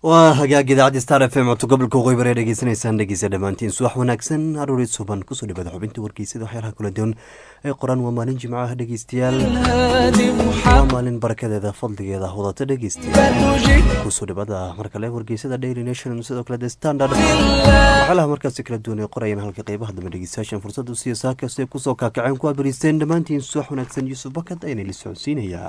waa hagaag idaacadda star f m codto gobolka waqooyi bari dhegeysanaysaan dhegeysa dhammaantiin subax wanaagsan aruuri suban kusoo dhawada xubinta wargeysada waxyaalaha kala duwan ee qoran waa maalin jimcaha dhegeystayaal waa maalin barakadeeda fadligeeda wadata dhegeystayaal kusoo dhawada mar kale wargeysada daily nation sidoo kale the standard waxyaalaha markaasi kala duwan ee qorayaan halka qeybaha dambe dhegeystayaashan fursada u siiya saakastay kusoo kaakaceen ku abariisteen dhammaantiin subax wanaagsan yuusuf bakad ayna la socodsiinayaa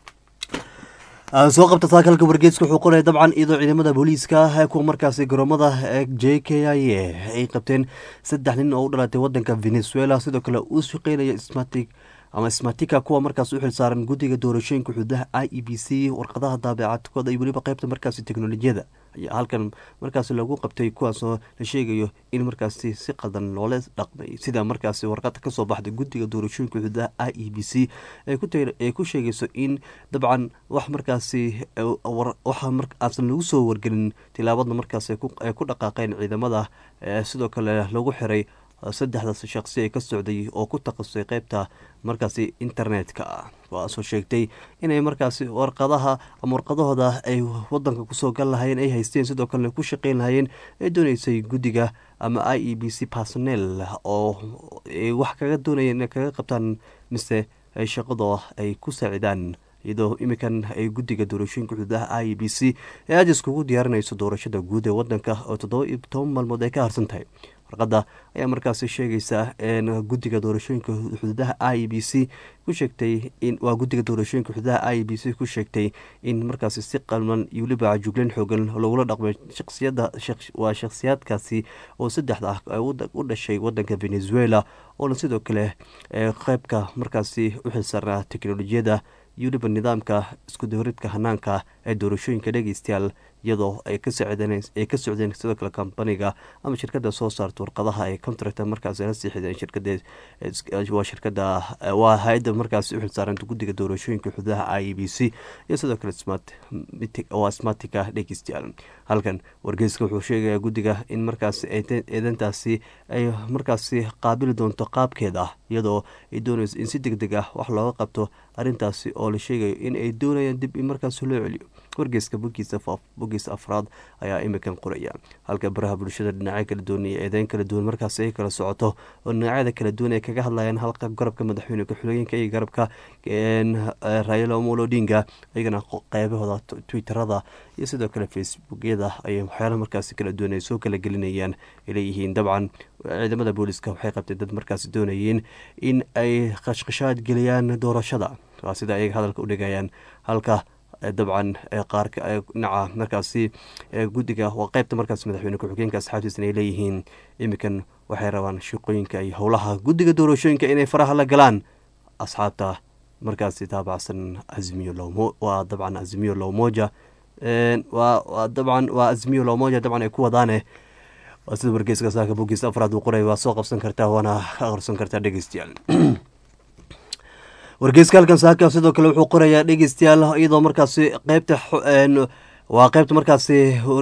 soo qabta saakalka wargeeska wuxuu qoraya dabcan iyadoo ciidamada booliiska ah ee kuwa markaasi garoomada j k i a ay qabteen saddex nin oo u dhalatay wadanka venezuela sidoo kale uu shaqeynaya smatic ama smatika kuwa markaas u xilsaaran guddiga doorashooyinka xuduudaha i e b c warqadaha daabicadkooda iyo weliba qeybta markaasi teknolojiyada ayaa halkan markaasi lagu qabtay kuwaasoo la sheegayo in markaasi si qaldan loola dhaqmay sida markaasi warqada kasoo baxday guddiga doorashooyinka xuduudaha i e b c ay ku sheegayso in dabcan wax markaasi waxaasan lagu soo wargelin tilaabada markaas ay ku dhaqaaqeen ciidamada sidoo kale lagu xiray saddexdaas shaqsi ee ka socday oo ku takhasusay qeybta markaasi internetka ah waasoo sheegtay inay markaasi warqadaha ama warqadahooda ay wadanka kusoo gal lahayeen ay haysteen sidoo kalena ku shaqeyn lahayeen ee dooneysay guddiga ama i e b c personel oo wax kaga doonayeen inay kaga qabtaan mise shaqado ay ku saacidaan iyadoo iminkan ay guddiga doorashooyinka xuduudaha i e b c ee aada iskugu diyaarinayso doorashada guud ee wadanka oo toddoba iyo toban maalmood ay ka harsan tahay warqada ayaa markaasi sheegaysa guddiga doorashooyinka xuduudaha i e b c ku sheegtay in waa guddiga doorashooyinka xuduudaha i e b c ku sheegtay in markaasi si qalman iyo weliba jugleyn xoogan lagula dhaqmay shaqsiyada waa shakhsiyaadkaasi oo saddexda ah u dhashay wadanka venezuela oona sidoo kale qeybka markaasi u xilsaarnaa teknolojiyada iyo weliba nidaamka iskudahoridka hanaanka ee doorashooyinka dhegeystayaal iyadoo ay ka socdeen sidoo kale kambaniga ama shirkada soo saarta warqadaha ee contract markaas la siixideen shirkada waa shirkada waa hay-adda markaas u xilsaaranta guddiga doorashooyinka xuduudaha i e b c iyo sidoo kale waa smartika dhegeystayaal halkan wargeyska wuxuu sheegaya guddiga in markaas eedantaasi ay markaasi qaabili doonto qaabkeeda iyadoo ay doonayso in si deg deg ah wax looga qabto arrintaasi oo la sheegayo in ay doonayaan dib in markaas loo celiyo wargeyska bogiisa afraad ayaa imikan qoraya halka baraha bulshada dhinacyo kala duwan iyo eedeyn kala duwan markaas ay kala socoto oo dhinacyada kala duwan ay kaga hadlayaan halka garabka madaxweyne ku-xigeenka iyo garabka raila omolo odinga iyagana qeybahooda twitterada iyo sidoo kale facebookyada ayay waxyaala markaasi kala duwan ay soo kala gelinayaan ay leeyihiin dabcan ciidamada booliska waxay qabteen dad markaasi doonayeen in ay qashqashaad geliyaan doorashada waa sida ayaga hadalka u dhigayaan halka dabcan qaarka dhinaca markaasi guddiga waa qeybta markaas madaxweyne ku-xigeenka asxaabtiisna ay leeyihiin iminkan waxay rabaan shaqooyinka iyo howlaha guddiga doorashooyinka inay faraha la galaan asxaabta markaasi taabacsan azmiyo lomo waa dabcan azmiyo lomoja waa dabcan waa azmiyo lomoja dabcan ay ku wadaane waa sida wargeyska saaka bogiis afraad uu qoray waa soo qabsan kartaa waana ka aqrisan kartaa dhegeystayaal wargeyska halkan saaka sidoo kale wuxuu qorayaa dhegeystayaal iyadoo markaasi qeybta waa qeybta markaasi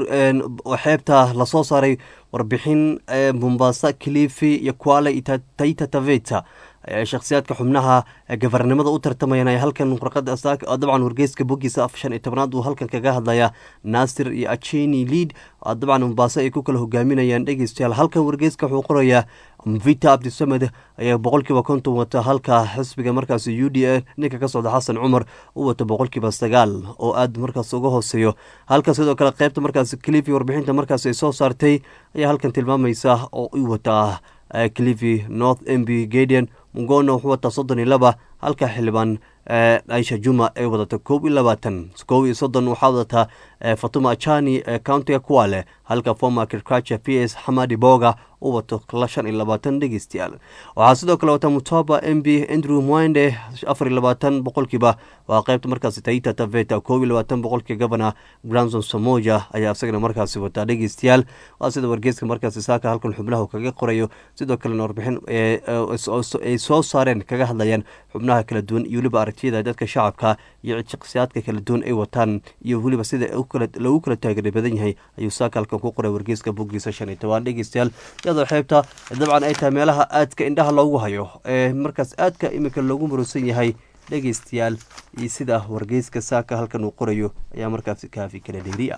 xeebta lasoo saaray warbixin mombasa kilifi iyo kuale iyo taita taveta shakhsiyaadka xubnaha gafarnimada u tartamayaan ay halkan warqada dabcan wargeyska bogiisa shan iyo tobnaad uu halkan kaga hadlaya naasir iyo acheni lead dabcan mombaaso ay ku kala hogaaminayaan dhegeystayaal halkan wargeyska wuxuu qorayaa vita abdisamed ayaa boqolkiiba konton wata halka xisbiga markaas u d a ninka ka socda xasan cumar u wato boqolkiiba sagaal oo aad markaas uga hooseeyo halka sidoo kale qeybta markaas clifi warbixinta markaas ay soo saartay ayaa halkan tilmaamaysa oo u wataa clifi north mb gadian mungona wuxuu wataa soddon iyo laba halka xildhibaan aisha juma ay wadata koob iyo labaatan koob iyo soddon waxaa wadataa fatuma achani countiga kuwale halka former agriculture p s xamadi boga u wato shan iyo labaatan dhegeystayaal waxaa sidoo kale wata mutoba m b andrew mwende afar iyo labaatan boqolkiiba waa qeybta markaasi taita taveta koob iyo labaatan boqolkii governor granson samoja ayaa isagana markaasi wataa dhegeystayaal waa sida wargeeska markaasi saaka halkan xubnaha kaga qorayo sidoo kalena warbixin ay soo saareen kaga hadlayaan xubnaha kala duwan iyo weliba aragtiyada dadka shacabka iyo shakhsiyaadka kala duwan ay wataan iyo weliba sida lagu kala taageera badan yahay ayuu saaka halkan ku qoray wargeeska bogiisa shan iyo tobaan dhegeystayaal iyadoo xeebta dabcan ay tahay meelaha aadka indhaha loogu hayo ee markaas aadka iminka loogu murusan yahay dhegeystayaal iyo sida wargeyska saaka halkan uu qorayo ayaa markaasi kaafi kala dheeri ah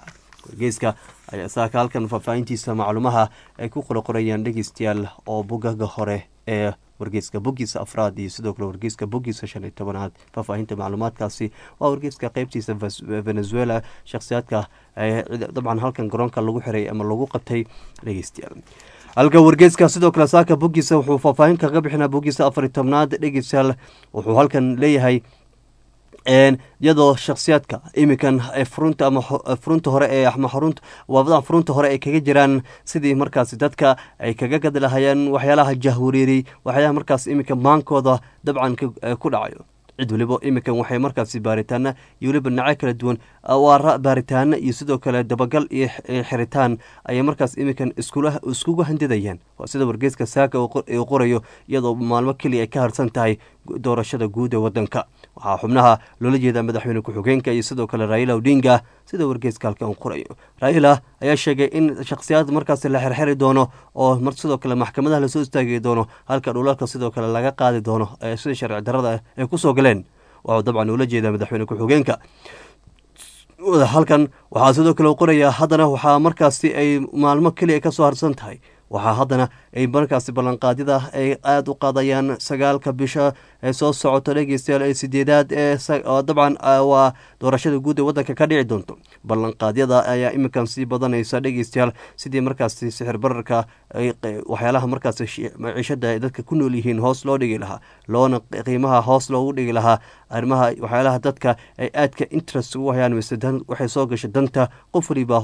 wargeyska ayaa saaka halkan faahfaahintiisa macluumaha ay ku qoroqorayaan dhegeystayaal oo bogaga hore ee wargeyska bogiisa afraad iyo sidoo kale wargeyska bogiisa shan iyo tobanaad faahfaahinta macluumaadkaasi waa wargeyska qeybtiisa venezuela shakhsiyaadka dabcan halkan garoonka lagu xiray ama lagu qabtay dhegeystayaal halka wargeyska sidoo kale saaka bogiisa wuxuu faahfaahin kaga bixinaa bogiisa afar iyo tobnaad dhegeystayaal wuxuu halkan leeyahay iyadoo shakhsiyaadka iminkan furunta ama furunta hore ee ama xarunta waabadaha furunta hore ay kaga jiraan sidii markaasi dadka ay kaga gadi lahayeen waxyaalaha jahwareeriyey waxyaalaha markaas iminka maankooda dabcan ku dhacayo cid waliba iminkan waxay markaasi baaritaana iyo weliba dhinaco kala duwan waa baaritaano iyo sidoo kale dabagal iyo xiritaan ayay markaas iminkan iskugu handidayaan waa sida wargeyska saaka uu qorayo iyadoo maalmo keliya ay ka harsan tahay doorashada guud ee wadanka waxaa xubnaha loola jeedaa madaxweyne ku-xigeenka iyo sidoo kale raila odinga sida wargeyska halkan uu qorayo raila ayaa sheegay in shakhsiyaad markaasi la xerxeri doono oo sidoo kale maxkamadaha lasoo istaagi doono halka dhulalka sidoo kale laga qaadi doono sida sharci darada ay kusoo galeen waxuu dabcan ula jeedaa madaxweyne ku-xigeenka halkan waxaa sidoo kale u qorayaa haddana waxaa markaasi ay maalmo keliya ka soo harsan tahay waxaa haddana ay markaasi ballanqaadyada ay aada u qaadayaan sagaalka bisha ee soo socoto dhegeystayaal ee sideedaad ee dabcan waa doorashada guud ee waddanka ka dhici doonto ballanqaadyada ayaa iminkan sii badanaysa dhegeystayaal sidii markaasi sixir bararka waxyaalaha markaasi maciishada ay dadka ku nool yihiin hoos loo dhigi lahaa loona qiimaha hoos loogu dhigi lahaa arrimaha waxyaalaha dadka ay aadka interest ugu hayaan mise waxay soo gashay danta qof waliba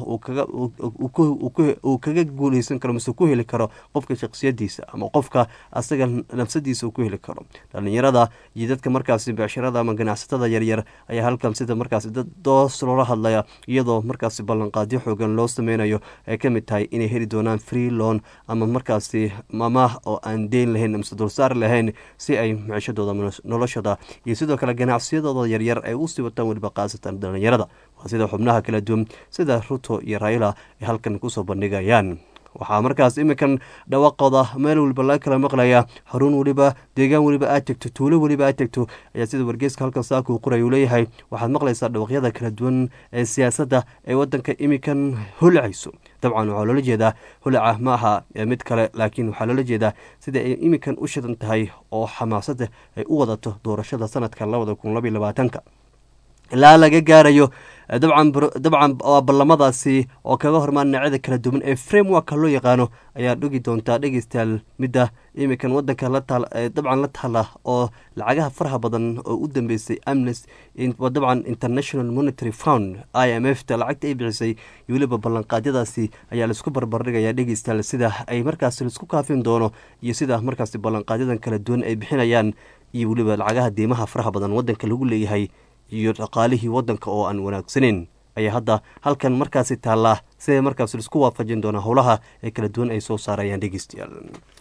uu kaga guuleysan karo mise ku heli karo qofka shaksiyadiisa ama qofka asaga nafsadiisa uu ku heli karo dhalinyarada iyo dadka markaasi becsharada ama ganacsatada yaryar ayaa halkan sida markaasi dad doos loola hadlaya iyadoo markaasi ballanqaadyo xoogan loo sameynayo ay ka mid tahay inay heli doonaan free loan ama markaasi mamaah oo aan deyn lahayn mise dulsaar lahayn si ay micishadooda noloshada iyo sidoo kale ganacsiyadooda yaryar ay usii wataan weliba qaasatan dhalinyarada waa sida xubnaha kala duwan sida ruto iyo raila ay halkan kusoo bandhigayaan waxaa markaas iminkan dhawaaqooda meel weliba laga kala maqlaya xarun weliba deegaan weliba aad tegto tuulo weliba aad tegto ayaa sida wargeyska halkan saaka uu qoray uu leeyahay waxaad maqlaysaa dhawaqyada kala duwan ee siyaasadda ee waddanka iminkan holcayso dabcan waxaa loola jeedaa holaca ma aha mid kale laakiin waxaa loola jeedaa sida ay iminkan u shidan tahay oo xamaasada ay u wadato doorashada sanadka labada kun labaiy labaatanka ilaa laga gaarayo dabcan dabcan waa ballamadaasi oo kaga hormaan dhinacyada kala duwan ee frameworka loo yaqaano ayaa dhugi doontaa dhegeystayaal midda iminkan wadanka dabcan la taala oo lacagaha faraha badan oo u dambeysay amnes dabcan international monitary fund i m f ta lacagta ay bixisay iyo weliba ballanqaadyadaasi ayaa laisku barbardhigaya dhegeystayaal sida ay markaasi laisku kaafin doono iyo sida markaasi ballanqaadyadan kala duwan ay bixinayaan iyo weliba lacagaha deymaha faraha badan wadanka lagu leeyahay iyo dhaqaalihii wadanka oo aan wanaagsaneyn ayaa hadda halkan markaasi taallaa siday markaas laisku waafajin doonaa howlaha ee kala duwan ay soo saarayaan dhegeystayaal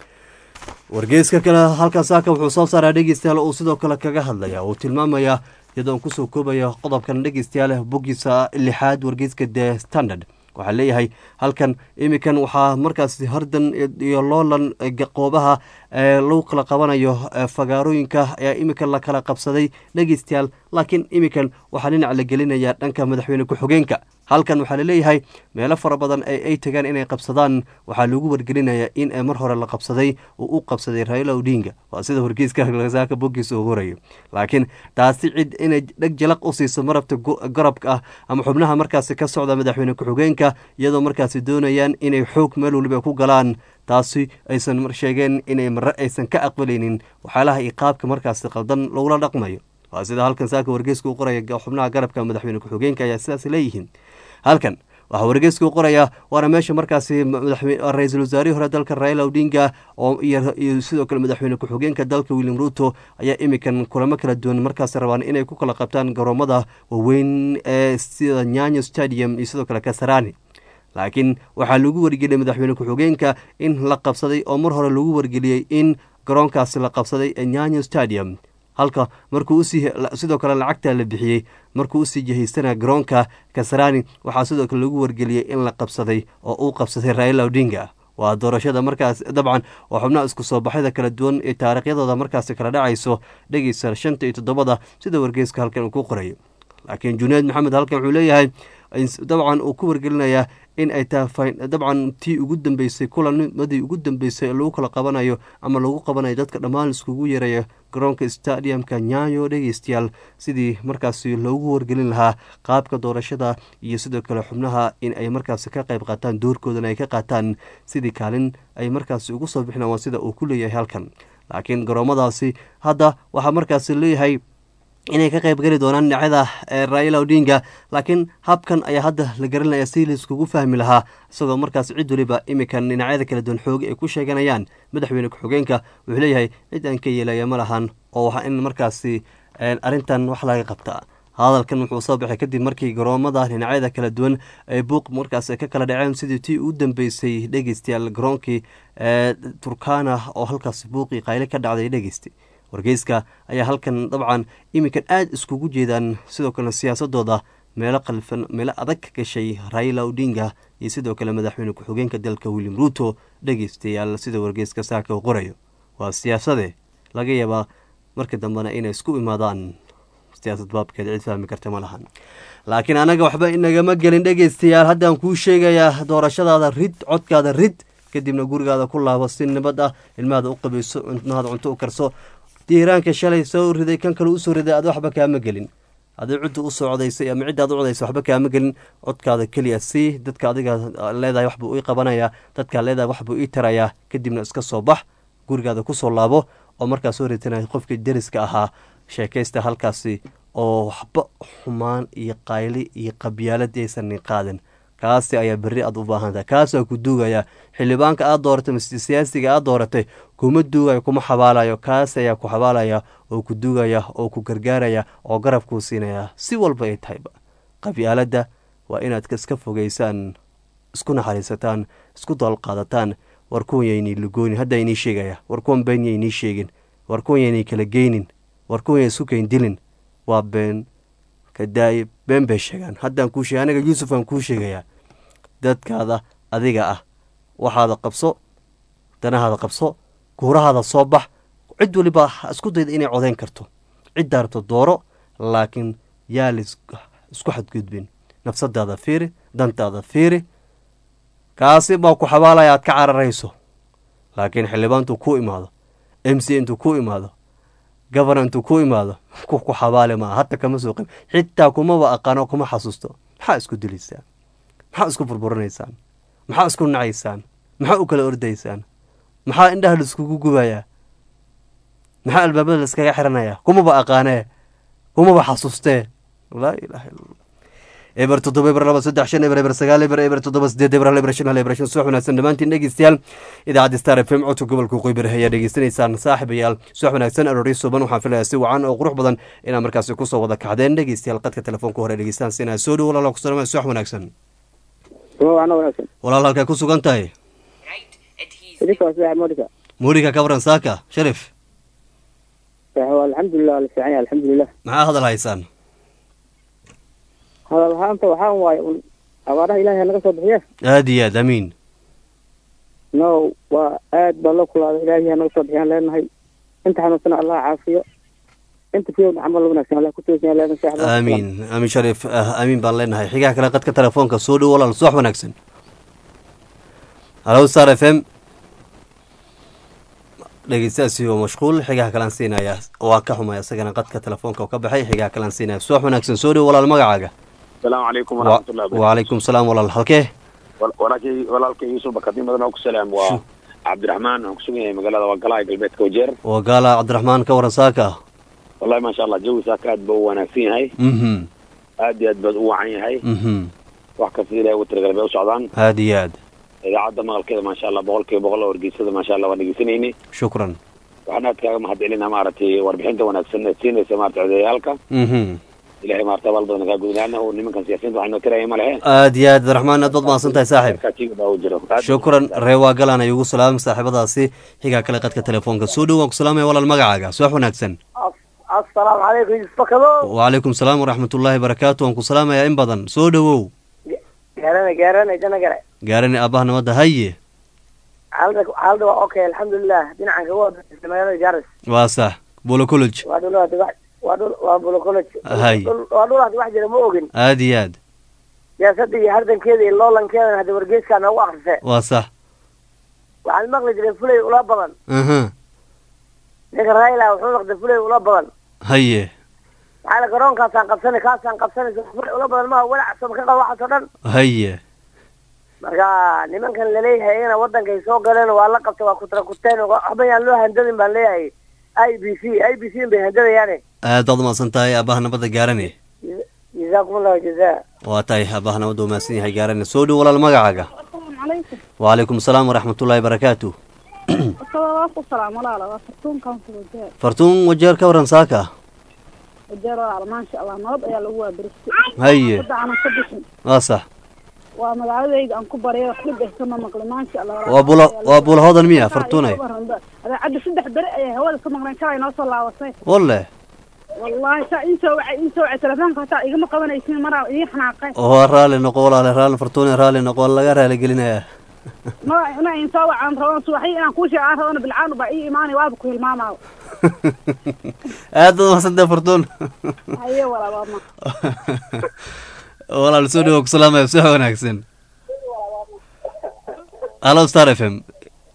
wargeyska kale halkan saaka wuxuu soo saaraa dhegeystayaal uu sidoo kale kaga hadlaya uu tilmaamaya iyadoo aan kusoo koobaya qodobkan dhegeystayaal boggiisa lixaad wargeyska the standard waxaa leeyahay halkan iminkan waxaa markaas hardan iyo loolan qoobaha lagu kala qabanayo fagaarooyinka ayaa iminkan la kala qabsaday dhegeystayaal laakiin iminkan waxaa dhinac la gelinaya dhanka madaxweyne ku-xigeenka halkan waxaa laleeyahay meelo fara badan ay tagaan inay qabsadaan waxaa lagu wargelinaya in mar hore la qabsaday uu u qabsaday raila odinga waa sida wargeyska saaka boggiisa uu horayo laakiin taasi cid inay dheg jalaq u siiso marabta garabka ah ama xubnaha markaasi ka socda madaxweyne ku-xigeenka iyadoo markaasi doonayaan inay xoog meel waliba ku galaan taasi aysan sheegeen inay mare aysan ka aqbalaynin waxyaalaha iyo qaabka markaasi qaldan lagula dhaqmayo waa sida halkan saaka wargeyska u qoraya xubnaha garabka madaxweyne ku-xigeenka ayaa sidaas leeyihiin halkan waxaa wargeyska u qoraya waana meesha markaasi ra-iisul wasaarihii hore dalka raila odinga iyo sidoo kale madaxweyne ku-xigeenka dalka william ruto ayaa iminkan kulamo kala duwan markaasi rabaan inay ku kala qabtaan garoomada waaweyn ee sida nyanyo stadium iyo sidoo kale kasarani laakiin waxaa lagu wargeliyay madaxweyne ku-xigeenka in la qabsaday oo mar hore lagu wargeliyey in garoonkaasi la qabsaday ee nyanyo stadium halka markuu usii sidoo kale lacagta la bixiyey markuu usii jahaystana garoonka kasarani waxaa sidoo kale lagu wargeliyey in la qabsaday oo uu qabsaday raila odinga waa doorashada markaas dabcan oo xubnaha isku soo baxyada kala duwan ee taariikhyadooda markaasi kala dhacayso dhegeysa shanta iyo toddobada sida wargeyska halkan uu ku qorayo laakiin junayd maxamed halkan wuxuu leeyahay dabcan uu ku wargelinayaa in ay tahay dabcan tii ugu dambeysay kulanmadii ugu dambeysay lagu kala qabanayo ama lagu qabanayo dadka dhammaan iskugu yeeraya garoonka stadiumka nyayo dhegeystayaal sidii markaasi loogu wargelin lahaa qaabka doorashada iyo sidoo kale xubnaha in ay markaasi ka qayb qaataan doorkoodana ay ka qaataan sidii kaalin ay markaasi ugu soo bixinaan waa sida uu ku leeyahay halkan laakiin garoomadaasi hadda waxaa markaasi leeyahay inay ka qayb geli doonaan dhinacyada raila odinga laakiin habkan ayaa hadda la garanaya si laiskugu fahmi lahaa isagoo markaas cid weliba iminkan dhinacyada kala duwan xooga ay ku sheeganayaan madaxweyne ku-xigeenka wuxuu leeyahay cid aan ka yeelaya ma lahan oo waa in markaasi arrintan wax laga qabtaa hadalkan wuxuu soo baxay kadib markii garoomada dhinacyada kala duwan ay buuq markaas ka kala dhaceen sidii tii u dambeysay dhegeystayaal garoonkii turkana oo halkaas buuqii qayle ka dhacday dhegeystay wargeyska ayaa halkan dabcan iminkan aada iskugu jeedaan sidoo kale siyaasadooda meelo qalfan meelo adag ka gashay raila odinga iyo sidoo kale madaxweyne ku-xigeenka dalka william ruuto dhegeystayaal sida wargeyska saaka uu qorayo waa siyaasade laga yaabaa markii dambena inay isku imaadaan siyaasad baabkeed cid fahmi karta ma lahan laakiin anaga waxba inagama gelin dhegeystayaal haddaan kuu sheegayaa doorashadaada rid codkaada rid kadibna gurigaada ku laabo si nabad ah ilmahada u qabayso ilmahada cunto u karso diiraanka shalay soo riday kan kale usoo riday ad waxba kaama gelin adii cidda u socdaysay ama cidda ad u codaysa waxba kaama gelin codkaada keliya sii dadka adiga leedahay waxbuu ii qabanayaa dadkaa leedahay waxbuu ii tarayaa kadibna iska soo bax gurigaada kusoo laabo oo markaa soo ritanay qofkii deriska ahaa sheekaysta halkaasi oo waxba xumaan iyo qayli iyo qabyaalad aysan qaadin kaasi ayaa berri aad u baahantahay kaasaa ku duugaya xildhibaanka aad dooratay mase siyaasiga aad dooratay kuma duugayo kuma xabaalayo kaas ayaa ku xabaalaya oo ku duugaya oo ku gargaaraya oo garab kuu siinaya si walba ay tahayba qabyaaladda waa inaad iska fogeysaan isku naxariisataan isku daalqaadataan war kuwan yaynay lugoonin hadda inii sheegaya war kuwan been yaynii sheegin war kuwan yaynay kala geynin war kuwan yay isu keyn dilin waa been kadaayib been bay sheegaan haddaan kuu sheegay aniga yuusuf aan kuu sheegayaa dadkaada adiga ah waxaada qabso danahaada qabso guurahaada soo bax cid waliba isku dayda inay codeyn karto ciddaa rabto dooro laakiin yaa la isku xadgudbin nafsadaada fiiri dantaada fiiri kaasi baa ku xabaalaya aad ka cararayso laakiin xildhibaan intuu ku imaado m c intuu ku imaado gobernor intuu ku imaado ku ku xabaali maa hadda kama soo qeyb xitaa kumaba aqaano kuma xasuusto maxaa isku dilaysaan maxaa isku burburinaysaan maxaa isku nacaysaan maxaa u kala ordaysaan maxaa indhaha la iskugu gubayaa maxaa albaabada la iskaga xiranayaa kumaba aqaanee kumaba xasuustee laa ilaha illa eber toddoba eber laba saddex shan eber eber sagaal eber eber toddoba sideed eber hal eber shan hal eber shan subax wanaagsan dhammaantiin dhegeystayaal idaacadda star f m codka gobolka qoybar ayaa dhegeysanaysaan saaxiibayaal subax wanaagsan aroori suban waxaan filayaa si wacan oo qurux badan inaad markaasi kusoo wada kacdeen dhegeystayaal qadka telefoonka hore dhegeystaan sinaa soo dhow walaal kusalama subax wanaagsan walaal halkaa ku sugan tahay muuriga ka waran saaka sharif alxamdulilah ala fiican yahay alxamdulilah maxaa hadal haysaan hadal ahaanta waxaan waaye un abaaraha ilahay naga soo bixiye aada iyo aad amiin no waa aad baa loo kulaaday ilaahay ha naga soo bixiyaan leenahay inta xanuunsana allah caafiyo inta fiyow camal wanaagsan allah ku toosiyaan leenahay saaxiib aamiin amiin sharif amiin baan leenahay xigaha kale qadka telefoonka soo dhow walaal subax wanaagsan halo star f m dhegeystaasi oo mashquul xigaha kalaan siinaya waa ka xumay isagana qadka telefoonka oo ka baxay xigaha kalaan siinaya subax wanaagsan soo dhow walaal magacaaga asalaamu calaykum waraxmatullahi wabarakatu wacalaykum salaam walaal halkee walaalkay walaalkay yuusuf bakadin badan oo ku salaam waa cabdiraxmaan waxaan kusugan yahay magaalada wagalaha galbeedka wajeer waa gaala cabdiraxmaan ka waran saaka wallahi maasha allah jawi saaka aad ba u wanaagsan yahay mhm aad iyo aad baad u wacan yahay mhm wax kasta ilahay ugu talagalay bay u socdaan aada iyo aad idaacadda maqalkeeda maasha allah boqol kiiba boqol oo wargeysada maasha allah waan dhegeysanayni shukran waxaan aad kaaga mahad celinaa maaragtay warbixinta wanaagsan ee siinaysa maarata odayaalka mhm ilahay maarata abaal badan kaa gudnaana oo nimankan siyaasiyiinta waxay noo tiraya ma lehe aada iyo aad abdiraxmaan aad baad mahadsan tahay saaxiib katiga baa u jiro Aad- shukran reewaa galaan ay ugu salaam saaxiibadaasi xigaa kale qadka telefoonka soo dhow waan ku salaamaya walaal magacaaga subax wanaagsan assalaamu calaykum yusufakado wacalaykum salaam waraxmatullaahi barakaatu waan ku salaamayaa in badan soo dhowow gaarana gaarana jana gare gaarani aabbaha nabadda haye xaalada xaalada waa okay alxamdulilah dhinacan kaga wada magaalada jaaris waa sax bolo college waa dhul hadi wax waa dhul waa bulo college Hay. Dhul- waa dhul hadi wax jira ma ogin aada iyo aad siyaasadda iyo hardankeeda iyo loolankeedana hadda wargeeskaa noogu akrise waa sax waxaan maqli jiray fulay ula badan aha ninka raila wuxuu noqday fulay ula badan haye maxaa la garoonkaasaan qabsanay kaasaan qabsanaysa fulay ula badan maha walac saba ka qaba waxaas oo dhan haye marka nimankan laleeyahay iyagana waddankay soo galeen waa la qabtay waa kutra kuteen waxba yaan loo handadin baan leeyahay i b c i b c bay handadayaane aad baad umahadsan tahay aabaha nabadda gaarane jazaakum allahu jazaa waa tahay aabaha nabadda umahadsan yahay gaarane soo dhow walaal magacaaga calaykum wacalaykum asalaam waraxmatullaahi barakaatu waa ku salaam walaala waa fartuunkan ku wajeer fartuun wajeer ka waran saaka wajeer walaala maasha allah nabad ayaa lagu waabiristay haye hadda aanan ka bixin waa sax waa magaaladayda aan ku baryo wax dhib ah kama maqli maasha allah walaala. waa bula waa bula hodan miya Waxaa fartuune igu waran ba- adeecadda saddex beri ayay hawada ka maqleen shalay noo soo laabatay walle wallaahi saa ii soo wacay ii soo wacay telefoonka hataa igama qabanaysin maraa ii xanaaqay waa raalli noqo walaale raalli fartuune raalli noqo waa laga raali gelinayaa ma ina in soo wacaan rabaan subaxii inaan kuu sheegaan rabana bilcaan baa ii imaanay waaba ku hilmaamaayo aad baad umahadsan tahay fartuun haye walaal waa ma walaal soo dhawow ku salaamaya si wanaagsan hallo star f m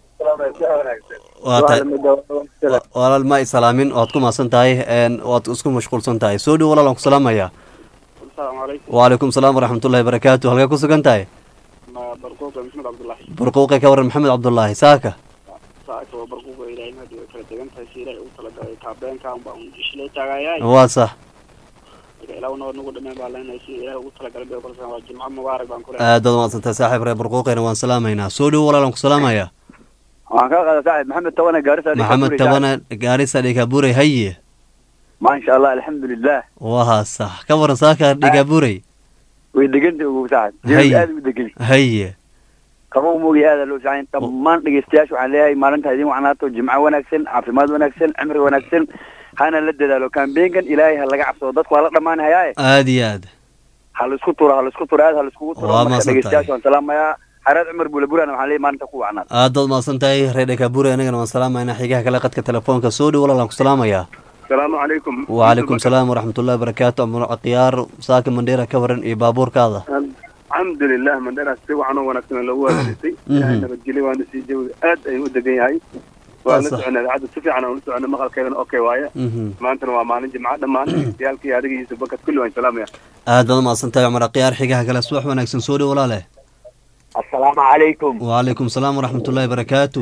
waa tahay walaal ma isalaamin waad ku mahadsan tahay een, waad isku mashquulsan tahay soo dhow walaal aan ku salaamaya asalaamu calaykum wacalaykum salaam waraxmatullaahi barakaatu halkee ku sugan tahay ma barquuqa maxmed cabdullaahi barquuqe ka waran maxamed cabdullaahi saaka saaka waa barquuqa ilaahay mahdi way kala degan tahay si ilaahay ugu talagalay taabeenka unbaa un ishlay taagayaay waa sax marka ilaah noo nagu dhameen baa leenahay si ilaahay ugu talagalay bay kolsan waa jimco mubaarak baan ku leeyahay aad baad umahadsan tahay saaxiib reer barquuqena waan salaamaynaa soo dhow walaal aan ku salaamaya waxaan kaa qaada saaxib maxamed tawane gaarisa maxamed tabana gaarisa dhigaabuurey haye maasha allah alxamdulilah waa sax ka waran saaka dhigaabuurey way deganta ugu saaxib Hay. jeedu aad u degan haye qabow moogi aada loo sacayn dhammaan dhegeystayaasha waxaan leeyahay maalinta idin wacnaato jimco wanaagsan caafimaad wanaagsan cimri wanaagsan hana la dadaalo kambeenkan ilaahay ha laga cabsado dadku waa la dhammaanahayaaye aad iyo aad ha laisku turo ha laisku turo aad ha laiskugu turo Waa marka mahadsan dhegeystayaasha tahay. waan salaamayaa xareed cumar buulaburana waxaan leeyahay maalinta ku wacnaad aad baad umahadsan tahay reer dhigaabuurey anagana waan salaamaynaa xigaha kale qadka telefoonka soo dhow walaal aan ku salaamaya asalaamu calaykum wacalaykum salaam waraxmatullaahi barakaatu amur khiyaar saaka mandheera ka waran iyo baabuurkaada alxamdulilah mandheeraas si wacan oo wanaagsan loogu wadaagtay ilaahay nabadgelyo waana sii jawi aad ayuu u degan yahay waa la Saas ah. soconay idaacadda si fiican aan ula soconay maqalkeedana okay waaye Mhm. maantana waa maalin jimco dhammaan dhegeystayaaalkii adiga iyo subakad kulli waan salaamaya aad baad umahadsan tahay cumar khiyaar xigaha kale subax wanaagsan soo dhow walaale assalaamu calaykum wacalaykum salaam waraxmatullaahi barakaatu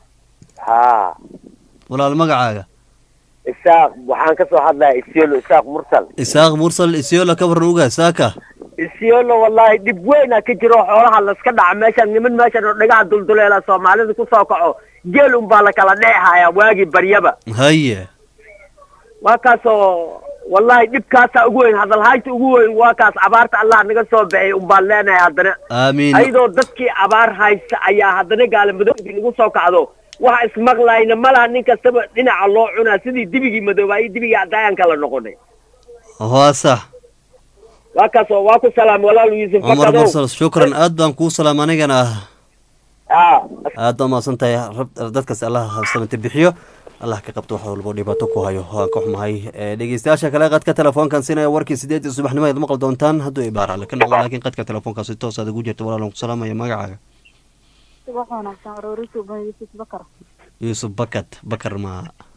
haa walaal magacaaga isaaq waxaan ka soo hadlayaa isyolo isaaq mursal isaaq mursal isiola ka waran uga saaka isyolo wallaahi dhib weynaa ka jiro xoolaha laska dhaca meeshaan niman meeshan oo dhagaha dulduleela soomaalida ku soo kaco geel unbaa la kala dheexayaa waagii baryaba haye waa kaasoo wallaahi dhibkaasaa ugu weyn hadalhaynta ugu weyn waa kaas abaarta allah naga soo baxay unbaan leenahay haddana aamiin ayadoo dadkii abaar haysta ayaa haddana gaalamadowgii nagu soo kacdo waxa ismaqlayna malaha nin kastaba dhinaca loo cunaa sidii dibigii madoobaayey dibigii caddaayaan kala noqonay waa sax waa kaasoo waa ku salaam walaal yuusuf cumar bakadow mursal shukran aad baan kuu salaam anigana aa aad baa umahadsan tahay rab- dadkaas allah samate bixiyo allah ka qabto wax walbo dhibaato ku hayo waan ka xumahay Eh, dhegeystayaasha kale qadka telefoonkan sinaya warkii sideed iyo subaxnimo aad maqli doontaan hadduu ibaar alle ka noqdo laakiin qadka telefoonkaasi toos aad ugu jirta walaalan ku salaamaya magacaaga subax wanaagsan aroorisi uban yuusuf bakar yuusuf bakat bakar ma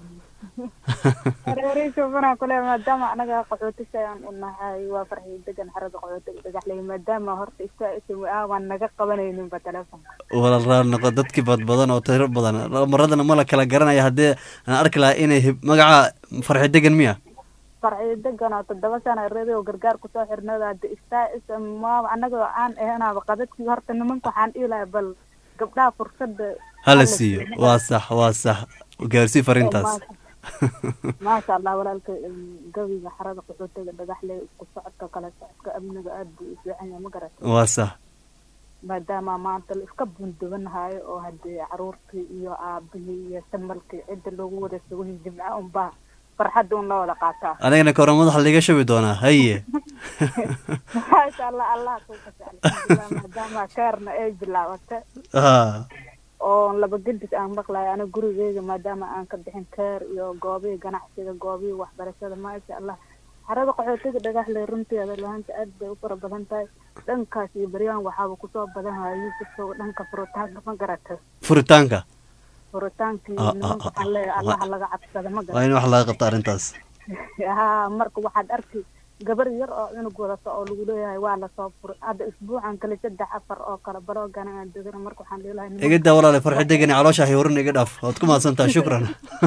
aroorisi ubanaa kule maadaama anaga qaxootisha ayaan u nahay waa farxii degan xarada qaxootiga dhagaxley maadaama horta istaa ism aan naga qabanayninba telefonka walaal raar noqo dadkii badbadan oo tiro badan maradana ma la kala garanaya haddii aan arki lahaa inay hib- magaca farxi degan miya farxii degan oo toddoba sana radio gargaar kusoo xirnada hadda istaa ism ma anaga aan ahanaaba qadadkii horta nimanka waxaan dhihi lahaa bal gabdhaha fursada hala siiyo waa sax waa sax gaarsii fariintaas maasha allah walaalka em, gabiga xarada qaxootiga dhagaxley isku socodka kala socodka amniga aad buu u fiican yahay ma garat waa sax maadaama maanta la iska bundubanahayo oo haddii caruurtii iyo aabihii iyo samalkii cidda loogu wada sugahin jimca unbaa farxadda un la wada qaataa anigana kora madaxa liga shabi doonaa haye maasha allah allah kuukasa alxamdulilah maadaama keerna ay bilaabata ha oo laba gedis aan maqlayo aniga gurigeyga maadaama aan ka bixin keer iyo goobihii ganacsiga goobihii waxbarashada maasha allah carada qaxootiga dhagaxle runteeda lahaanta aad bay u fara badan tahay dhankaas iyo beryaan waxaaba kusoo badanhaya yuusufka dhanka furitaanka ma garata furitaanka furitaankii Ah, ah, nimanka ah, waxaan leeyahay ah, allaha laga cabsada ma waa garata in wax laga qabta arrintaas haa marka waxaad arki gabar yar oo cunug wadata oo lagu leeyahay waa lasoo furay hadda isbuucan kale saddex afar oo kale baroogan aan degana marka waxaan leelahay nimanka- iga daa walaale farxi degani caloosha haywarin iga dhaaf waad ku mahadsantaha shukran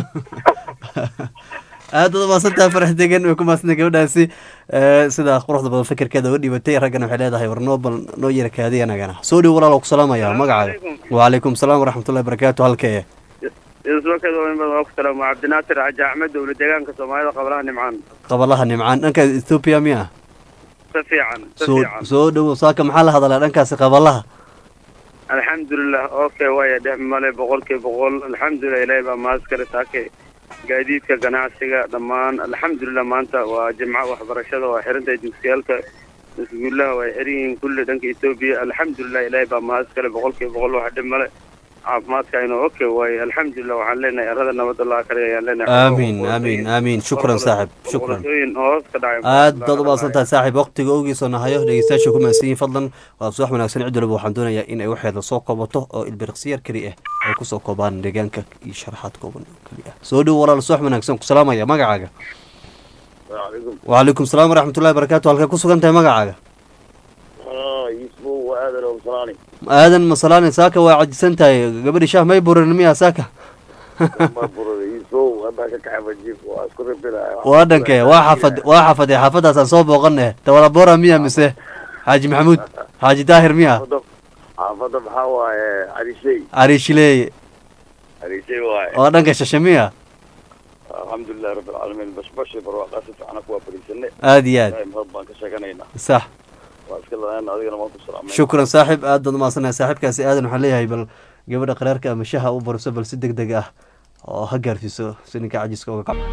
aad waad mahadsantaha farxi degan way ku mahadsantaha gabadhaasi Eh, sida quruxda badan fikirkeeda uga dhibatay raggana waxay leedahay war noo bal noo yara kaadiya anagana soo dhow walaal oo ku salaamaya magacaaga wacalaykum salaam waraxmatullahi barakaatu halkee isbakada waa ku salaam waa cabdinaasir xaji axmed dowla deegaanka soomaalida qablaha nimcaan qabalaha nimcaan dhanka ethoopia miya si fiican si soo fiican soo dhowo saaka maxaa la hadalaa dhankaasi qabalaha alxamdulilah okay waaya dhex male boqolkiiba boqol alxamdulilah ilaahay baa maaskale saake gaadiidka ganacsiga dhammaan alxamdulilah maanta waa jimco waxbarashada waa xirantahay dugsiyaalka iskuulaha waa xiran yihiin kulli dhanka etoobiya alxamdulilah ilaahay baa maaskale boqolkiiba boqol wax dhib male caafimaadka aynu okay waaye alxamdulilah waxaan leenahay erada nabad allah kale ayaan leenahay aamiin aamiin aamiin shukran saaxib shukran boqortooyin hoos ka dhacay aad baad u mahadsantahay saaxiib waqtiga ogiisoo nahayo dhegeystayaasha ku mahadsan yihiin fadlan waa subax wanaagsan cid waliba waxaan doonayaa in ay waxeeda soo koobato oo ilbiriqsiyar keli ah ay kusoo koobaan deegaanka iyo sharaxaad kooban oo keli ah soo dhow walaal subax wanaagsan ku salaamaya magacaaga waalaikum wacalaykum salaam waraxmatullahi barakaatu halkay ku sugan tahay magacaaga yusbu waa aadan oo salaani aadan masalaani saaka waa cajisan tahay gabadhi shaah may burin miya saaka ma burada yusbu haddaa ka kaxa fajiib waa isku ribinaya waa dhankee waa xafad waa xafadee xaafadaasaan soo booqaneh tawada bora miya mise xaaji maxamuud xaaji daahir miya xaafada xaafada maxaa waaye carishay cariishileeye carishay waaye waa dhanka shashe miya alxamdulilahi rabbi alcaalamiin bashbashi barwaaqaa si fiican ku waa fariisanay aad iyo aad ilaahay mahad baan ka sheeganaynaa sax waa iska ladaan adigana waan ku salaamay shukran saaxib aad baad umaadsanaya saaxiibkaasi aadan waxaan leeyahay bal gabadha qaraarka ama shaha u bariso bal si deg deg ah oo ha gaarsiiso si ninka cajiska uga kaco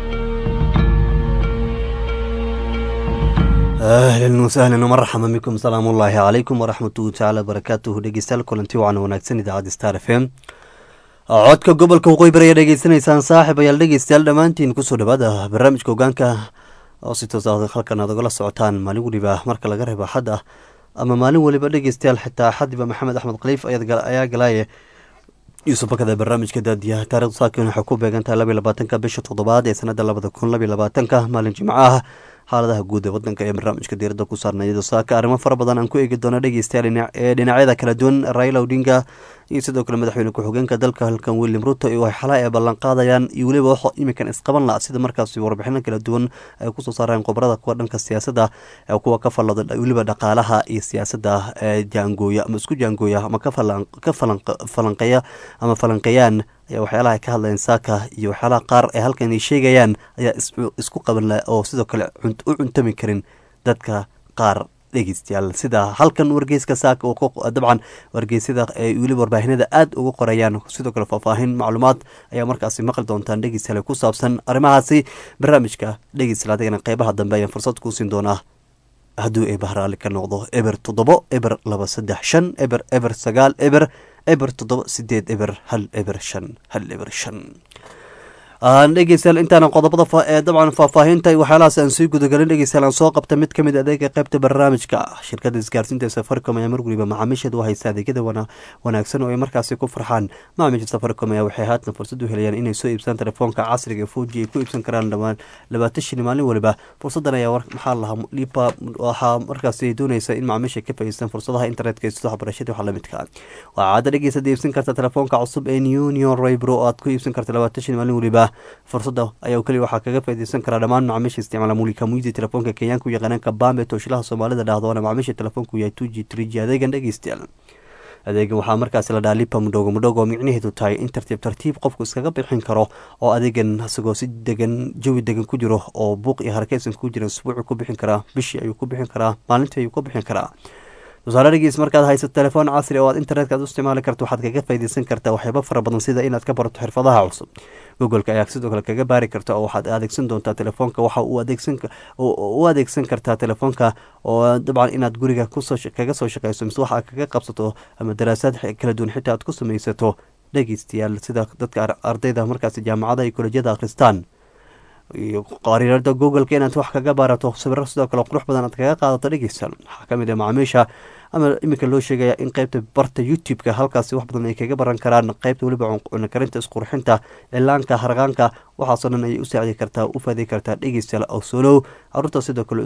ahlan wasahlan marxaban bikum salaamu ullaahi calaykum waraxmatuhu tacaala barakaatuhu dhegeystayaal kulanti wacan wanaagsan idaacadda star f m codka gobolka waqooyi bari ayaa dhegeysanaysaan saaxib ayaal dhegeystayaal dhammaantiin kusoo dhawaada barnaamijka hogaanka oo si toos ah halkan aad ogala socotaan maalin weliba marka laga reebo axad ah ama maalin weliba dhegeystayaal xitaa axadiba maxamed axmed khaliif ayaad- ayaa galaaye yuusuf bakada barnaamijka daadiyaha taarikhdu saakin waxay ku beegantahay labiyo labaatanka bisha toddobaad ee sanada labada kun labiyo labaatanka maalin jimco ah xaaladaha guud ee wadanka ee barnaamijka diirada ku saarnay iyadoo saaka arrimo fara badan aan ku eegi doono dhegeystayaal dhinac- ee dhinacyada kala duwan raila odinga iyo sidoo kale madaxweyne ku-xigeenka dalka halkan william ruto iyo ay xalaa ay ballan qaadayaan iyo weliba wax iminkan isqaban la sida markaasi warbixino kala duwan ay kusoo saareen qobarada kuwa dhanka siyaasadda ee kuwa ka fallada weliba dhaqaalaha iyo siyaasadda ee jaangooya ama isku jaangooya ama ka falan ka falanq- falanqeeya ama falanqeeyaan ayaa waxyaalaha ay ka hadlayeen saaka iyo waxyaalaha qaar ee halkan ay sheegayaan ayaa is- isku qaban la oo sidoo kale cunt- u cuntami karin dadka qaar dhegeystayaal sida halkan wargeyska saaka oo ku- dabcan wargeysyada ay weliba warbaahinada aada uga qorayaan sidoo kale faahfaahin macluumaad ayaa markaasi maqli doontaan dhegeystayaal ku saabsan arrimahaasi barnaamijka dhegeystayaal adigana qeybaha dambe ayaan fursad kuu siin doonaa hadduu eber raalli ka noqdo eber toddobo eber laba saddex shan eber eber sagaal eber eber toddoba sideed eber hal eber shan hal eber shan aan dhegeystayaal intaana qodobada fa- ee dabcan faahfaahinta iyo waxyaalahaas aan sii gudagelin dhegeystayaal aan soo qabta mid ka mid adeega qeybta barnaamijka shirkadda isgaarsiinta ee safaricom ayaa mar weliba macaamiisheeda u haysta adeegyada wana wanaagsan oo ay markaasi ku farxaan macaamiisha safaricom ayaa waxay haatan fursad u helayaan inay soo iibsadaan telefoonka casriga ee foji ay ku iibsan karaan dhawaan labaatan shilin maalin weliba fursadan ayaa war- maxaa lahaa lipa waxaa markaasi doonaysa in macaamiisha ka faa'iideystaan fursadaha internetka iyo sida waxbarashada waxa lamidka ah waxaa caada dhegeysa iibsan karta telefoonka cusub ee union raybro oo aad ku iibsan karta labaatan shilin maalin weliba fursada ayaa keliya waxaa kaga faa'iideysan karaa dhammaan macaamiisha isticmaala mulika muidi telefoonka kenyaanka u yaqaanaan kabambe tooshilaha soomaalida dhahdo waana macaamiisha telefoonku yahay two g three g adeegan dhegeystayaal adeegan waxaa markaasi la dhaha lipa mudhogo mudhogo oo micnaheedu tahay in tartiib tartiib qofku iskaga bixin karo oo adeegan isagoo si degan jawi degan ku jiro oo buuq iyo harakeysan ku jira isbuucu ku bixin karaa bishii ayuu ku bixin karaa maalintii ayuu ku bixin karaa tusaale dhageys markaad haysato telefoon casri oo aad internetka aad u isticmaali karto waxaad kaga faa'iideysan kartaa waxyaabo fara badan sida inaad ka barato xirfadaha cusub googoleka ayaa sidoo kale kaga baari karta oo waxaad adeegsan doontaa telefoonka waxa uu adeegsan u adeegsan kartaa telefoonka oo dabcan inaad guriga kusoo kaga soo shaqeyso mise waxa kaga qabsato ama daraasaad kala duwan xitaa aad ku samaysato dhegeystayaal sida dadka ardayda markaasi jaamacada iyo kolejyada akhristaan iyo qariirada googleka inaad wax kaga baarato sawiro sidoo kale qurux badan aad kaga qaadato dhegeysan waxaa kamid ah macaamiisha ama iminka loo sheegaya in qeybta barta youtube-ka halkaasi wax badan ay kaga baran karaan qeybta weliba cunakarinta isqurxinta cilaanka harqaanka waxaasoo dhan ayay u saacidi kartaa u faaday kartaa dhegeystayaal awsolow caruurta sidoo kale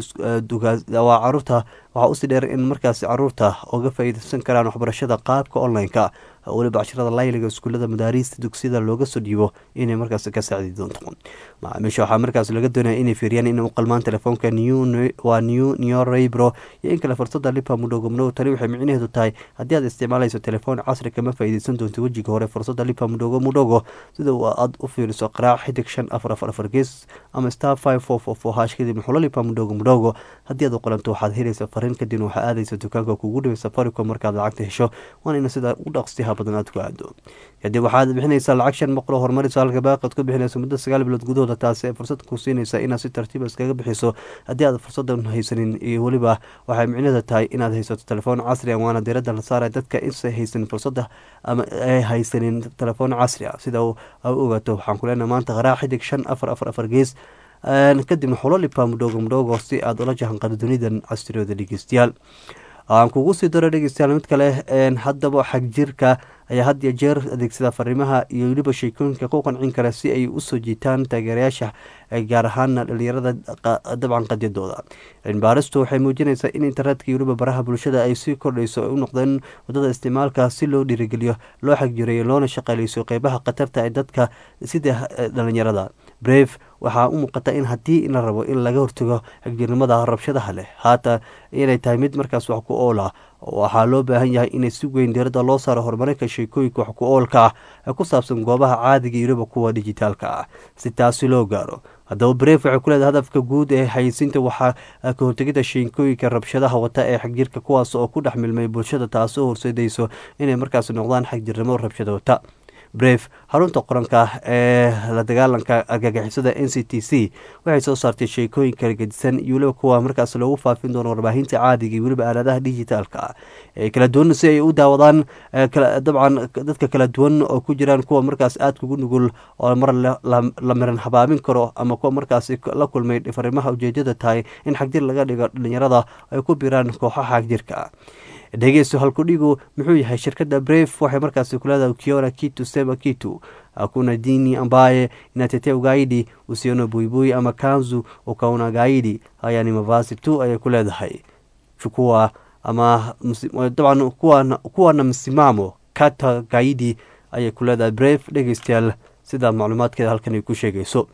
waa caruurta waxaa usii dheer in markaasi caruurta uga faa'iideysan karaan waxbarashada qaabka online-ka weliba cashirada layliga iskuullada madaariista dugsiyada looga soo dhiibo inay markaas ka saacidi doonto macaamiisha waxaa markaas laga doonaya inay fiiriyaan inay u qalmaan telefoonka waa new neorebro iyo in kale fursada lipa mudhogo mudhogo tani waxay micnaheedu tahay haddii aad isticmaalayso telefoon casri kama faa'iideysan doonto wejiga hore fursada lipa mudhogo mudhogo sida aad u fiiriso qaraac xidig shan afar afar afar gees ama star five four four four hash kadib xulo lipa mudhogo mudhogo haddii aad u qalanto waxaad helaysa fariin kadibna waxaa aadaysa dukaanka kugu dhaway safaricom markaad lacagta hesho waana ina sidaa u dhaqsiha badan aad ku aado kadib waxaad bixinaysaa lacag shan boqol oo horumarisa halka baaqad ku bixinayso muddo sagaal bilood gudahooda taasi ay fursad ku siinaysa inaad si tartiiba iskaga bixiso haddii aad fursadan haysanin iyo weliba waxay micnada tahay inaad haysato telefoon casri a waana diradda la saaraya dadka insa haysanin fursada ama ay haysanin telefoon casri a sida u ogaato waxaan ku leenahay maanta qaraac xidig shan afar afar afar gees kadibna xulo lipa mudhogo mudhogo si aad ula jahanqado dunidan casriyooda dhegeystayaal aan kugu sii daro dhegeystayaal mid kale haddaba xagjirka ayaa had iyo jeer adeegsada fariimaha iyo weliba sheekooyinka ku qancin kara si ay usoo jiitaan taageerayaasha gaar ahaana dhalinyarada dabcan qadyadooda cilmibaaristu waxay muujinaysaa in internetka iyo weliba baraha bulshada ay sii kordhayso ay u noqdeen wadada isticmaalka si loo dhiirigeliyo loo xagjireeyo loona shaqaaleyso qeybaha khatarta ee dadka sida dhalinyarada brave waxaa u muuqata in haddii la rabo in laga hortago xagjirnimada rabshadaha leh haatan inay tahay mid markaas wax ku oola waxaa loo baahan yahay inay si weyn diiradda loo saaro horumarinka sheekooyinka wax ku oolka ah ee ku saabsan goobaha caadiga iyo weliba kuwa dijitaalka ah si taasi loo gaaro haddaba bref waxay ku leedahay hadafka guud ee xayeysiinta waxaa ka hortegida sheekooyinka rabshadaha wata ee xagjirka kuwaas oo ku dhex milmay bulshada taasoo horseedayso inay markaas noqdaan xagjirnimo rabshada wata bref xarunta qoranka ee la dagaalanka argagixisada n c t c waxay soo saartay sheekooyin kala gedisan iyo weliba kuwa markaas loogu faafin doono warbaahinta caadiga iyo weliba aaladaha dijitaalka ah ee kala duwan si ay u daawadaan dabcan dadka kala duwan oo ku jiraan kuwa markaas aadka ugu nugul oo mar la miran habaamin karo ama kuwa markaas la kulmay fariimaha ujeedada tahay in xagjir laga dhigo dhalinyarada ay ku biraan kooxaha xagjirka dhegeysto halkudhigu muxuu yahay shirkadda bref waxay markaasi kuleedahay kiona kitu sema kitu hakuna dini ambaye inatetea ugaidi usiona buibui ama kanzu ukaona gaidi haya ni mavazi tu ayay ku leedahay chukua ama dabcan kuwana, kuwana msimamo kata gaidi ayay ku leedahay bref dhegeystayaal sida macluumaadkeeda halkan ay ku sheegayso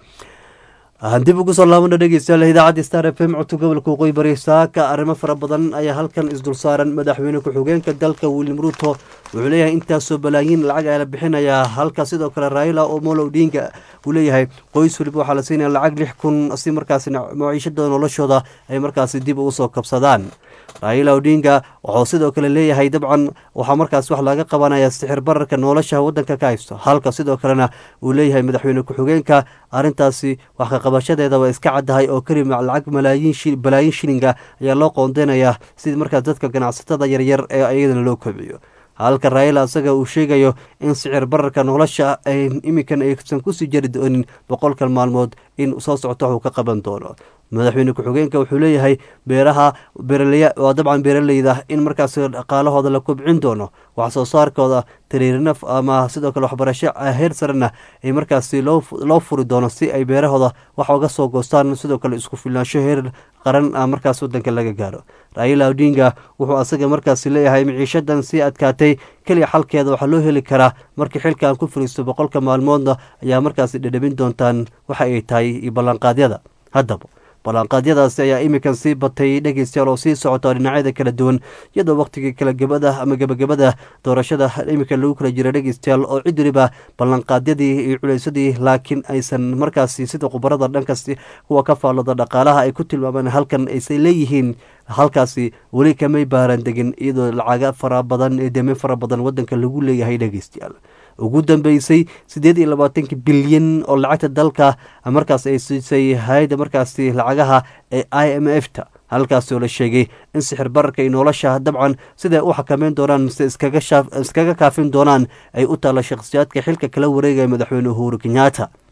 dib ugu soo laabana dhegeystayaal idaacadda star f m codka gobolka waqooyi bari saaka arrimo fara badan ayaa halkan isdul saaran madaxweyne ku-xigeenka dalka william ruto wuxuu leeyahay intaasoo balaayiin lacag ayaa la bixinayaa halka sidoo kale raila omolo odinga uu leeyahay qoys waliba waxaa la siinaya lacag lix kun si markaasi maciishada noloshooda ay markaasi dib ugu soo kabsadaan raila odinga wuxuu sidoo kale leeyahay dabcan waxaa markaas wax laga qabanaya sixir bararka nolosha wadanka ka haysto halka sidoo kalena uu leeyahay madaxweyne ku-xigeenka arintaasi wax kaqabashadeeda waa iska caddahay oo kelima lacag malaayiin balaayiin shilinga ayaa loo qoondeynayaa sidii markaas dadka ganacsatada yaryar ee iyadana loo kobciyo halka raila isaga uu sheegayo in sicir bararka nolosha iminkan aysan kusii jari doonin boqolkan maalmood in soo socto waxuu ka qaban doono madaxweyne ku-xigeenka wuxuu leeyahay beeraha waa dabcan beeraleyda in markaas dhaqaalahooda la kobcin doono wax soo saarkooda tariirina ama sidoo kale waxbarasho heer sarena ay markaasi loo furi doono si ay beerahooda wax uga soo goostaan sidoo kale isku filnaansho heer qaran ah markaas wadanka laga gaaro raila odinga wuxuu asaga markaasi leeyahay miciishadan sii adkaatay keliya xalkeeda waxaa loo heli karaa markii xilkan ku fariisto boqolka maalmoodna ayaa markaasi dhedhabin doontaan waxa ay tahay iyo ballanqaadyada haddaba ballanqaadyadaasi ayaa iminkan sii batay dhegeystayaal oo sii socota dhinacyada kala duwan iyadoo waqtigii kala gebada ama gebagabada doorashada iminkan lagu kala jira dhegeystayaal oo cid weliba ballanqaadyadii iyo culeysadii laakiin aysan markaasi sida khubarada dhankasti kuwa ka faallada dhaqaalaha ay ku tilmaameen halkan aysan leeyihiin halkaasi weli kamay baaran degin iyadoo lacaga fara badan ee deemen fara badan wadanka lagu leeyahay dhegeystayaal ugu dambeysay siddeed iyo labaatanki bilyan oo lacagta dalka markaas ay siisay hay-adda markaasi lacagaha ee i m f ta halkaasi oo la sheegay in sixir bararka iyo nolosha dabcan siday u xakameyn doonaan mise iskaga kaafin doonaan ay u taalla shakhsiyaadka xilka kala wareegaya madaxweyne uhuru kenyaata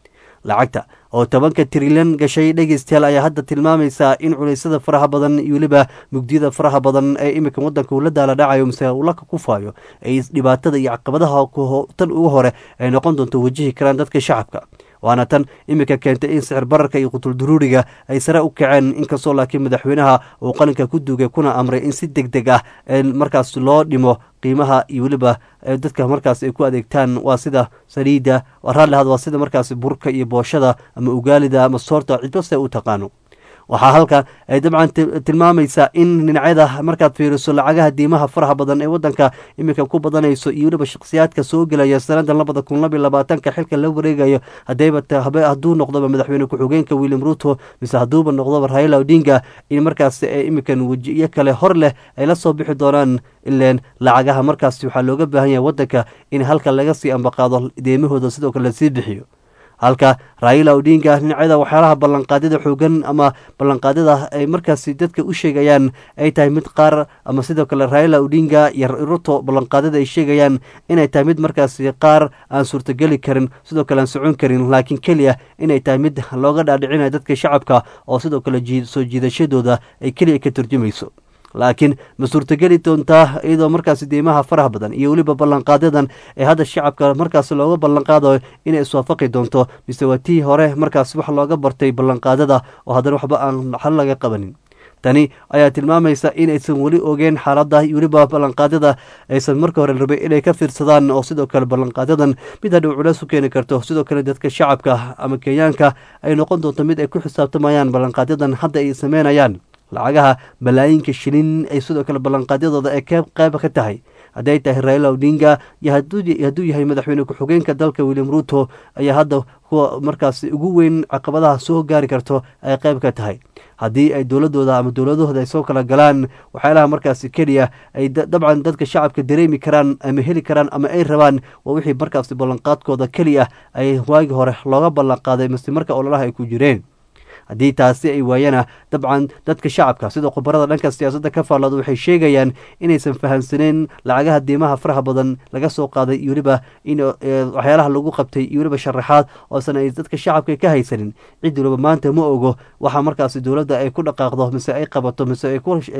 lacagta oo tobanka trilyan gashay dhegeystayaal ayaa hadda tilmaamaysaa in culeysyada faraha badan iyo weliba mugdiyada faraha badan ee iminka wadanka uu la daala dhacayo mise uu la kufaayo ay dhibaatada iyo caqabadaha tan ugu hore ay noqon doonto wajihi karaan dadka shacabka waana tan iminka keentay in sicir bararka iyo qutulduruuriga ay sare u kaceen inkastoo laakiin madaxweynaha uu qalinka ku duugay kuna amray in si deg deg ah markaas loo dhimo qiimaha iyo weliba dadka markaas ay ku adeegtaan waa sida saliidda raallihad waa sida markaas burka iyo booshada ama ugaalida ama soorta cidbase u taqaano waxaa halka ay dabcan tilmaamaysaa in dhinacyada markaad fiiriso lacagaha diimaha faraha badan ee wadanka iminka ku badanayso iyo weliba shakhsiyaadka soo gelaya sanada labada kun labiyo labaatanka xilka la wareegayo hadayba hadduu noqdoba madaxweyne ku-xigeenka william ruto mise hadduuba noqdoba raila odinga in markaas iminkan wejiyo kale hor leh ay la soo bixi doonaan ileen lacagaha markaas waxaa looga baahan yahay wadanka in halka laga sii ambaqaado deemahooda sidoo kale lasii bixiyo halka raila odinga dhinacyada waxyaalaha ballanqaadyada xoogan ama ballanqaadyada ay markaasi dadka u sheegayaan ay tahay mid qaar ama sidoo kale raila odinga iyo ruto ballanqaadyada ay sheegayaan inay tahay mid markaasi qaar aan suurtogeli karin sidoo kale aan socon karin laakiin keliya inay tahay mid looga dhaadhicinayo dadka shacabka oo sidoo kale soo jiidashadooda ay keliya ka turjumayso laakiin ma suurtogeli doontaa iyadoo markaasi deymaha faraha badan iyo weliba ballanqaadyadan ee hadda shacabka markaas looga ballanqaadayo inay iswaafaqi doonto mise waa tii hore markaas wax looga bartay ballanqaadyada oo haddana waxba aan xal laga qabanin tani ayaa tilmaamaysa in aysan weli ogeen xaaladda iyo weliba ballanqaadyada aysan marka hore rabay inay ka fiirsadaan oo sidoo kale ballanqaadyadan mid hadhow culeys u keeni karto sidoo kale dadka shacabka ama kenyaanka ay noqon doonto mid ay ku xisaabtamayaan ballanqaadyadan hadda ay sameynayaan lacagaha balaayiinka shilin ay sidoo kale ballanqaadyadooda ee qeyba ka tahay hadday tahay raila odinga iyo hadduu yahay madaxweyne ku-xigeenka dalka william ruto ayaa hadda kuwa markaas ugu weyn caqabadaha soo gaari karto ay qeyb ka tahay haddii ay dowladooda ama dowladahooda ay soo kala galaan waxyaalaha markaasi keliya ay dabcan dadka shacabka dareemi karaan ama heli karaan ama ay rabaan waa wixii markaasi ballanqaadkooda keliya ay waagi hore looga ballanqaaday mase marka ololaha ay ku jireen haddii taasi ay waayana dabcan dadka shacabka sida khubarada dhanka siyaasadda ka faallada waxay sheegayaan inaysan fahamsaneyn lacagaha diimaha faraha badan laga soo qaaday iyo weliba in waxyaalaha lagu qabtay iyo weliba sharaxaad oosan ay dadka shacabka ka haysanin cid waliba maanta ma ogo waxaa markaasi dowladda ay ku dhaqaaqdo mise ay qabato mise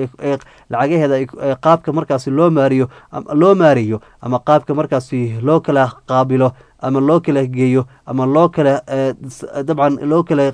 lacagaheeda qaabka markaasi loo maariyo loo maariyo ama qaabka markaasi loo kala qaabilo ama loo kala geeyo ama loo kala dabcan loo kala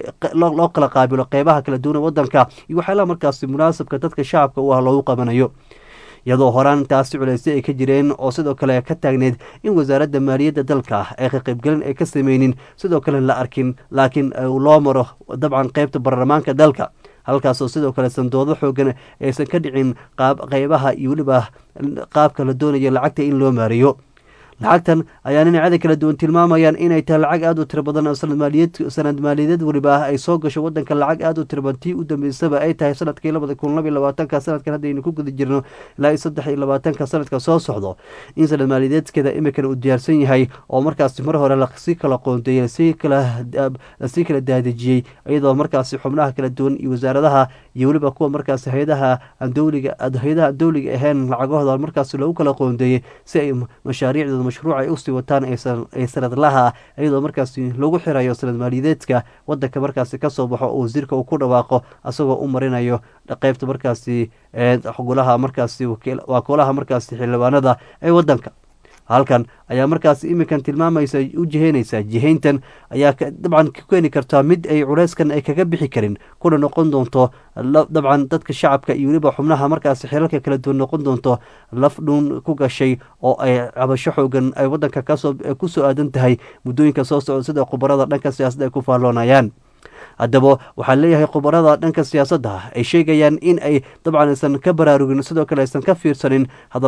loo kala qaabilo qeybaha kala duwan ee wadanka iyo waxyaalaha markaasi munaasabka dadka shacabka u ah loogu qabanayo iyadoo horaan taasi culeysay ay ka jireen oo sidoo kale ka taagneyd in wasaaradda maaliyadda dalka ay ka qaybgelin ay ka sameynin sidoo kale la arkin laakiin loo maro dabcan qeybta baarlamaanka dalka halkaasoo sidoo kale sandoodo xoogan aysan ka dhicin qeybaha iyo weliba qaabka la doonayo lacagta in loo maariyo lacagtan ayaa dhinacyada kala duwan tilmaamayaan inay tahay lacag aada u tiro badan oo sanad maaliyad sanad maaliyadeed weliba ah ay soo gasho wadanka lacag aada u tiro badan tii u dambeysaba ay tahay sanadkii labada kun labiyo labaatanka sanadkan haddaynu ku guda jirno ilaa iyo saddex iyo labaatanka sanadka soo socdo in sanad maaliyadeedkeeda imikan uu diyaarsan yahay oo markaasi mar hore lasii kala qoonteeyey lasii kala lasii kala daadejiyey iyadoo markaasi xubnaha kala duwan iyo wasaaradaha iyo weliba kuwa markaasi hay-adaha aan dowliga hay-adaha aan dowliga ahayn lacagahooda markaasi loogu kala qoonteeyey si ay mashaariicdooda mashruuc ay usii wataan ay sanadlaha iyadoo markaasi lagu xirayo sanad maaliyadeedka wadanka markaasi kasoo baxo oo wasiirka uu ku dhawaaqo asagoo u marinayo qeybta markaasi golaha markaasi waa golaha markaasi xildhibaanada ee wadanka halkan ayaa markaas iminkan tilmaamaysa u jiheynaysaa jihayntan ayaa dabcan ka keeni kartaa mid ay culeyskan ay kaga bixi karin kuna noqon doonto dabcan dadka shacabka iyo weliba xubnaha markaasi xilalka kala duwan noqon doonto laf dhuun ku gashay oo ay cabasho xoogan ay wadanka kasoo kusoo aadan tahay muddooyinka soo socda sida khubarada dhanka siyaasadda ay ku faalloonayaan haddaba waxaa leeyahay khubarada dhanka siyaasadda ay sheegayaan in ay dabcan aysan ka baraarugin sidoo kale aysan ka fiirsanin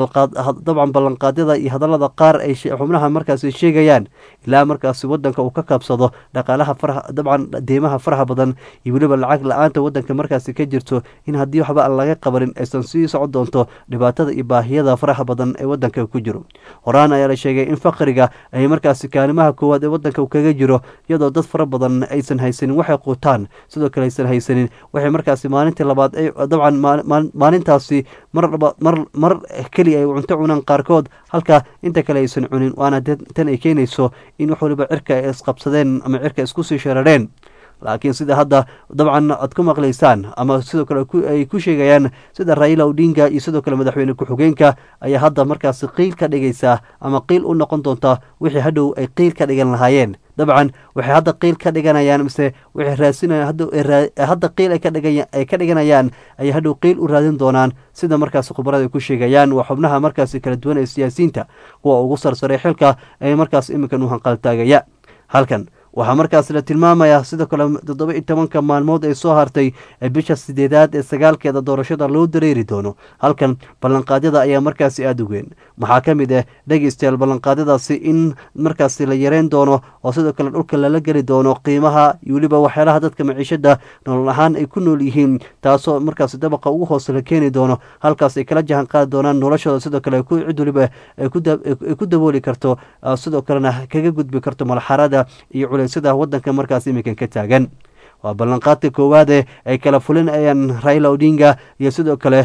dabcan ballanqaadyada iyo hadallada qaar ay xubnaha markaasi sheegayaan ilaa markaasi wadanka uu ka kabsado dhaqaalaha faraha dabcan deymaha faraha badan iyo weliba lacag la-aanta wadanka markaasi ka jirto in haddii waxba aan laga qabanin aysan sii socon doonto dhibaatada iyo baahiyada faraha badan ee wadanka ku jiro horaan ayaa la sheegay in faqriga ay markaasi kaalimaha koowaad ee wadanka kaga jiro iyadoo dad fara badan aysan haysanin waxay quutaan sidoo kale aysan haysanin waxay markaasi maalintii labaad dabcan maalintaasi mar keliya ay cunto cunaan qaarkood halka inta kale aysan cunin waana tan ay keenayso in wax waliba cirka ay isqabsadeen ama cirka isku sii sharareen laakiin sida hadda dabcan aad ku maqlaysaan ama sidoo kale ay ku sheegayaan sida raila odinga iyo sidoo kale madaxweyne ku-xigeenka ayaa hadda markaasi qiil ka dhigaysaa ama qiil u noqon doonta wixii hadhow ay qiil ka dhigan lahaayeen dabcan waxay hadda qiil ka dhiganayaan mise waxay raadsinayaan hadda qiil ay ka dhiganayaan ayay hadhow qiil u raadin doonaan sida markaasi khubarada ay ku sheegayaan waa xubnaha markaasi kala duwan ee siyaasiyiinta kuwa ugu sarsaray xilka ee markaas iminkan u hanqaltaagaya halkan waxaa markaas la tilmaamayaa sidoo kale toddoba iyo tobanka maalmood ay soo hartay bisha sideedaad ee sagaalkeeda doorashada loo dareeri doono halkan ballanqaadyada ayaa markaasi aada u weyn waxaa ka mid ah dhegeystayaal ballanqaadyadaasi in markaasi la yareyn doono oo sidoo kale dhulka lala geli doono qiimaha iyo weliba waxyaalaha dadka maciishada nolol ahaan ay ku nool yihiin taasoo markaasi dabaqa ugu hoose la keeni doono halkaas ay kala jahan qaadi doonaan noloshooda sidoo kale cid weliba ay ku dabooli karto sidoo kalena kaga gudbi karto malxarada iyo sida wadanka markaas iminkan ka taagan waa ballanqaadka koowaade ay kala fulinayaan raila odinga iyo sidoo kale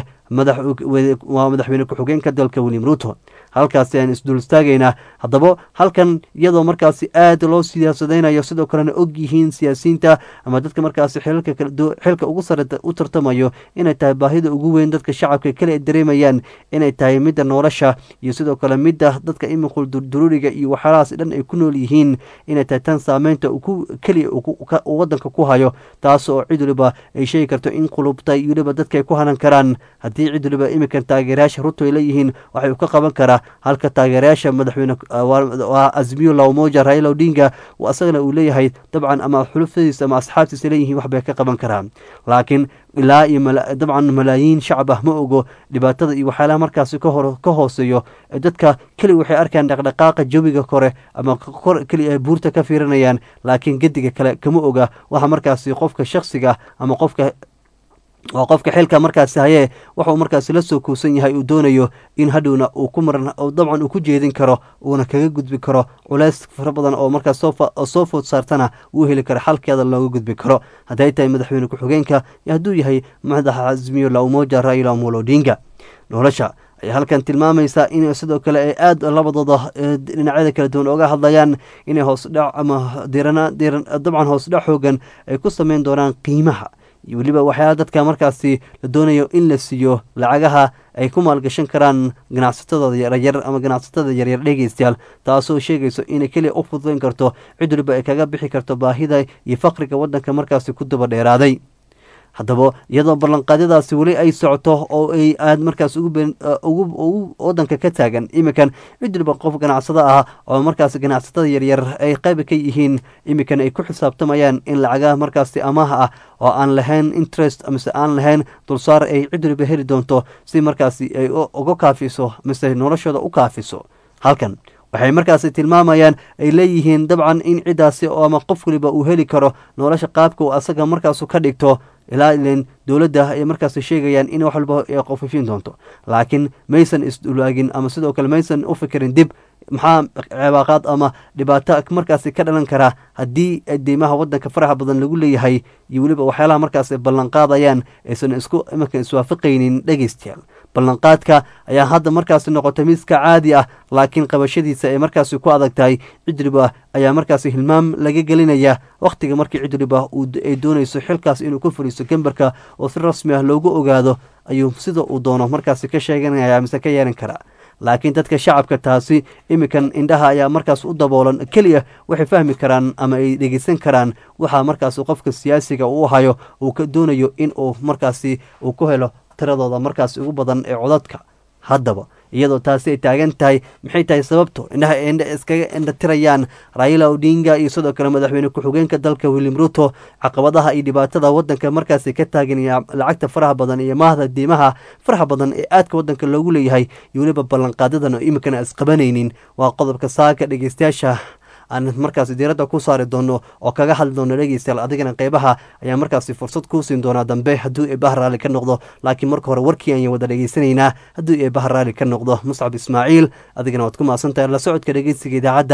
waa madaxweyne ku-xigeenka dalka william ruto halkaasi aan isdul istaagaynaa haddaba halkan iyadoo markaasi aada loo siyaasadeynayo sidoo kalena og yihiin siyaasiyiinta ama dadka markaasi xilka ugu sare u tartamayo inay tahay baahida ugu weyn dadka shacabka kale ay dareemayaan inay tahay midda nolosha iyo sidoo kale midda dadka imiqul durduruuriga iyo waxyaalahaas dhan ay ku nool yihiin inay tahay tan saameynta keliya uu wadanka ku hayo taas oo cid waliba ay sheegi karto in qulubta iyo weliba dadka ay ku hanan karaan haddii cid waliba iminkan taageerayaasha ruto ay leeyihiin waxay u ka qaban karaa halka taageerayaasha madaxweyne waa azmiyo lawmoja raila odinga asagana uu leeyahay dabcan ama xulufadiisa ama asxaabtiisa leeyihiin waxbay ka qaban karaan laakiin ilaa iyo dabcan malaayiin shacab ah ma ogo dhibaatada iyo waxyaalaha markaasi ka hooseeyo dadka keli waxay arkaan dhaqdhaqaaqa jawiga kore ama kor keli ay buurta ka fiirinayaan laakiin gediga kale kama oga waxa markaasi qofka shaksiga ama qofka waa qofka xilka markaasi hayee waxauu markaasi la soo kuusan yahay uu doonayo in hadhowna uu ku maran dabcan uu ku jeedin karo uuna kaga gudbi karo culays fara badan oo markaas soo food saartana uu heli karo xalkeeda looga gudbi karo hadday tahay madaxweyne ku-xigeenka iyo hadduu yahay madaxa azmiyo laumoja raila amolo odinga nolosha ayaa halkan tilmaamaysaa in sidoo kale ay aada labadooda dhinacyada kala duwan oga hadlayaan inay hoosdhac ama dabcan hoosdhac xoogan ay ku sameyn doonaan qiimaha iyo weliba waxyaala dadka markaasi la doonayo in la siiyo lacagaha ay ku maalgashan karaan ganacsatadooda yaryar ama ganacsatada yaryar dhegeystayaal taasoo sheegayso inay keliya u fududayn karto cid waliba ay kaga bixi karto baahida iyo faqriga waddanka markaasi ku daba dheeraaday haddaba iyadoo ballanqaadyadaasi weli ay socoto oo ay aada markaas ugu wadanka ka taagan iminkan cid waliba qof ganacsado ah oo markaas ganacsatada yaryar ay qayba ka yihiin iminkan ay ku xisaabtamayaan in lacagaha markaasi amaah ah oo aan lahayn interest mise aan lahayn dulsaar ay cid waliba heli doonto si markaasi ay uga kaafiso mise noloshooda u kaafiso halkan waxay markaasi tilmaamayaan ay leeyihiin dabcan in ciddaasi ama qof waliba uu heli karo nolosha qaabka uu asaga markaasu ka dhigto ilaa ilen dowladda ay markaasi sheegayaan in wax walba ay qofifin doonto laakiin maysan isdulaagin ama sidoo kale maysan u fikirin dib maxaa cebaaqaad ama dhibaato markaasi ka dhalan karaa haddii deymaha wadanka faraxa badan lagu leeyahay iyo weliba waxyaalaha markaas ballanqaadayaan aysan isku imanka iswaafaqaynin dhegeystayaal ballanqaadka ayaa hadda markaasi noqotay miska caadi ah laakiin qabashadiisa ay markaasi ku adag tahay cidriba ayaa markaasi hilmaam laga gelinaya wakhtiga markii cidriba ay doonayso xilkaas inuu ku fadhiisto gembarka oo si rasmi ah loogu ogaado ayuu sida uu doono markaasi ka sheeganaya mise ka yeelan karaa laakiin dadka shacabka taasi iminkan indhaha ayaa markaas u daboolan keliya waxay fahmi karaan ama ay dhegeysan karaan waxaa markaas qofka siyaasiga uu hayo uu ka doonayo in uu markaasi uu ku helo tiradooda markaas ugu badan ee codadka haddaba iyadoo taasi ay taagan tahay maxay tahay sababto indhaha indha iskaga indhatirayaan raila odinga iyo sidoo kale madaxweyne ku-xigeenka dalka william ruto caqabadaha iyo dhibaatada wadanka markaasi ka taagan iyo lacagta faraha badan iyo maahda diimaha faraha badan ee aadka wadanka loogu leeyahay iyo weliba ballanqaadadan oo iminkana isqabanaynin waa qodobka saaka dhegeystayaasha aan markaasi diiradda ku saari doono oo kaga hadli doono dhegeystayaal adigana qeybaha ayaa markaasi fursad kuu siin doonaa dambe hadduu eebaha raalli ka noqdo laakiin marka hore warkii ayaan wada dhegeysanaynaa hadduu eebaha raalli ka noqdo muscab ismaaciil adigana waad ku maasan tahay la socodka dhegeysiga idaacadda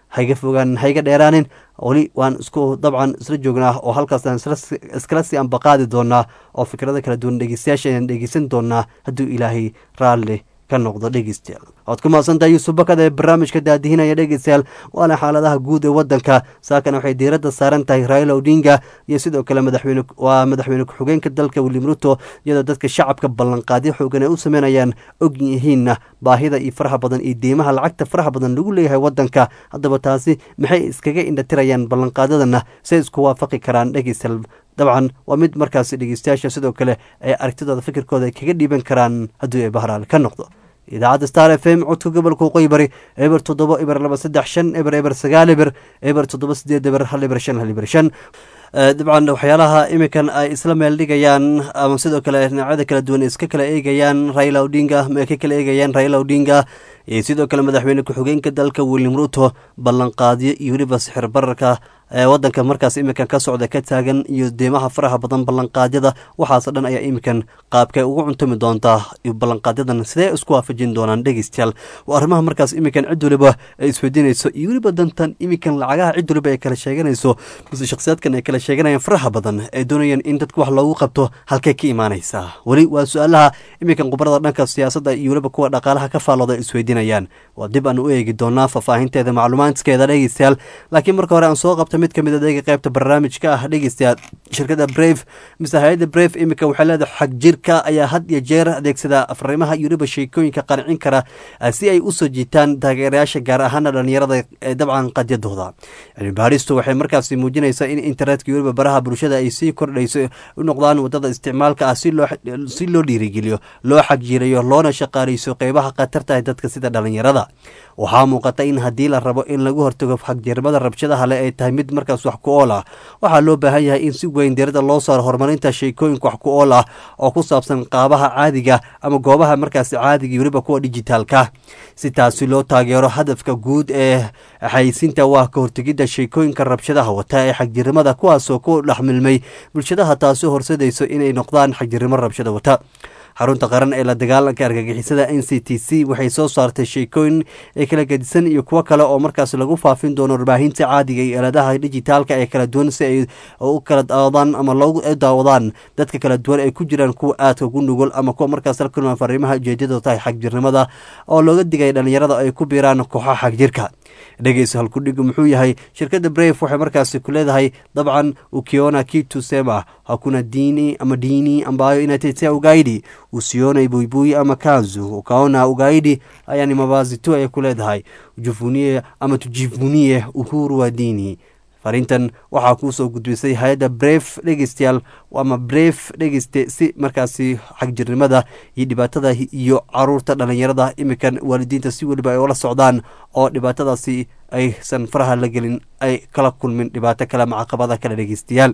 haiga fogaan haiga dheeraanin weli waan isku dabcan isla joognaa oo halkaasaan iskala sii ambaqaadi doonaa oo fikrada kala duwan dhegeystayaasha ayaan dhegeysan doonaa hadduu ilaahay raalli ka noqdo dhegeystayaal waad ku mahadsantahay yuusuf bakad ee barnaamijka daadihinaya dhegeystayaal waana xaaladaha guud ee wadanka saakana waxay diiradda saaran tahay raila odinga iyo sidoo kale madaxweyne waa madaxweyne ku-xigeenka dalka william ruto iyadoo dadka shacabka ballanqaadyo xoogan ay u sameynayaan og yihiinna baahida iyo faraha badan iyo deymaha lacagta faraha badan lagu leeyahay wadanka haddaba taasi maxay iskaga indhatirayaan ballanqaadyadana say isku waafaqi karaan dhegeystayaal dabcan waa mid markaasi dhegeystayaasha sidoo kale ay aragtidooda fikirkooda ay kaga dhiiban karaan haddii ay bahraal ka noqdo idaacadda star f m codka gobolka waqooyi bari eber toddoba eber laba saddex shan eber eber sagaal eber eber toddoba sideed eber hal eber shan hal eber shan dabcan waxyaalaha iminkan ay isla meel dhigayaan ama sidoo kale dhinacyada kala duwan iska kala eegayaan raila odinga ma ka kala eegayaan raila odinga iyo sidoo kale madaxweyne ku-xigeenka dalka william ruto ballanqaadyo iyo weliba sixir bararka wadanka markaas iminkan ka socda ka taagan iyo deymaha faraha badan ballanqaadyada waxaasoo dhan ayaa iminkan qaabkay ugu cuntumi doontaa ballanqaadyadan sidee isku waafajin doonaan dhegeystayaal waa arrimaha markaas iminkan cid waliba ay isweydiinayso iyo weliba dantan iminkan lacagaha cid waliba ay kala sheeganayso mise shakhsiyaadkan ay kala sheeganayaan faraha badan ay doonayaan in dadka wax loogu qabto halkay ka imaanaysaa weli waa su-aalaha iminkan khubarada dhanka siyaasadda iyo weliba kuwa dhaqaalaha ka faallooda ay isweydiinayaan waa dib aan u eegi doonaa faahfaahinteeda macluumaadkeeda dhegeystayaal laakiin marka hore aan soo qabta mid ka mid adeega qaybta barnaamijka ah dhegeystayaal shirkada brave mise hay-adda brave iminka waxay leedahay xag jirka ayaa had iyo jeer adeegsada afrimaha iyo weliba sheekooyinka qancin kara si ay usoo jiitaan taageerayaasha gaar ahaana dhalinyarada ee dabcan qadyadooda cilmi baaristu waxay markaasi muujinaysaa in internetka iyo weliba baraha bulshada ay sii kordhayso u noqdaan wadada isticmaalka ah si loo dhiirigeliyo loo xagjiirayo loona shaqaaleyso qeybaha khatarta ee dadka sida dhalinyarada waxaa muuqata in haddii la rabo in lagu hortago xagjirmada rabshadaha le ay tahay mid markaas wax ku ool ah waxaa loo baahan yahay in si weyn dirada loo saaro horumarinta sheekooyinka wax ku ool ah oo ku saabsan qaabaha caadiga ama goobaha markaas caadiga iyo weliba kuwa dijitaalka si taasi loo taageero hadafka guud ee xayeysinta waa ka hortegidda sheekooyinka rabshadaha wata ee xagjirnimada kuwaasoo ku dhexmilmay bulshadaha taasi horsadayso inay noqdaan xagjirnimo rabshada wata xarunta qaran ee la dagaalanka argagixisada n c t c waxay soo saartay sheekooyin ee kala gedisan iyo kuwo kale oo markaas lagu faafin doono warbaahinta caadiga iyo eeladaha dijitaalka ee kala duwan si ay u kala daawadaan ama loogu daawadaan dadka kala duwan ay ku jiraan kuwa aadka ugu nugul ama kuwa markaas la kulmaan fariimaha ujeedada tahay xagjirnimada oo looga digaya dhalinyarada ay ku biiraan kooxaha xagjirka dhegeysa halkudhigu muxuu yahay shirkadda brave waxay markaasi ku leedahay dabcan ukiona kitu sema hakuna dini ama dini ambayo inatetea ugaidi usione buibui ama kanzu ukaona ugaidi haya ni mavazi tu ayay ku leedahay ujivunie ama tujivunie uhuru wa dini fariintan waxaa kuu soo gudbisay hay-adda bref dhegeystayaal ama bref dhegeyste si markaasi xagjirnimada iyo dhibaatada iyo caruurta dhalinyarada imikan waalidiinta si weliba ay ula socdaan oo dhibaatadaasi aysan faraha la gelin ay kala kulmin dhibaato kale ama caqabada kale dhegeystayaal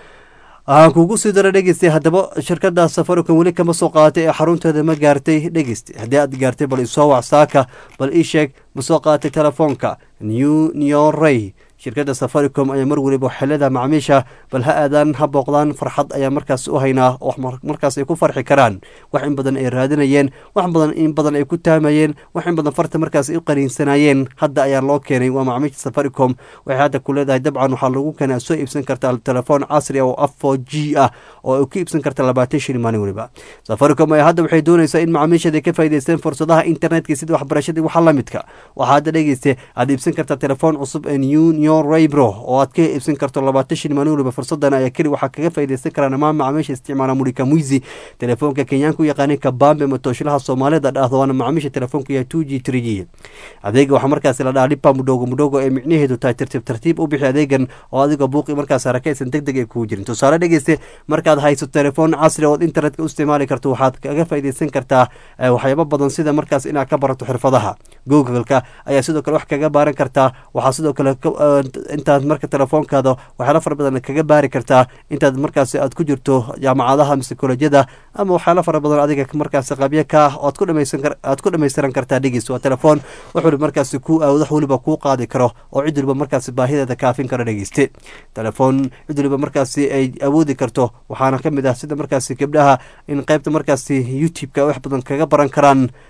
waxaan kuugu sii dara dhegeystay haddaba shirkada safaricom weli kama soo qaadatay ee xarunteeda ma gaartay dhegeystay haddii aad gaartay bal isoo wac saaka bal ii sheeg ma soo qaadatay telefoonka new neorey shirkadda safaricom ayaa mar weliba waxay leedahay macmiisha bal ha aadaan ha booqdaan farxad ayaa markaas u haynaa oo markaas ay ku farxi karaan wax in badan ay raadinayeen wax badan in badan ay ku taamayeen wax in badan farta markaas ay u qaniinsanayeen hadda ayaa loo keenay waa macmiisha safaricom waxay hadda ku leedahay dabcan waxaa lagu keenaa soo iibsan kartaa telefoon casri ah oo afo g ah oo ay ku iibsan karta labaatan shilin maalin weliba safaricom ayaa hadda waxay doonaysaa in macaamiishada ka faa'iidaysteen fursadaha internetka sida waxbarashadii waxa la midka waxaa hadda dhegeysta aad iibsan kartaa telefoon cusub ee new raybro oo aad ka iibsan karto labaatan shil maalin waliba fursadan ayaa keli waxaa kaga faaidaysan karaa dhamaan macaamiisha isticmaala murika muizi telefoonka kenyaanka u yaqaanay kabambe matooshalaha soomaalida dhahdo waana macaamiisha telefoonka yahay two g three g adeega waxaa markaasi la dhaha lipa mudhogo mudhogo ee micnaheedu tahay tartiib tartiib u bixi adeegan oo adiga buuqi markaas harakaysan deg deg ay kugu jirin tusaale dhegeyste markaad hayso telefoon casri ood internetka u isticmaali karto waxaad kaga faaidaysan kartaa waxyaabo badan sida markaas inaad ka barato xirfadaha googleka ayaa sidoo kale wax kaga baaran kartaa waxaa sidoo kale intaad marka telefoonkaada waxyaala fara badan kaga baari kartaa intaad markaas aad ku jirto jaamacadaha mise kolejyada ama waxyaala fara badan adiga markaas qabyo ka ah oad ku dhamaysaad ku dhamaystiran kartaa dhegis waa telefoon wax waliba markaas ku wax waliba kuu qaadi karo oo cid waliba markaas baahideeda kaafin karo dhegeyste telefoon cid waliba markaasi ay awoodi karto waxaana kamid ah sida markaasi gabdhaha in qeybta markaasi youtube-ka wax badan kaga baran karaan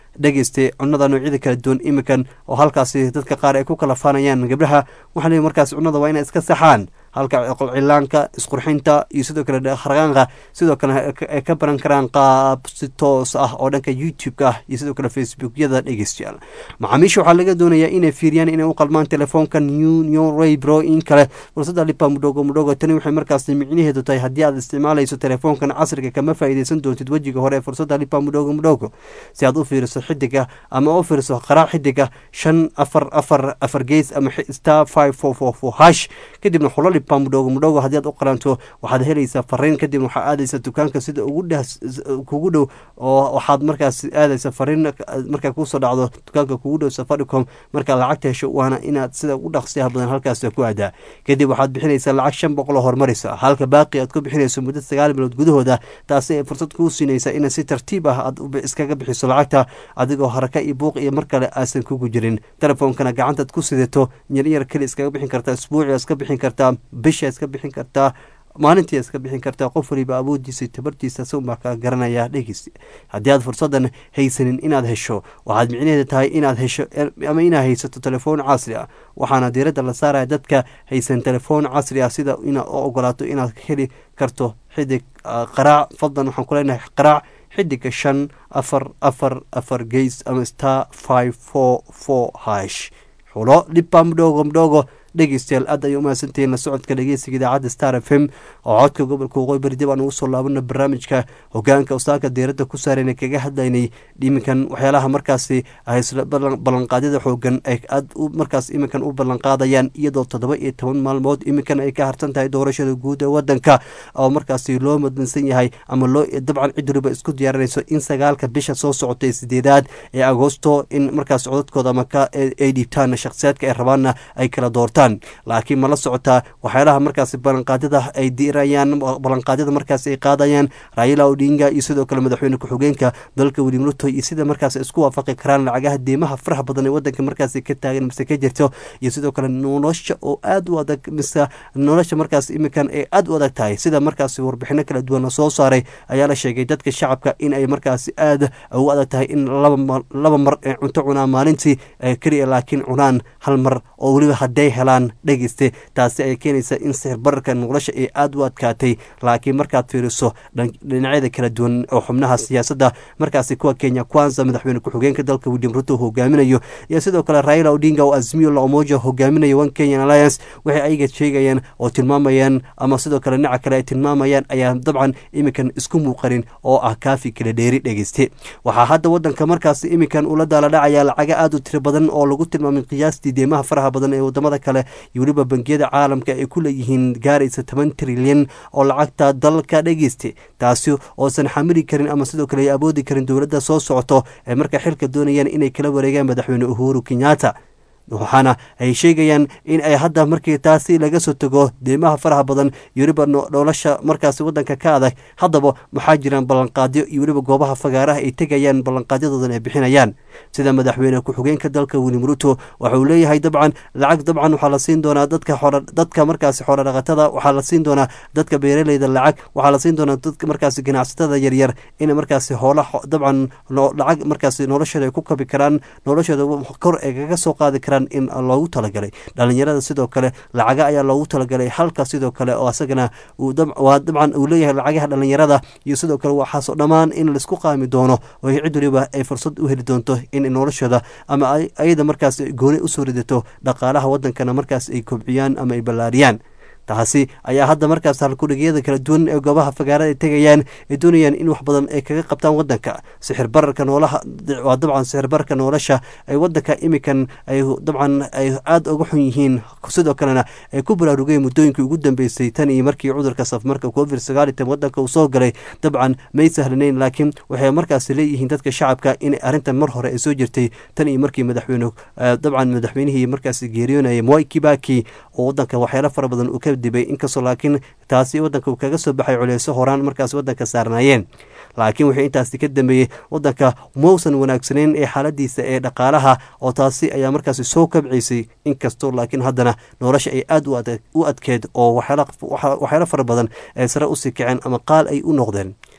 dhegeyste cunada noocyada kala duwan iminkan oo halkaasi dadka qaar ay ku kala faanayaan gabdhaha waxaa leeyahy markaasi cunada waa inay iska saxaan halka cilaanka isqurxinta iyo sidoo kale harqaanka sidoo kale ay ka baran karaan qaab si toos ah oo dhanka youtube-ka ah iyo sidoo kale facebookyada dhegeystayaal macaamiisha waxaa laga doonayaa inay fiiriyaan inay u qalmaan telefoonka new new raybro in kale fursadda lipa mudhogo mudhogo tani waxay markaasi micnaheedu tahay haddii aad isticmaalayso telefoonkan casriga kama faa'iideysan doontid wejiga hore ee fursadda lipa mudhogo mudhogo si aad u fiiriso xidiga ama u fiiriso qaraac xidiga shan afar afar afar gees ama star five four four four hash kadibna xulo lipa mudhogo mudhogo haddii aad u qalanto waxaad helaysaa fariin kadibna waxaa aadaysa dukaanka sida ugu dheh kugu dhow oo waxaad markaas aadaysa fariin markaa kusoo dhacdo dukaanka kugu dhow safaricom markaad lacagta hesho waana inaad sida ugu dhaqsiyaha badan halkaas ku aadaa kadib waxaad bixinaysaa lacag shan boqol oo horumaraysa halka baaqi aad ku bixinayso muddo sagaal bilood gudahooda taasi ay fursad kuu siinaysa inaad si tartiib ah aad iskaga bixiso lacagta adigoo haraka iyo buuq iyo mar kale aasan kugu jirin telefoonkana gacantaad ku sidato yaryar keli iskaga bixin kartaa isbuuci iska bixin kartaa bisha iska bixin kartaa maalintii iska bixin kartaa qof waliba awoodiisa tabartiisa suunbaa kaa garanaya dhegeysi haddii aad fursadan haysanin inaad hesho waxaad micnaheeda tahay inaad hesho ama inaad haysato telefoon casri ah waxaana diiradda la saaraya dadka haysan telefoon casri ah sida inaad u ogolaato inaad heli karto xidig qaraac fadlan waxaan ku leenahay qaraac xidiga shan afar afar afar geys ama star five four four hash xulo dhibba mdhogo mdhogo dhegeystayaal aad ay umahadsantihiin la socodka dhegeysiga idaacadda star f m oo codka gobolka waqooyi bari dib aan ugu soo laabana barnaamijka hogaanka usaaka diiradda ku saarayna kaga hadlaynay iminkan waxyaalaha markaasi haysla ballanqaadyada xoogan ay aad markaas iminkan u ballanqaadayaan iyadoo toddoba iyo toban maalmood iminkan ay ka harsan tahay doorashada guud ee wadanka oo markaasi loo madlansan yahay ama loo dabcan cid waliba isku diyaarinayso in sagaalka bisha soo socotay sideedaad ee agoosto in markaas codadkooda ama ay dhiibtaan shakhsiyaadka ay rabaanna ay kala doortaan laakiin mala socotaa waxyaalaha markaasi ballanqaadyada ay dirayaan ballanqaadyada markaasi ay qaadayaan raila odinga iyo sidoo kale madaxweyne ku-xigeenka dalka william ruto iyo sida markaas isku waafaqi karaan lacagaha deemaha faraha badan ee wadanka markaasi ka taagan mise ka jirto iyo sidoo kale nolosha oo aad u adag mise nolosha markaas iminkan ay aad u adag tahay sida markaasi warbixino kala duwan la soo saaray ayaa la sheegay dadka shacabka in ay markaasi aad ugu adag tahay in laba mar ay cunto cunaan maalintii keliya laakiin cunaan hal mar oo weliba hadday helaan dhegeyste taasi ay keenaysa in sixir bararka nolosha ay aada u adkaatay laakiin markaad fiiriso dhinacyada kala duwan oo xubnaha siyaasadda markaasi kuwa kenya kwanza madaxweyne ku-xigeenka dalka william ruto hogaaminayo iyo sidoo kale raila odinga oo azmiyo la omoja hogaaminayo one kenyan alliance waxay ayaga sheegayaan oo tilmaamayaan ama sidoo kale dhinaca kale ay tilmaamayaan ayaa dabcan iminkan isku muuqanin oo ah kaafi kala dheeri dhegeyste waxaa hadda wadanka markaasi iminkan ula daala dhacaya lacaga aada u tiro badan oo lagu tilmaamay qiyaastii deemaha faraha badan ee wadamada kale iyo weliba bangiyada caalamka ay ku leeyihiin gaaraysa toban trilyan oo lacagta dalka dhegeysta taasi oosan xamili karin ama sidoo kale ay awoodi karin dowladda soo socoto ee marka xilka doonayaan inay kala wareegaan madaxweyne uhuru kenyatta waxaana ay sheegayaan in ay hadda markii taasi laga soo tago deemaha faraha badan iyo weliba nolosha markaasi wadanka ka adag haddaba maxaa jiraan ballanqaadyo iyo weliba goobaha fagaaraha ay tegayaan ballanqaadyadoodan ay bixinayaan sida madaxweyne ku-xigeenka dalka william ruto waxa uu leeyahay dabcan lacag dabcan waxaa la siin doonaa dadka dadka markaasi xoolo dhaqatada waxaa la siin doonaa dadka beeraleyda lacag waxaa la siin doonaa dadka markaasi ganacsatada yaryar in markaasi hoola dabcan lacag markaasi noloshooda ay ku kabi karaan noloshooda kor ay kaga soo qaadi karaan in loogu talagalay dhalinyarada sidoo kale lacaga ayaa loogu talagalay halka sidoo kale oo asagana waa dabcan uu leeyahay lacagaha dhalinyarada iyo sidoo kale waxaasoo dhammaan in laisku qaami doono oo cid waliba ay fursad u heli doonto in noloshooda ama ayada markaas gooni usoo ridato dhaqaalaha wadankana markaas ay kobciyaan ama ay ballaariyaan taasi ayaa hadda markaas halkudhegyada kala duwan ee goobaha fagaarada ay tegayaan ay doonayaan in wax badan ay kaga qabtaan wadanka sixir bararka noolaha waa dabcan sixir bararka nolosha ay wadanka imikan ay dabcan ay aada uga xun yihiin sidoo kalena ay ku baraarugeen muddooyinkii ugu dambeysay tan iyo markii cudurka safmarka covid sagaal iyo tan wadanka uu soo galay dabcan may sahlanayn laakiin waxay markaas leeyihiin dadka shacabka in arrintan mar hore ay soo jirtay tan iyo markii madaxweyne dabcan madaxweynihii markaas geeriyoonayay moi kibaki oo wadanka waxyaalo fara badan uu ka dibay inkastoo laakiin taasi wadanka uu kaga soo baxay culeyso horaan markaas wadanka saarnaayeen laakiin wixii intaasi ka dambeeyey wadanka mausan wanaagsaneyn ee xaaladiisa ee dhaqaalaha oo taasi ayaa markaasi soo kabcaysay inkastoo laakiin haddana nolosha ay aada u adkeed oo waxyaalo fara badan ay sare usii kaceen ama qaal ay u noqdeen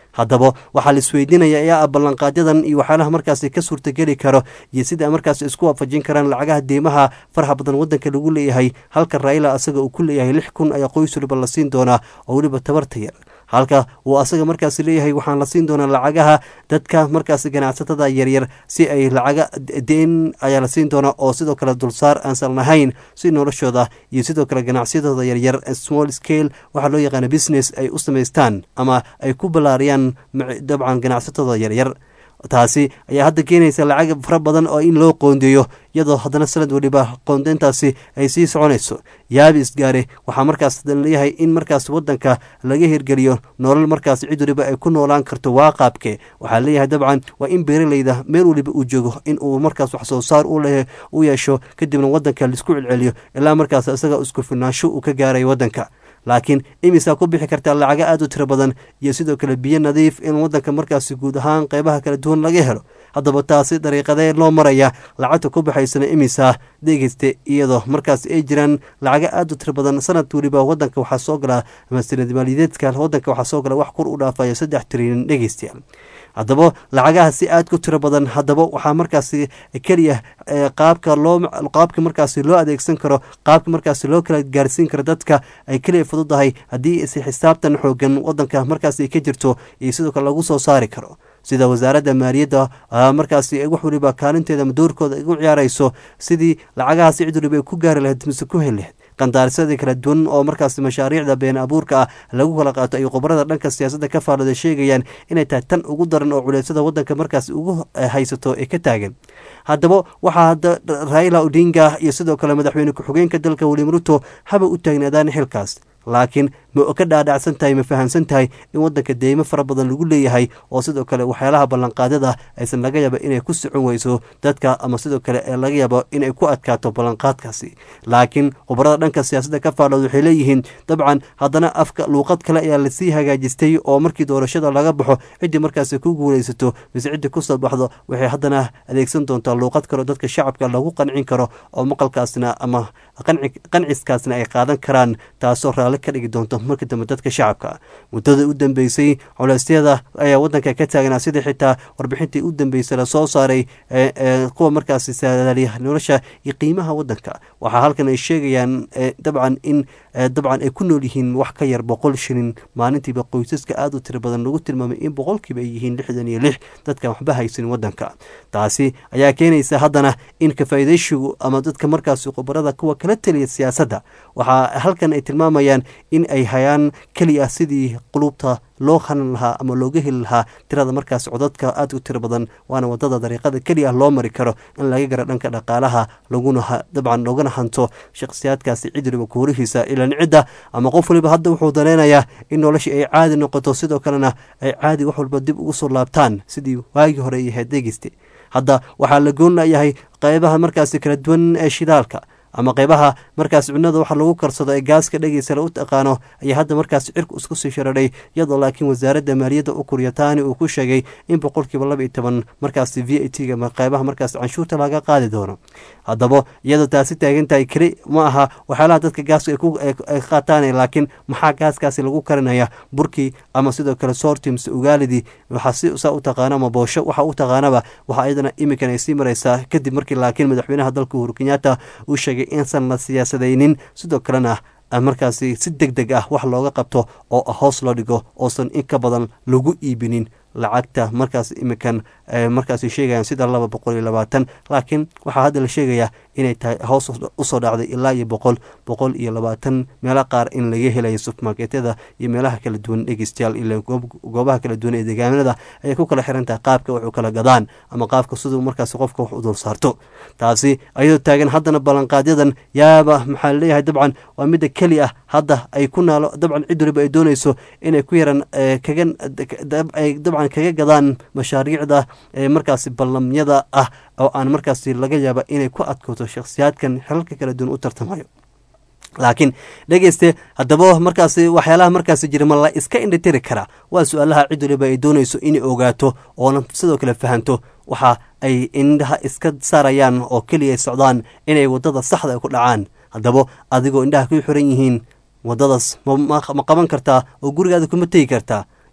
haddaba waxaa la isweydiinaya ayaa ah ballanqaadyadan iyo waxyaalaha markaasi ka suurtageli karo iyo sida ay markaasi isku waafajin karaan lacagaha deymaha faraha badan wadanka lagu leeyahay halka raila asaga uu ku leeyahay lix kun ayaa qoys waliba la siin doonaa oo weliba tabarta yar halka uu asaga markaasi leeyahay waxaan la siin doonaa lacagaha dadka markaasi ganacsatada yaryar si ay lacaga deen ayaa la siin doonaa oo sidoo kale dulsaar aansan lahayn si noloshooda iyo sidoo kale ganacsiyadooda yaryar small scale waxaa loo yaqaana business ay u samaystaan ama ay ku ballaariyaan dabcan ganacsatooda yaryar taasi ayaa hadda keenaysa lacag fara badan oo in loo qoondeeyo iyadoo haddana sanad weliba qoondeyntaasi ay sii soconayso yaabi isgaare waxaa markaas leeyahay in markaas wadanka laga hirgeliyo nolol markaas cid waliba ay ku noolaan karto waa qaabke waxaa leeyahay dabcan waa in beeraleyda meel waliba uu joogo in uu markaas wax soo saar u yeesho kadibna wadanka laisku celceliyo ilaa markaas isaga isku filnaansho uu ka gaarayo wadanka laakiin imisaa ku bixi kartaa lacago aad u tiro badan iyo sidoo kale biyo nadiif in wadanka markaasi guud ahaan qeybaha kala duwan laga helo haddaba taasi dariiqadee loo maraya lacagta ku baxaysana imisaa dhegeyste iyadoo markaas ay jiraan lacago aad u tiro badan sanad weliba wadanka waxaa soo galaa ama sanad maaliyadeedka wadanka waxaa soo gala wax kur u dhaafaya saddex trilyan dhegeystayaal haddaba lacagaha si aad ku tiro badan haddaba waxaa markaasi keliya qaabka loo qaabka markaasi loo adeegsan karo qaabka markaasi loo kala gaarsiin karo dadka ay keliya fududahay haddii is xisaabtan xoogan wadanka markaasi ka jirto iyo sidoo kale lagu soo saari karo sida wasaaradda maaliyadda markaasi wax waliba kaalinteeda ama doorkooda ugu ciyaarayso sidii lacagahaasi cid waliba ay ku gaari lahayd mise ku heli lahayd qandaarisada kala duwan oo markaasi mashaariicda been abuurka ah lagu kala qaato ay khubarada dhanka siyaasadda ka faalooda sheegayaan inay tahay tan ugu daran oo culeysada wadanka markaasi ugu haysato ee ka taagan haddaba waxaa hadda raila odinga iyo sidoo kale madaxweyne ku-xigeenka dalka william ruto haba u taagnaadaan xilkaas laakiin ma ka dhaadhacsan tahay ma fahamsan tahay in wadanka deymo fara badan lagu leeyahay oo sidoo kale waxyaalaha ballanqaadyada aysan laga yaaba inay ku socon weyso dadka ama sidoo kale ee laga yaabo inay ku adkaato ballanqaadkaasi laakiin khubarada dhanka siyaasadda ka faalood waxay leeyihiin dabcan haddana afka luuqad kale ayaa lasii hagaajistay oo markii doorashada laga baxo ciddii markaasi ku guulaysato mise ciddii kusoo baxdo waxay haddana adeegsan doontaa luuqad kale oo dadka shacabka lagu qancin karo oo maqalkaasna ama qanciskaasna ay qaadan karaan taasoo raalli ka dhigi doonto marka dambe dadka shacabka muddada u dambeysay culeysyada ayaa wadanka ka taagnaa sidii xitaa warbixintii u dambeysay lasoo saaray kuwa markaasi saadaaliya nolosha iyo qiimaha wadanka waxaa halkan ay sheegayaan dabcan in dabcan ay ku nool yihiin wax ka yar boqol shilin maalintiiba qoysaska aada u tiro badan lagu tilmaamay in boqolkiiba ay yihiin lixdan iyo lix dadkan waxba haysan wadanka taasi ayaa keenaysa haddana in kafaa'idayshigu ama dadka markaasi khubarada kuwa kala taliya siyaasadda waxaa halkan ay tilmaamayaan in ay hayaan keliya sidii qulubta loo hanan lahaa ama looga heli lahaa tirada markaas codadka aad u tiro badan waana wadada dariiqada keliya loo mari karo in laga gara dhanka dhaqaalaha laguna dabcan loogana hanto shakhsiyaadkaasi cid waliba kuurihiisa ilan cidda ama qof waliba hadda wuxuu daneynayaa in noloshii ay caadi noqoto sidoo kalena ay caadi wax walba dib ugu soo laabtaan sidii waagii hore ay ahayd degeyste hadda waxaa la goonlayahay qeybaha markaasi kala duwan ee shidaalka ama qeybaha markaas cunada waxa lagu karsado ee gaaska dhegeysala u taqaano ayaa hadda markaas cirku isku sii shararay iyadoo laakiin wasaaradda maaliyadda u kuryataani uu ku sheegay in boqolkiiba laba iyo toban markaasi v a t ga qeybaha markaas canshuurta laga qaadi doono haddaba iyadoo taasi taagan tahay keli ma aha waxyaalaha dadka gaaska ay qaataan laakiin maxaa gaaskaasi lagu karinaya burkii ama sidoo kale sortims ugaalidii waxaa si saa u taqaano ama boosho waxa u taqaanaba waxaa iyadana iminkan ay sii maraysaa kadib markii laakiin madaxweynaha dalka uhuru kenyatta uu sheegay insan la siyaasadaynin sidoo kalena markaasi si deg deg ah wax looga qabto oo hoos loo dhigo oosan in ka badan lagu iibinin lacagta markaas iminkan markaas sheegayaan sida laba boqol iyo labaatan laakiin waxaa hadda la sheegayaa inay tahay hoos usoo dhacday ilaa iyo boqol boqol iyo labaatan meelo qaar in laga helayo supermarketyada iyo meelaha kala duwan dhegeystayaal ila goobaha kala duwan ee deegaanada ayay ku kala xiran tahay qaabka wax u kala gadaan ama qaabka siduu markaas qofka wax u dul saarto taasi ayadoo taagan haddana ballanqaadyadan yaaba maxaa laleeyahay dabcan waa midda keli ah hadda ay ku naalo dabcan cid waliba ay doonayso inay ku yaran kaga dabcan kaga gadaan mashaariicda markaasi ballamyada ah oo aan markaasi laga yaaba inay ku adkooto shakhsiyaadkan xelalka kala duwan u tartamayo laakiin dhegeyste haddaba markaasi waxyaalaha markaasi jira ma la iska indhitiri karaa waa su-aalaha cid waliba ay doonayso inay ogaato oona sidoo kale fahanto waxa ay indhaha iska saarayaan oo keliya socdaan inay wadada saxda ay ku dhacaan haddaba adigoo indhaha ku xiran yihiin wadadaas ma qaban kartaa oo gurigaada kuma tegi kartaa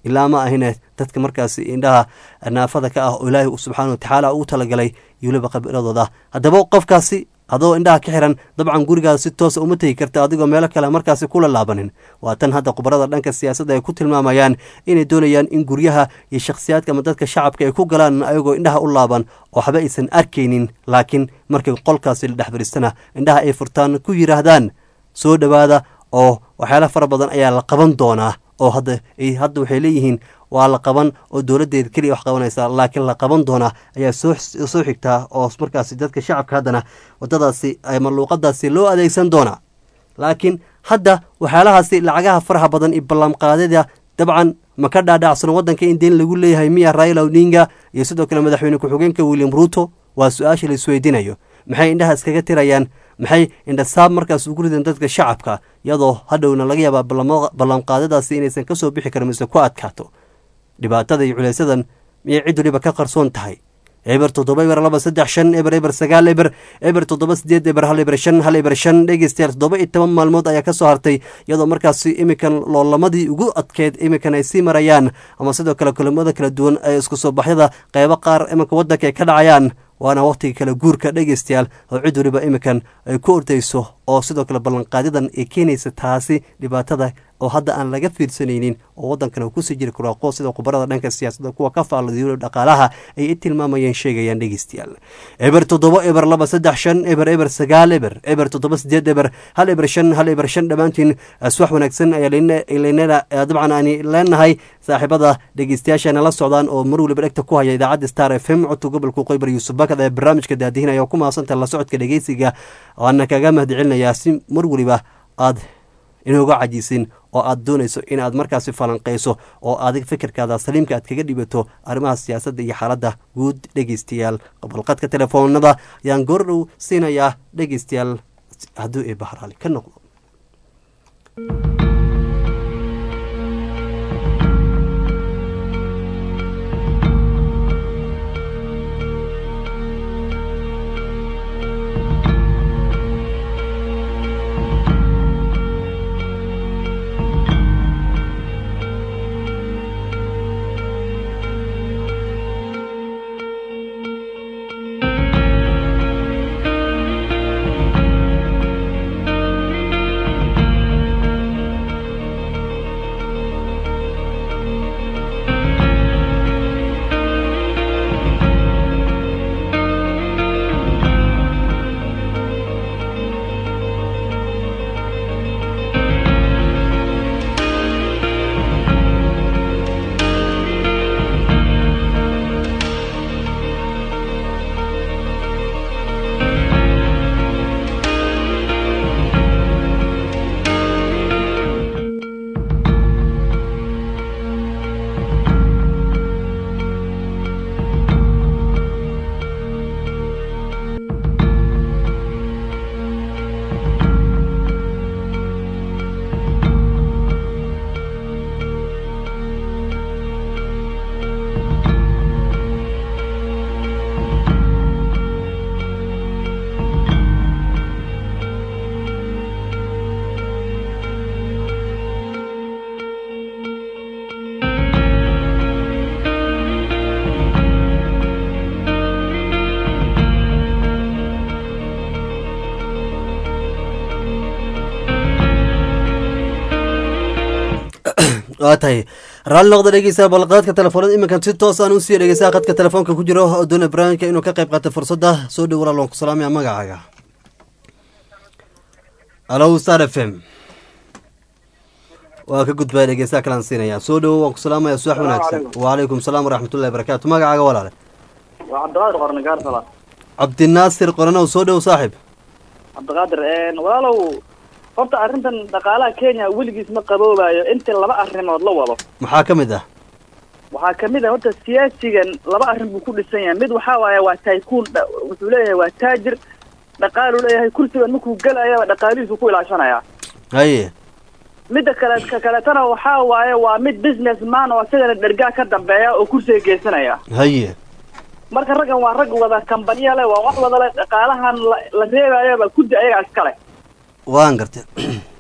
ilaa ma ahine dadka markaasi indhaha naafada ka ah oo ilaahay subxaana watacaala ugu talagalay iyo weliba qabiiladooda haddaba qofkaasi adoo indhaha ka xiran dabcan gurigaada si toosa uma tegi karta adigoo meelo kale markaasi kula laabanin waa tan hadda khubarada dhanka siyaasadda ay ku tilmaamayaan inay doonayaan in guryaha iyo shakhsiyaadka ama dadka shacabka ay ku galaan ayagoo indhaha u laaban oo waxba aysan arkaynin laakiin markay qolkaasi la dhex fadhiistana indhaha ay furtaan ku yidhaahdaan soo dhowaada oo waxyaala fara badan ayaa la qaban doonaa oo hadda hadda waxay leeyihiin waa la qaban oo dowladdeeda keliya wax qabanaysa laakiin la qaban doonaa ayaa soo soo xigtaa oo markaasi dadka shacabka haddana waddadaasi ama luuqadaasi loo adeegsan doonaa laakiin hadda waxyaalahaasi lacagaha faraha badan iyo ballanqaadada dabcan ma ka dhaadhacsano waddanka in deen lagu leeyahay miya raila odinga iyo sidoo kale madaxweyne ku-xigeenka william ruuto waa su-aasha la isweydiinayo maxay indhaha iskaga tirayaan maxay indhasaab markaas ugu rideen dadka shacabka iyadoo hadhowna laga yaabaa ballanqaadadaasi inaysan ka soo bixi karin mise ku adkaato dhibaatada iyo culaysadan miyay cid waliba ka qarsoon tahay eber toddoba eber laba saddex shan eber eber sagaal eber eber toddoba sideed eber hal eber shan hal eber shan dhegeystayaal toddoba iyo toban maalmood ayaa ka soo hartay iyadoo markaasi iminkan loolamadii ugu adkeyd iminkan ay sii marayaan ama sidoo kale kulamada kala duwan ee isku soo baxyada qeybo qaar iminka waddanka ay ka dhacayaan waana wakhtiga kale guurka dhegeystayaal oo cid waliba iminkan ay ku ordayso oo sidoo kale ballanqaadyadan ay keenaysa taasi dhibaatada oo hadda aan laga fiirsanaynin oo waddankana uu kusii jiri karo aqoon sida khubarada dhanka siyaasadda kuwa ka faalladiyo dhaqaalaha ay i tilmaamayeen sheegayaan dhegeystayaal eber toddoba eber laba saddex shan eber eber sagaal eber eber toddoba sideed eber hal eber shan hal eber shan dhammaantiin aswax wanaagsan ayaa dabcan aan leenahay saaxiibada dhegeystayaashana la socdaan oo mar waliba dhegta ku haya idaacadda star f m codka gobolka qoybar yuusuf bakad ee barnaamijka daadihinaya oo ku mahadsantaha la socodka dhegeysiga waana kaga mahadcelinayaa si mar waliba aad inooga cajisin oo aad doonayso inaad markaasi falanqayso oo adig fikirkaada saliimka aad kaga dhibato arrimaha siyaasadda iyo xaaladda guud dhegeystayaal qabalqadka telefoonada ayaan goordhow siinayaa dhegeystayaal hadduu ee bahraali ka noqdo waa tahay raalli noqda dhegeysaa balqaadka telefoonada iminkan si toos aan usii dhegeysaa khadka telefoonka ku jiro oo doona barnaamijka inuu ka qayb qaato fursadda soo dhow walaal waan ku salaamaya magacaaga alo star f m waa ka gudbaya dhegeysaa kalaan siinaya soo dhowo waan ku salaamaya subax wanaagsan wacalaykum salaam waraxmatullahi barakaatu magacaaga walaale waa cabdiqaadir qorne gaarsala cabdinaasir qoranow soo dhow saaxib cabdiqaadir walaalow horta arrintan dhaqaalaha kenya weligiis ma qaboobayo inta laba arrimood la wado maxaa ka mid ah waxaa kamid ah horta siyaasigan laba arrin buu ku dhisan yahay mid waxaa waaye waa tycoon wuxuu leeyahay waa taajir dhaqaaluu leeyahay kursigan markuu gelayaba dhaqaalihiisu ku ilaashanaya haye midda kale ka kaletana waxaa waaye waa mid business man oo isagana dhergaa ka dambeeya oo kursiga geysanaya haye marka raggan waa rag wada kambaniya leh waa wax wada leh dhaqaalahan la la reebayaba kuddi ayagaa iskale waan gartay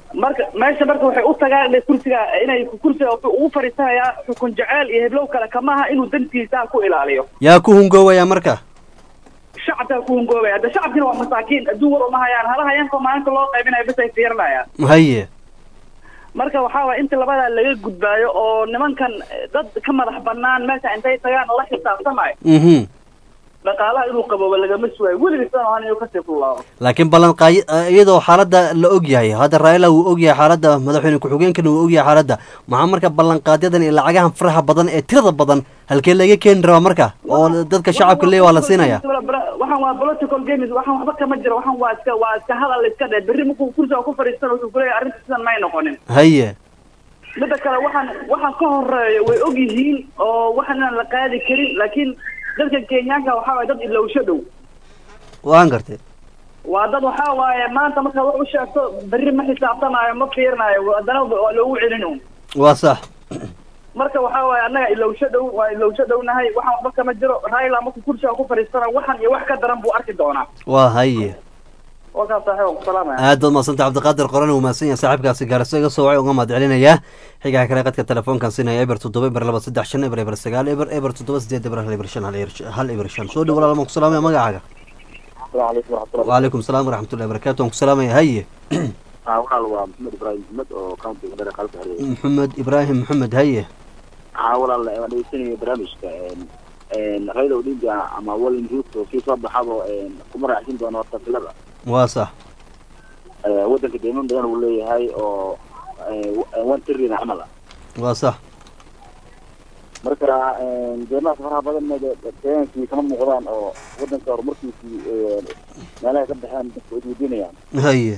marka meesha marka waxay u tagaan inay kursiga inay kursiga wuxuu ugu fadhiisanayaa xukun jeceel iyo heblow kale kamaha inuu dantiisa ku ilaaliyo yaa ku hungoowaya marka shacabkaa ku hungoobaya hadda shacabkina waa masaakiin adduun war uma hayaan hala hayaanko maalinta loo qaybinayo bas ay fiirinayaan haye marka waxaa waaya inta labadaa laga gudbaayo oo nimankan dad ka madax banaan meesha intay tagaan la xisaabtamayo mhm dhaqaalaha inuu qabooba lagama sugayo weligiisana ahan inuu kasii kullaabo laakiin ballanqaay iyadoo xaaladda la og yahay hadda raila wuu og yahay xaaladda madaxweyne ku-xigeenkana wuu og yahay xaaladda maxaa marka ballanqaadyadan iyo lacagahan faraha badan ee tirada badan halkee laga keeni rabaa marka oo dadka shacabka leeya waa la siinaya waxaan waa political games waxaan waxba kama jiro waxaan waa iska waa iska hadal iska dhe berri markuu kursiga ku fadhiistana wuxuu kuleeyahay arrinta sidan may noqonin haye midda kale waxaan waxaan ka horeeyo way og yihiin oo waxaan inaan la qaadi karin laakiin dadka kenyaanka waxaa waaye dad ilowsho dhow waan gartay waa dad waxaa waaye maanta markaad wax u sheegto berri ma xisaabtanaayo ma fiirinayo haddana waa loogu celin un waa sax marka waxaa waaye annaga ilowsho dhow waa ilowsho dhownahay waxaan waxba kama jiro raila markuu kursiga ku fadhiistana waxan iyo wax ka daran buu arki doonaa waa haye warkaas saaxiib waan ku salaamaya aad baad mahadsanta cabdiqaadir qoran uu mahadsan yahay saaxiibkaasi gaarso iga soo wacay uga mahad celinayaa xigaha kale qadka telefoonkan siinaya eber toddoba eber laba saddex shan eber eber sagaal eber eber toddoba sideed eber hal eber shan hal eber hal eber shan soo dhow walaal maan ku salaamaya magacaaga asalaamu calaykum waraxmatullahi waalaikum salaam waraxmatullahi barakatu waan ku salaamaya haye ah walaal waa maxamed ibraahim maxmed oo countiga dare qalka xereeyay maxamed ibraahim maxamed haye ah walaal waan dhegeysanaya barnaamijka raila odinga ama walin ruto kii soo baxabo kuma raacsin doono horta filada waa sax waddanka deyman badan uu leeyahay oo one trillion camal ah waa sax marka deymahaas faraha badan keenkii kama muuqdaan oo waddanka horumarkiisii meelaha ka baxeen dadka isweydiinayaan haye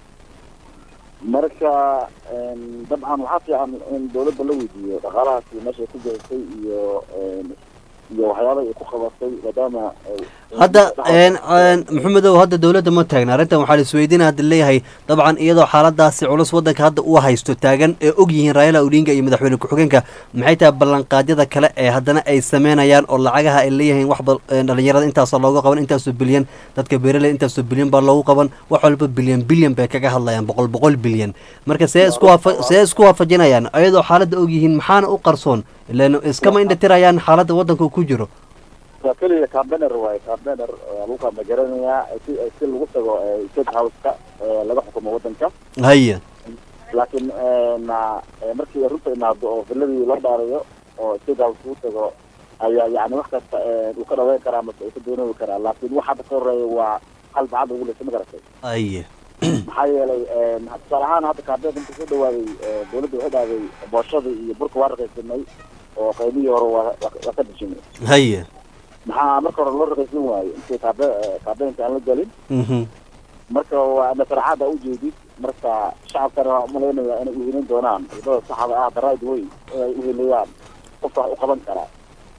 marka dabcan waxaa fiican in dawladda la weydiiyo dhaqaalahaasi meeshay ku bixisay iyo iyo waxyaaba ay ku qabatay maadaama hadda maxamedow hadda dowladda ma taagna arrintan waxaa la isweydiina hadda leeyahay dabcan iyadoo xaaladaasi culus waddanka hadda uu haysto taagan ee og yihiin raila odinga iyo madaxweyne ku-xigeenka maxay tahay ballanqaadyada kale ee haddana ay sameynayaan oo lacagaha ay leeyihiin wax dhalinyarada intaasoo looga qaban intaasoo bilyan dadka beeraley intaasoo bilyan baa loogu qaban wax walba bilyan bilyan bay kaga hadlayaan boqol boqol bilyan marka see isku waafa see isku waafajinayaan iyadoo xaaladda og yihiin maxaana u qarsoon ilan iskama indhatirayaan xaaladda waddanka uu ku jiro waa keliya cambener waaye cambener lagu kama garanayaa si si lagu tago state house-ka laga xukumo waddanka haye laakiin markii runta imaado oo villadii loo dhaarayo oo state house lagu tago ayaa yani wax kasta uu ka dhaweyn karaa mase uu ka doonoobi karaa laakiin waxa hadda ka horeeya waa hal bacad ugu leysa ma garatay aye maxaa yeelay tusaale ahaan hadda kaabeen inta soo dhawaaday dawladda waxay dhahday booshadii iyo burka waa rakaysanay oo qaymihii hore waa waa ka dejinay haye maxaa marka hore loo rakaysan waayo intii kaabe kaabeenka aan la gelin mhm marka waa nasarcada ujeedid marka shacabkana waa umalaynaya inay uhelin doonaan wadada saxda ah the right way inay uheliyaan qofka wax u qaban karaa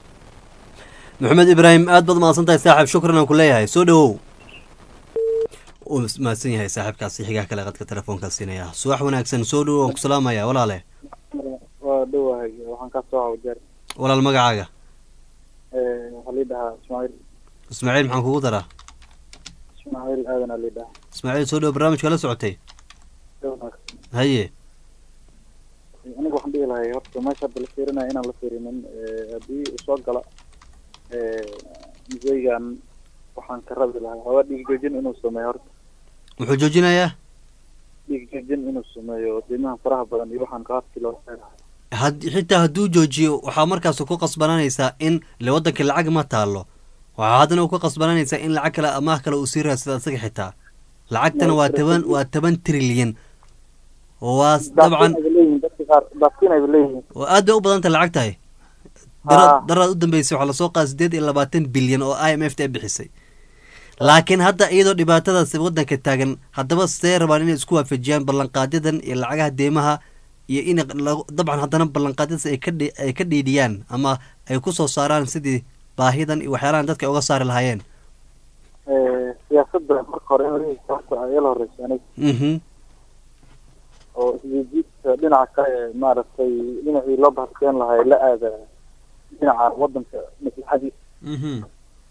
maxamed ibraahim aad baad mahadsan tahay saaxiib shukran aan ku leeyahay soo dhawow uu mahadsan yahay saaxiibkaasi xigaha kale qadka telefoonkaa siinaya subax wanaagsan soo dhawow aan ku salaamaya walaale waa dhowahay waxaan ka soo hawjar walaal magacaaga waxaa lii dhahaa ismaaciil ismaaciil maxaan kugu daraa ismaaciil aadan aa lii dhahaa ismaaciil soo dhawow barnaamijka la socotay haye aniga waxaan dhihi lahay horta meesha hadda la fiirinaya inaan la fiirinin haddii uu soo gala museygan waxaan ka rabi lahaa haba dhiig joojin inuu sameeyo horta muxuu joojinayaa dhiig joojin inuu sameeyo qiimaha faraha badan iyo waxaan qaabkii loo seerahay had xitaa hadduu joojiyo waxaa markaas ku qasbananaysaa in le waddankii lacag ma taalo waxaa haddana ku qasbananaysaa in lacag kale amaah kale uu sii raadsada asaga xitaa lacagtana waa toban waa toban trilyan waa dabcan dadka qaar daafkiin ayba leeyihiin aad bay u badan tahay lacag tahay daraad u dambeysay waxaa lasoo qaada sideed iyo labaatan bilyan oo i m f ta ay bixisay laakiin hadda iyadoo dhibaatadaas waddanka taagan haddaba see rabaan inay isku waafajiyaan ballanqaadyadan iyo lacagaha deemaha iyo in dabcan haddana ballanqaadyadaas ay ka ay ka dhiidhiyaan ama ay ku soo saaraan sidii baahidan iyo waxyaalahan dadka ay uga saari lahaayeen siyaasadda marka hore horta ayala horeysa aniga mhm oo isjiidjiidka dhinaca kale maaragtay dhinacii loo bahadkeen lahay la aada dhinaca waddanka maslaxadiisa mhm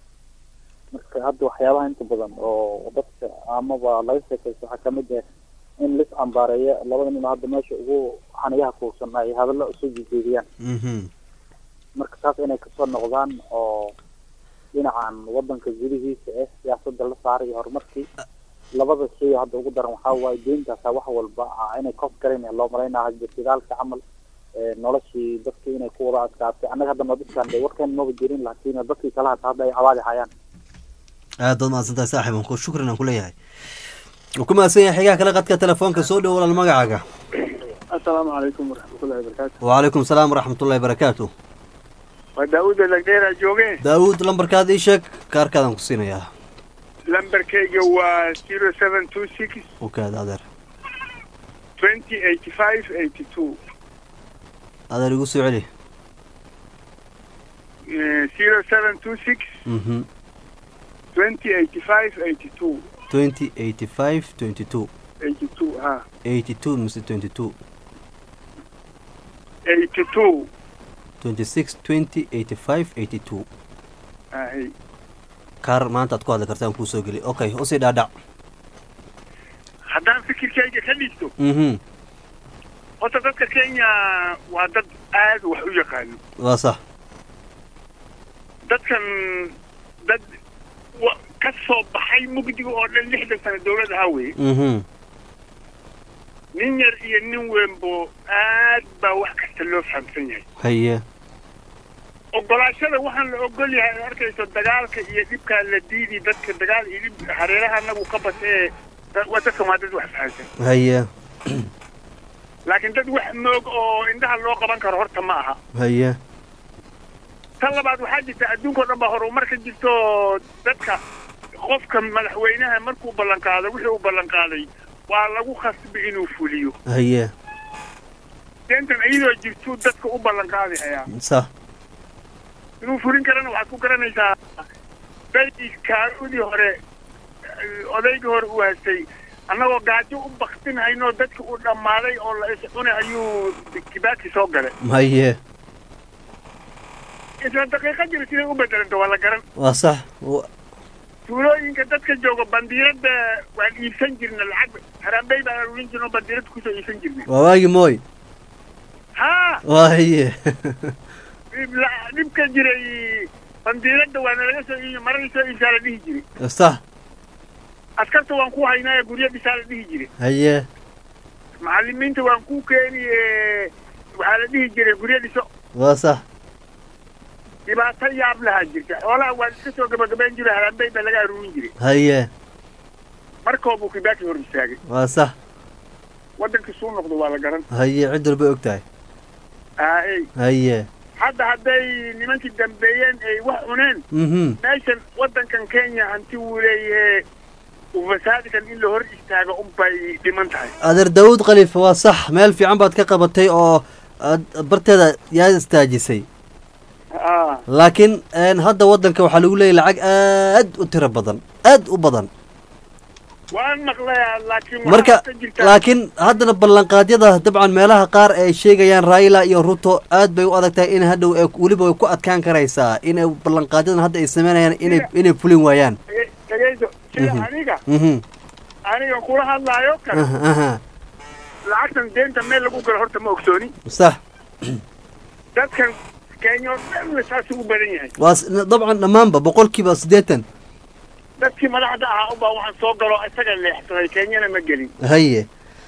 marka hadda waxyaabaha inta badan oo dadka amaba laga sheekaysto waxaa kamid ah in lis cambaareeya labada nin oo hadda meesha ugu xaniyaha kuursan ay hadallo isu jeediyaan mhm marka taas inay kasoo noqdaan oo dhinacan wadanka gudihiisa eh siyaasadda la saaray iyo horumarkii labada shay oo hadda ugu daran waxaa waaye deyntaasa wax walba ah inay kof garayn loo malaynaa hadda shidaalka camal ee noloshii dadkii inay ku wada adkaatay annaga hadda nodiskan de warkan maba jirin laakiin dadkii kale hata hadda ay cabaadi hayaan aad baad mahadsan tahay saaxib aan ku shukran aan ku leeyahay wuu ku mahadsan yahay xigaha kale qadka telefoonka soo dhow walaal magacaaga asalaamu calaykum waraxmatullahi wabarakaatu wacalaykum salaam waraxmatullahi barakaatu waa daawuud lagdheeraa joogeen daawuud lambarkaad ii sheeg kaarkaadaan ku siinayaa lambarkayga waa zero seven two six u kaada adeer twenty eighty five eighty two adeer igu soo celi zero seven two six mhm twenty eighty five eighty two twenty eighty five twenty two eighty two ha eighty two mise twenty two eighty two twenty six twenty eighty five eighty two ahay kaar maanta aad ku hadli kartaan kuu soo geli okay usii dhaadhac haddaan fikirkayga ka dhigto mhm horta dadka kenya waa dad aad wax u yaqaano waa sax dadkan dad wa- ka soo baxay mugdiga oo dhan lixdan sano dawlad ahaa weye mhm nin yar iyo nin weynbo aad baa wax kasta loo fahamsan yahay haye ogolaashada waxaan la ogol yahay ad arkayso dagaalka iyo dhibkaa la diidi dadka dagaal iyo dhib hareeraha anagu ka bas ee da- waa dadkan waa dad wax fahamsan haye laakiin dad wax moog oo indhaha loo qaban karo horta ma aha haye tan labaad waxaa jirta adduunka oo dhan baa horumar ka jirto dadka qofka madaxweynaha markuu ballanqaado wixii uu ballanqaaday waa lagu khasbi inuu fuliyo haye deentan iyadoo jirtuu dadka u ballanqaadi hayaa sax inuu fulin karana waxaad ku garanaysaa bay kaarudii hore eh, odaygii hore uu haystay annagoo gaajo u baktin haynoo dadki uu dhammaaday oo la iscunay ayuu kibaaki soo galay haye isla daqiiqa jira siday u bedelanta waa la garan waa sax wa- tuulooyinka dadka jooga bandiiradda waan iibsan jirna lacag haraambey baan aruurin jirno bandiiradda kusoo iibsan jirnay waa waagi mooy haa waa haye dhib- la- dhibka jiray bandiiradda waana laga soo iibi marada soo iibsaa la dhihi jiray sax askarta waan ku haynaa guryo dhisaa la dhihi jiray haye macallimiinta waan ku keeni ee, waxaa la dhihi jiray guryo dhiso waa sax dhibaato yaab lahaa jirta xoolaha waan iska soo gabagabayn jiray haraambey baa laga aruurin jiray haye markoobuu kibaaki hor istaagay waa sax waddankii suu noqdo waa la garan haye cid walba og tahay aay haye hadda hadday nimankii dambeeyeen ay wax cuneen mhm meeshan waddankan kenya hanti wuu leeyahe ufasaadikan in la hor istaago unbay dhiman tahay adeer daawud khaliif waa sax meel fiican baad ka qabatay oo aad barteeda yaa istaajisay ah laakiin een, hadda waddanka waxaa lagu leeyahy lacag aad u tiro badan aad u badan waan maqlayaa laakiin waxaa marka ka jirta laakiin haddana ballanqaadyada dabcan meelaha qaar ay sheegayaan raila iyo ruto aad bay u adag tahay in hadhow ay weliba way ku adkaan karaysaa inay ballanqaadyadan hadda ay sameynayaan inay inay fulin waayaan Dhage- dhageyso sida Mhm. aniga mhm aniga kula hadlaayo kale aha aha lacagtan deenta meel lagu galo horta ma ogsooni sax dadkan kenya oo dhanna saasuu u badan yahay waa s- dabcan dhammaanba boqolkiiba siddeetan dadkii madaxda ahaa unbaa waxaan soo galo isaga leexsaday kenyana ma gelin haye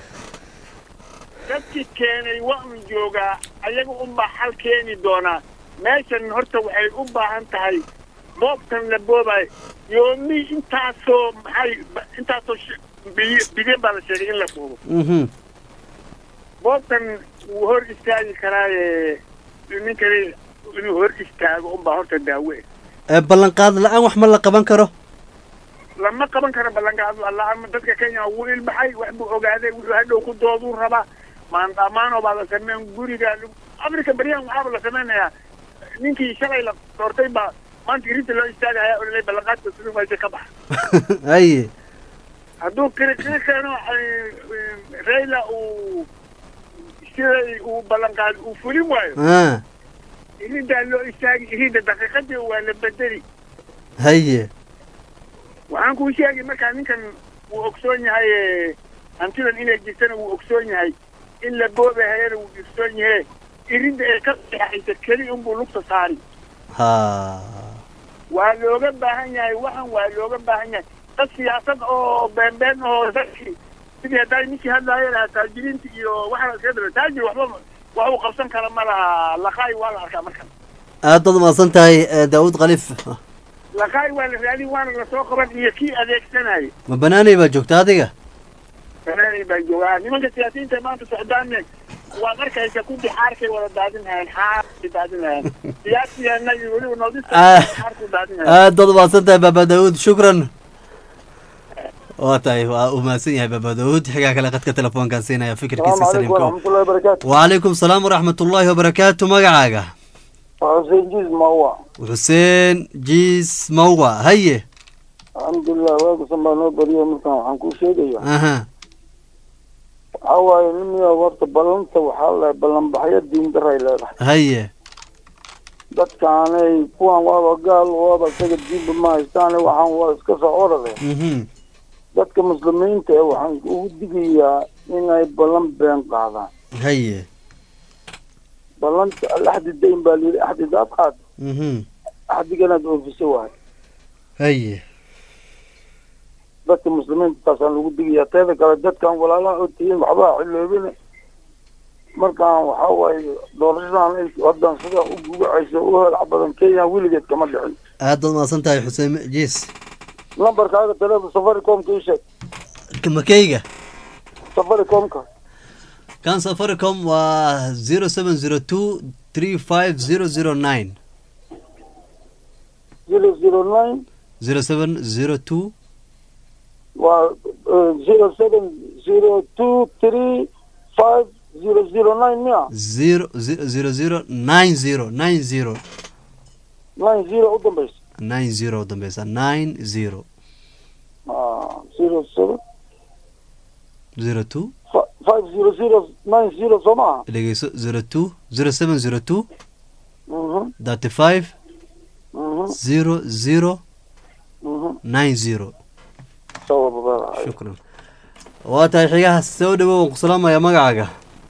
dadkii keenay waa un joogaa ayaga unbaa xal keeni doonaa meeshan horta waxay u baahan tahay boobtan la boobayo yoomi intaasoo maxay intaasoo sh- biy- bilyan baa la sheegay in la boobo mhm boobtan wuu hor istaagi karaaye ninkani inuu hor istaago unbaa horta daawe ee ballanqaad la-aan wax ma la qaban karo lama qaban karo ballanqaad la-aan dadka kenya wuu ilbaxay wax buu ogaaday wuxuu hadhow ku dooduu rabaa maandamaano baa la sameyn guriga africa beryahan waxaaba la sameynayaa ninkii shalay la doortay baa maanta irinta loo istaagaya ololay ballanqaadka siduu maysa ka baxa haye hadduu kiri kiri keeno eh, eh, raila uu siday uu ballanqaad uu fulin waayo ah irintaa loo istaagi irinta daqiiqadii waa la bedeli haye waxaan kuu sheegi markaa ninkan wuu ogsoon yahay eh, hantidan inay jirtana wuu ogsoon yahay in la boobahayana wuu ogsoon yahe irinda ay ka seexaysa keli unbuu lugta saari ha waa looga baahan yahay waxan waa looga baahan yahay dad siyaasad oo beenbeen oo dadkii sidii hadday ninkii hadlaaya lahaa taajiriinta iyo waxaa iska daba taajir waxba wax uu qabsan kara ma laha laqaay waa la arkaa markan aad baad umahadsan tahay eh, daawud khaliif laqaay waa la raadin waana lasoo qaban iyo kii adeegsanaya ma banaanay baa joogta adiga fanaanay baa joogaa nimanka siyaasiyiinta maanta socdaanne waad arkaysa ku bixaarkay wada daadinayaan xaarkay daadinayaan siyaasiyaana iyo weliba noodista Ah. xaarku daadinayaan aad baad umahadsan tahay baaba daawud shukran waa tahay waa uu mahadsan yahay baaba daawud xigaa kale qadka telefoonkaan siinaya fikirkiisa السلام عليكم saliimko ورحمة الله وبركاته وعليكم السلام ورحمة الله وبركاته magacaaga حسين جيز موع xuseen jiis mawga haye الحمد لله واقف سما نو بريو مركان waxaan ku sheegaya aha waxa waaye nimiya warta ballanta waxaa la ballan baxyo diin daray leedahay haye dadkaanay kuwan waaba gaal waaba isaga diinba ma haystaane waxaan waa iska soo orale mhm dadka muslimiinta eh waxaan ugu digayaa inay ballan been qaadaan haye ballanta alaxdi dayn baa layidhi axdi daad qaad mhm axdiganaad oofiso waay haye dadka muslimiinta taasaan lagu digayaa teeda kale dadkan walaalaha oo tihiin waxbaa xiloobine markaan waxaa waaye doorashadan ay haddan sida u gugacayso u helac badan kenya weligeed kama dhicin aad baad umahadsan tahay xuseen jiis lambarkaaga taleefon safaricomka ii sheeg makeyga safaricomka kan safaricom waa zero seven zero two three five zero zero nine zero zero nine zero seven zero two waa zero seven zero two three five zero zero nine miya zero zero zero zero nine zero nine zero nine zero u dambaysa nine zero u dambeysa nine zero Ah, zero seven zero two fi- five zero zero nine zero soo maaha dhegeyso zero two zero seven zero two Mhm, thirty five mhm, zero zero mhm. nine zero Sawa, baba. shukran waa tahay xigaha soo dhawow waan ku salaamaya magacaaga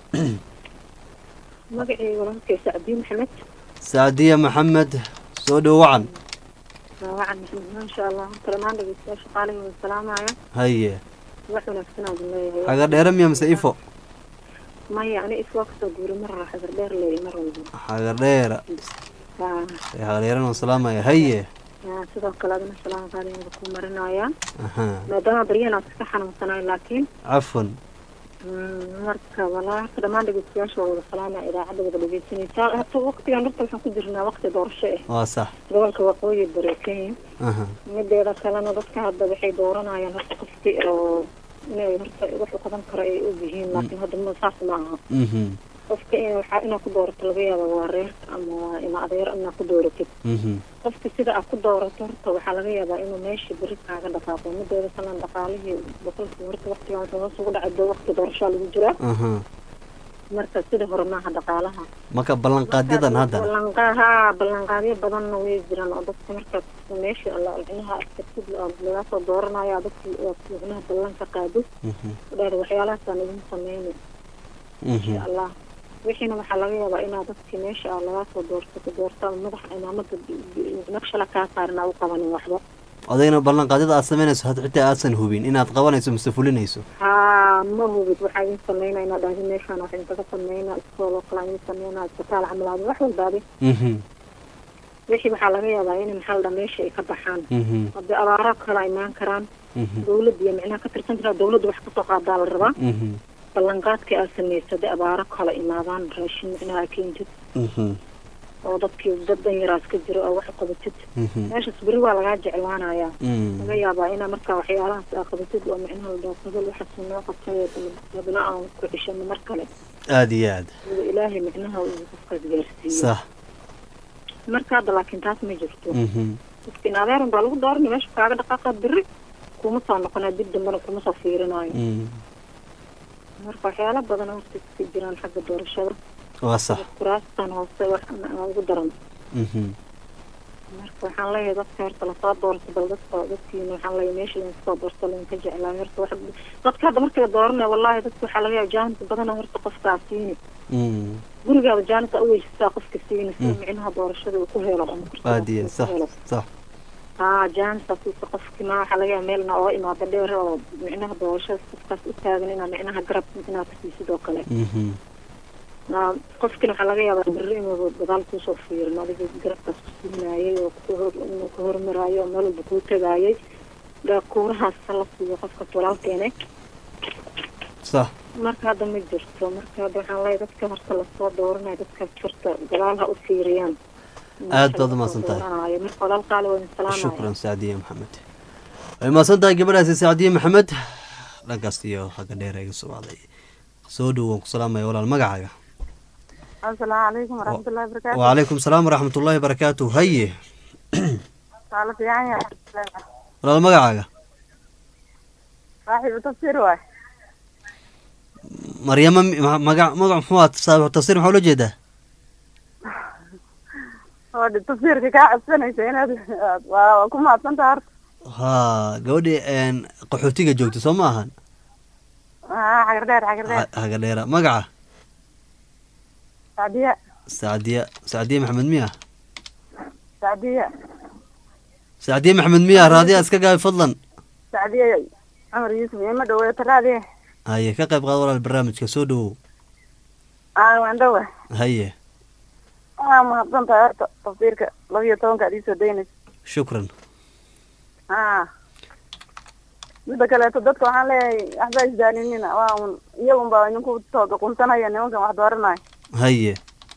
magacayga walaalkay sacdiin maxamed saadiya maxamed soo dhawo wacan wacan maxamed maasha allah talamaan dhegeystayaal shaqaalahi wada salaamaya haye wax wanaagsan aad leeyahay xaga dheera miya mise ifo maya ani iswaa kasoo guuri mar raax xagar dheer leeyahay mar walba xaga dheera Haa, xaga dheerana waan salaamaya haye haa, sidoo kale adina salaam qaali wada ku marinaya aha maadaama baryahan aad iska xanuunsanayo laakiin cafwan mm, marka walaa horta dhammaan dhegeystayaasha waa wada salaamaya idaacadda wada dhegeysanaysaa hata waqtigan horta waxaan ku jirnaa waqti doorasho ah waa sax gobolka waqooyi bari kenya aha mideeda kalena dadka hadda waxay dooranayaan horta qofki oo inay horta wax u qaban karo ay og yihiin laakiin hadda ma saas ma aha mhm qofka in waxaa inaad ku doorato laga yaaba waa reerka ama waa ina adeer inaad ku dooratid mhm qofka sida aad ku doorato horta waxaa laga yaabaa inuu meesha beri kaaga dhaqaaqo mideeda kalena dhaqaalihii boqolkii horta waqtigan wuxuu hoos ugu dhacay doo waqti doorashaa lagu jiraa aha marka sida hore maaha dhaqaalaha marka ballanqaadyadan hadda ballanqaa haa ballanqaadyo badanna way jiraan oo dadka markaad meesha alla micnaha adkartid lagaa soo dooranaya dadka aad micnaha ballanka qaado mhm udhaada waxyaalahaasaan idin sameyni mhm insha allah wixiina waxaa laga yaabaa inaad dadkii meesha aa lagaa soo doorsato doorta madaxa cimaamada naqshala kaa saarin aa u qabanin waxba odayna ballanqaadyada aad samaynayso had xitaa aadsan hubin inaad qabanayso mise fulinayso haa ma hubid waxaa idin sameynaa inaad dhahdi meeshaan wax intaga sameynaa iskooloo kale idin sameynaa isbitaal camalaadi wax walbaadi mhm wixii waxaa laga yaabaa in maxaa la dhaa meesha ay ka baxaan mhm haddii abaaro kale imaan karaan mhm dawladda iyo micnaha ka tirsan jiraa dawladda wax kasoo qaadaa la rabaa mhm ballanqaadkii aad samayso haddii abaaro kale imaadaan raashin micnaha aad keentid mhm oo dadkii dad dan yaraas ka jiro oo wax qabatid mhm meeshaas beri waa lagaa jeclaanayaa mhm laga yaabaa inaa markaa waxyaalahaas aa qabatid oo micnaha la dhaho hebel waxaas noo qabtay dabna aan ku cishano mar kale aada iyo aad sida ilaahay micnaha uu qofkaas gaarsiiyo sax marka hadda laakiin taas ma jirto mhm dadkiin adeeran baa lagu dooranay meesha kaaga dhaqaaqa beri kuma soo noqonaa dib dambena kuma soo fiirinayo mhm marka waxyaalo badan horta iska jiraan xagga doorashada waa sax kuraastan hoose wax aan ugu daran mhm marka waxaan leeyahay dadka horta lasoo doorto bal dadka dadkiina waxaan leeyahay meesha lain kasoo doorto lain ka jeclaa horta wax dadka hadda marka la dooranaya wallahi dadka waxaa laga yaaba jaanita badana horta qofkaa siini Mm. gurigaada jaanita uweysataa qofka siini si Mm. micnaha doorashada uu ku helo ama kursiga aad iyo uu ku sax helo. sax haa jaanita siisa qofki ma waxaa laga yaaba meelna oo imaada dheer oo micnaha doorashada qofkaas u taagan inaa micnaha garab inaad ka siisid oo kale Mhm. Aa, qofkina waxaa laga yaabaa berri inuu gadaal kuusoo fiirin adiga garabkaas ku siinaayay oo ku hor- inuu ku hormaraayo oo meel walba kuu tagaayay kuurahaas la siiyo qofkas walaalkeene sax marka hadda ma jirto marka hadda waxaan leeyahay dadka horta lasoo dooranayo dadkaas horta gadaal ha u fiiriyaan aad baad umahadsan tahay Dooranayo. marka walaal qaali waa idin salaamaya shukran sacdiye maxamed way mahadsan tahay gabadhaasi sacdiye maxamed dhankaas iyo xagga dheer iga soo wacday soo dhow waan ku salaamaya walaal magacaaga asalaamu calaykum waraxmatullahi wabarakaatu wacalaykum salaam waraxmatullaahi barakaatu haye waa la fiican yahay walaal magacaaga saaxiibu tafsiir waay maryama mi- ma- magac magac muxuu ahaa saaxibu tafsiir maxaa ula jeedaa oo dhi tafsiirka kaa codsanaysa inaad aad- waa waa ku mahadsantaha horta haa gabadhii een, qaxootiga joogta soo ma ahan aa xagar dheer xagar dheer Ha- haga dheera magaca sacdiya sacdiya sacdiye maxamed miya sacdiya sacdiye maxamed miya raadiya iska gaabi fadlan sacdiya cumar yuusuf ima dhaweeto raadiye haye ka qayb qaad walaal barnaamijka soo dhowow aa waan dhawa haye waa mahadsantahay horta tafsiirka laba iyo tobanka ad iisoo daynaysa shukran aa midda kaleeto dadka waxaan leeyahay waxba isdaaninina waa un iyagun baa idinku tooga quntanaya nimankan wax dooranayo haye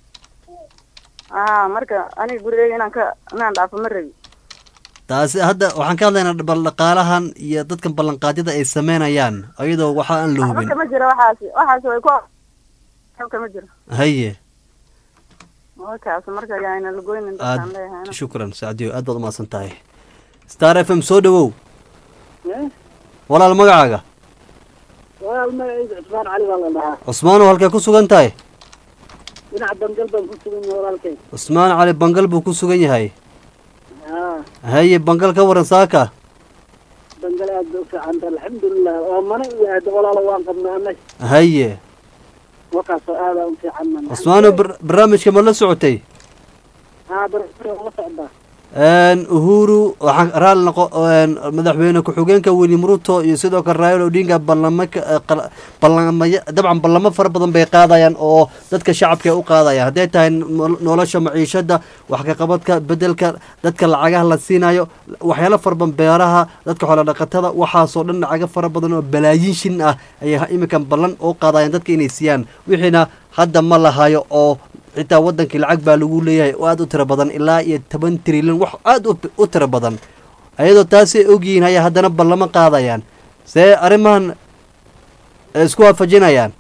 aa marka aniga gurigeyga inaan ka inaan dhaafo ma rabi taasi hadda waxaan ka hadlaynaa bal dhaqaalahan iyo dadkan ballanqaadyada ay sameynayaan ayadoo waxa aan la waxba hubin kama jiro waxaasi waxaasi way ku waxba kama jiro haye markaas marka yaana lagoynin dadkaan aad leeyahay shukran sacdiyo aad baad umahadsan tahay star f m soo dhowow walaal magacaaga walaal magacayda cusmaan cali baa la dhahaa cusmaanow halkay ku sugan tahay dhinaca bangal baan ku sugan yahay walaalkay cusmaan cali bangal buu ku sugan yahay haa haye bangal ka waran saaka bangal aad bay u fiicanta alxamdulilah oo mana iyo aada walaalo waan qabnaa anag haye wakaasoo aadaa u fiican man cusmaanow bar- barnaamijka ma la socotay haa barasura la socdaa een, uhuru waxaan raali noqo een, madaxweyne ku-xigeenka william ruto iyo sidoo kale raila odinga ballamo ka- eh, qala- ballamaya dabcan ballamo fara badan bay qaadayaan oo dadka shacabka ay u qaadayaan hadday tahay nol- nolosha maciishada wax ka qabadka bedelka dadka lacagaha la siinayo waxyaalo fara badan beeraha dadka xoolo dhaqatada waxaasoo dhan lacago fara badan oo balaayiin shin ah ayay ha- iminkan ballan u qaadayaan dadka inay siiyaan wixiina hadda ma lahayo oo xitaa wadankii lacag baa lagu leeyahay oo aada u tiro badan ilaa iyo toban trilyan wax aada u u tiro badan ayadoo taasay ogyihiin ayaa haddana ballamo qaadayaan see arrimahan ay isku waafajinayaan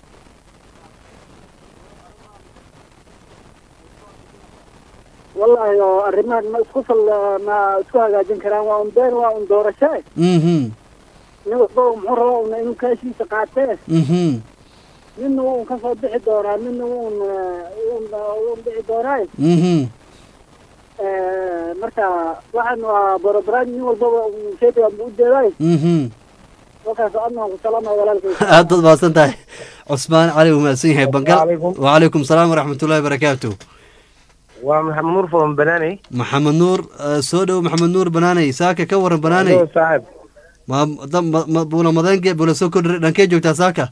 wallaahi oo arrimahan ma isku fal ma isku hagaajin karaan waa un been waa un doorasho eh mhm nin walba muxuu rabaa una inuu kaashiisa qaatee mhm midna wuu un kasoo bixi doonaa midna wuu un un un bixi doonaaye mhm marka waxaan waa borobaraan nin walbaba sheega buu ujeedaay mhm wakaas adna waan ku salaamaya walaalkay aad baad mahadsan tahay cusmaan cali wuu mahadsan yahay bangal Waalaikum. wacalaykum salaam waraxmatullahi barakaatu waa maxamed nuur from banaaney maxamed nuur eh, soo dhow maxamed nuur banaaney saaka ka waran banaaney Hello, saaxib ma da- ma- ma- buula madeenge buula soo kordhi dhankee joogtaa saaka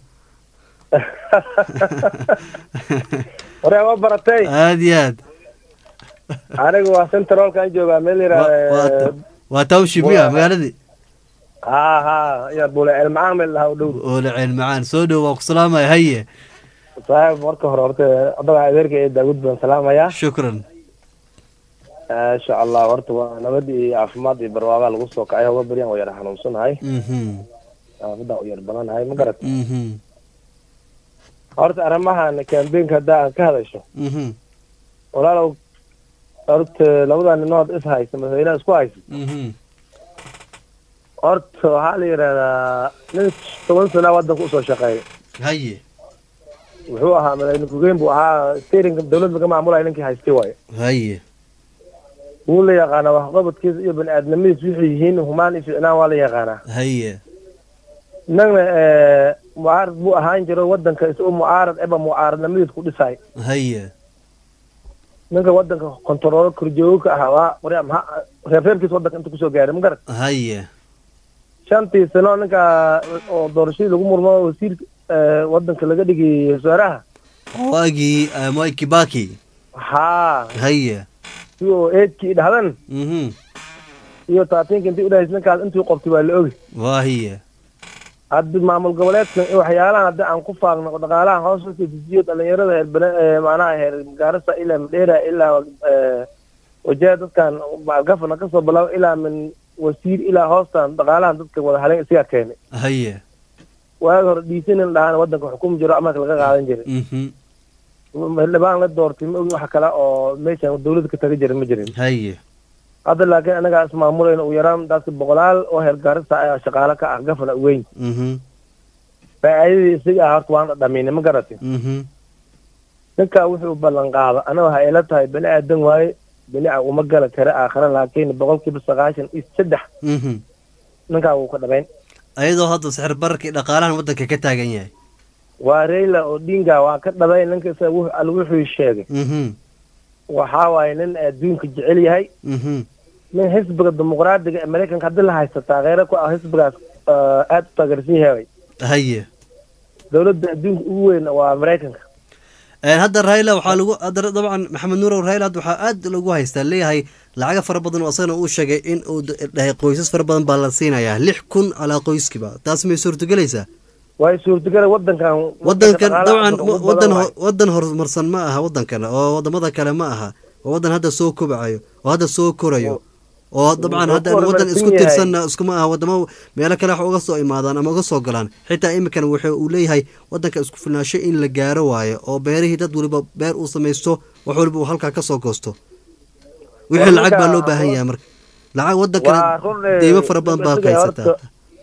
waryaa waa baratay aad iyo aad anigu waa centralkaan joogaa meel yidhaahda waa township miya magaaladii ha ha ya bule elmacaan meel lahaa u dhow oole ceel macaan soo dhow waan ku salaamaya haye saaxib marka hore horta adaga adeerka ee daawud baan salaamayaa shukran insha allah horta waa nabad iyo caafimaad iyo barwaaqaa lagu soo kacay hoga baryan waa yar xanuunsanahay mhm midaan u yar badanahay ma garat mhm horta arrimahan campaignka haddaa aan ka hadasho mhm walaalow horta labada ninood is haysta madaxweynaha isku haysta mhm horta waxaa la yidhahdaa nin toban sana wadanka usoo shaqeeya haye wuxuu ahaa madaxweyne ku-geen buu ahaa steerinka dawladda ka maamulaya ninkii haystay waayo haye wuu la yaqaanaa waxqabadkiisa iyo bani aadnimadiis wixii yihiin humaan iyo ficnaan waa la yaqaanaa haye innagna mucaarad buu ahaan jiro wadanka isagoo mucaarad eba mucaaradnimadiis ku dhisay haye ninka wadanka kontaroolo korjoogo ka ahaa waa warya maxa reerreerkiisa wadanka inta kusoo gaaray ma garat haye shantii sano ninka oo doorashadii lagu murmo wasiirka wadanka laga dhigay wasaaraha waagii moi kibaki haa haye si oo eedkii dhahdan mhm iyo taatiinka intii udhahays ninkaas intuu qabtay waa la ogi waahiye haddi maamul goboleedkan iyo waxyaalahan haddi aan ku faaqno dhaqaalaha hoos usoo dejiyo dhalinyarada heer bana macnaha heer gaarisa ilaa madheera ilaa wajaha dadkan gafana kasoo bilaabo ilaa min wasiir ilaa hoostan dhaqaalahan dadka wada halen isagaa keenay haye waagi hore dhiisanin dhahaan wadanka xukumi jiro amarka laga qaadan jiray mhm xildhibaan la doortay ma ogi wax kale oo meeshan dawladda ka taga jirin ma jirin haye hadda laakiin anagaa ismaamulayna ugu yaraan dadka boqolaal oo heer gaarisa ayaa shaqaale ka ah gafana weyn mhm faa'iidadii isaga ah horta waan dhadhaminay ma garatay mhm ninkaa wuxuu ballan qaado anaga waxay ila tahay bani aadan waaye bani a uma gala kare aakhira laakiin boqolkiiba sagaashan iyo saddex mhm ninkaa wuu ka dhabayn ayadoo hadda sixir bararkii dhaqaalahan wadanka ka taagan yahay waa rayla odinga waa ka dhabayn ninka isaga wuxuu alla wuxuu sheegay mhm waxaa waaye nin adduunka jecel yahay mhm nin xisbiga dimuqraadiga ee maraykanka haddii la haysataa kheyra ku ah xisbigaas aada u taageersan yahay haye dowladda adduunka ugu weyn waa maraykanka hadda raila waxaa lagu hadda dabcan maxamed nuurow raila hadda waxaa aad lagu haystaa leeyahay lacaga fara badan oo asagana uu sheegay in uu dhahay qoysas fara badan baa la siinayaa lix kun calaa qoyskiba taas may suurtagelaysaa way suurtagala wadankan wadankan dabcan wadan wadan horumarsan ma aha wadankan oo wadamada kale ma aha oo wadan hadda soo kobcayo oo hadda soo korayo oo dabcan hadda wadan isku tirsanna iskuma aha wadamo meelo kale wax uga soo imaadaan ama uga soo galaan xitaa imikan wuxuu uu leeyahay wadanka isku filnaansho in la gaaro waayo oo beerihii dad waliba beer uu samaysto wax waliba uu halkaa kasoo goosto wixii lacag baa loo baahan yahay marka lacag wadankana deymo fara badan baa ka haysataa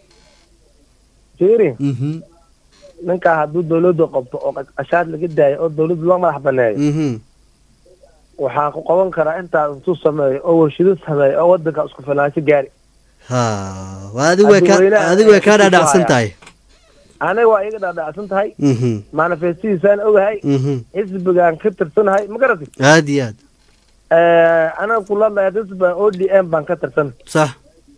jeri mhm ninkaa hadduu dawladda qabto oo qashaad laga daayo oo dawladda loo madax baneeyo mhm waxaa ku qaban karaa intaas intuu sameeyo oo warshido sameeyo oo wadanka isku filnaansho gaari ha waa adig way ka adig way kaa dhaadhacsan tahay aniga waa iga dhaadhacsan tahay mhm manifestidiisaan ogahay mhm xisbigaan ka tirsanahay ma garatay aad iyo aad anaga kuladlaya xisbigan o d m baan ka tirsan sax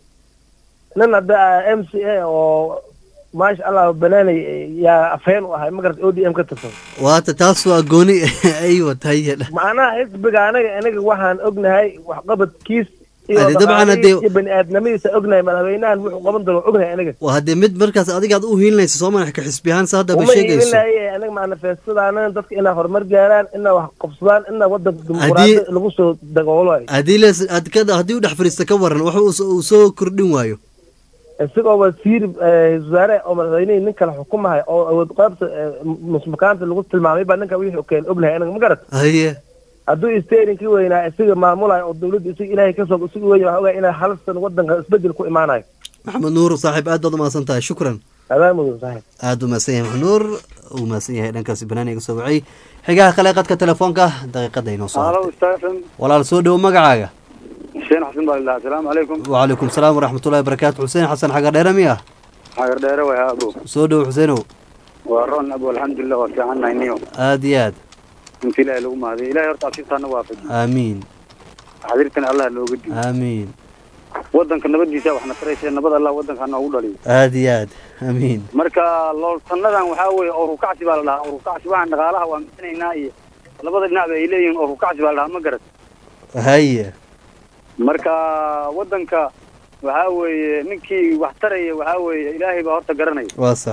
nin hadda m c a oo maasha allah banaanay yaa afheen u ahay ma garatay o d m ka tirsan waata taas waa gooni aywa tahay macnaha xisbiga anaga anaga waxaan ognahay waxqabadkiis Ade dabcan hadee- iyo bani aadnimadiisa ognahay madaxweynahan wuxuu qaban doono ognahay anaga waa haddee mid markaas adiga aad u hiilinaysa soo manax ka xisbi ahaan sa hadda ba uma sheegayso iibinaye anaga manifestadaana dadka inaa horumar gaaraan inaa wax qabsadaan inaa wadanka dimuqraadi lagu soo dagoolayo haddii les ad ka haddii u dhex fadhiista ka waran wax uu soo- uu soo kordhin waayo isagoo wasiir eh, wasaare oo madaxweynihii nin kale xukumahay oo awood qaybta eh, musmakaanta lagu tilmaamay baa ninka wixii keen ognahay anaga ma garat haye hadduu steerinkii weynaa isaga maamulayo oo dawladda isaga ilaahay kasoo isaga weyn waxaa ogaa inaa hal san wadanka isbedel ku imaanayo maxamed nuur saaxiib aad baad umahadsan tahay shukran adaa mudan saaxiib aad u mahadsan yahay maxamed nuur uu mahadsan yahay dhankaasi banaan iga soo wacay xigaha kale qadka telefoonka daqiiqada inoo soo halo hartay stephen walaal soo dhowo magacaaga xuseen xasan baa ilaha asalaamu calaykum wacalaykum salaam waraxmatullahi wabarakaatu xuseen xasan xagar dheere miya xagar dheere way abo soo dhowo xuseenow waa ron abo alxamdulilah waa fiicannahay niyo aad iyo aad inta ilaahay lagu mahadiyo ilahay horta absiibtaana waafaji aamiin xadiirtana allah looga dhiyo aamiin wadanka nabadiisa waxna taraysa nabad allah wadanka noogu dhaliyo aad iyo aad aamiin marka looltanadan waxaa weeye orukacsi baa la dhahaa orukacsi waxaan dhaqaalaha waa misanaynaa iyo labada dhinacba ay leeyihiin orukacsi baa la dhahaa ma garat haye marka wadanka waxaa weeye ninkii wax taraya waxaa weeye ilaahay baa horta garanaya waa sax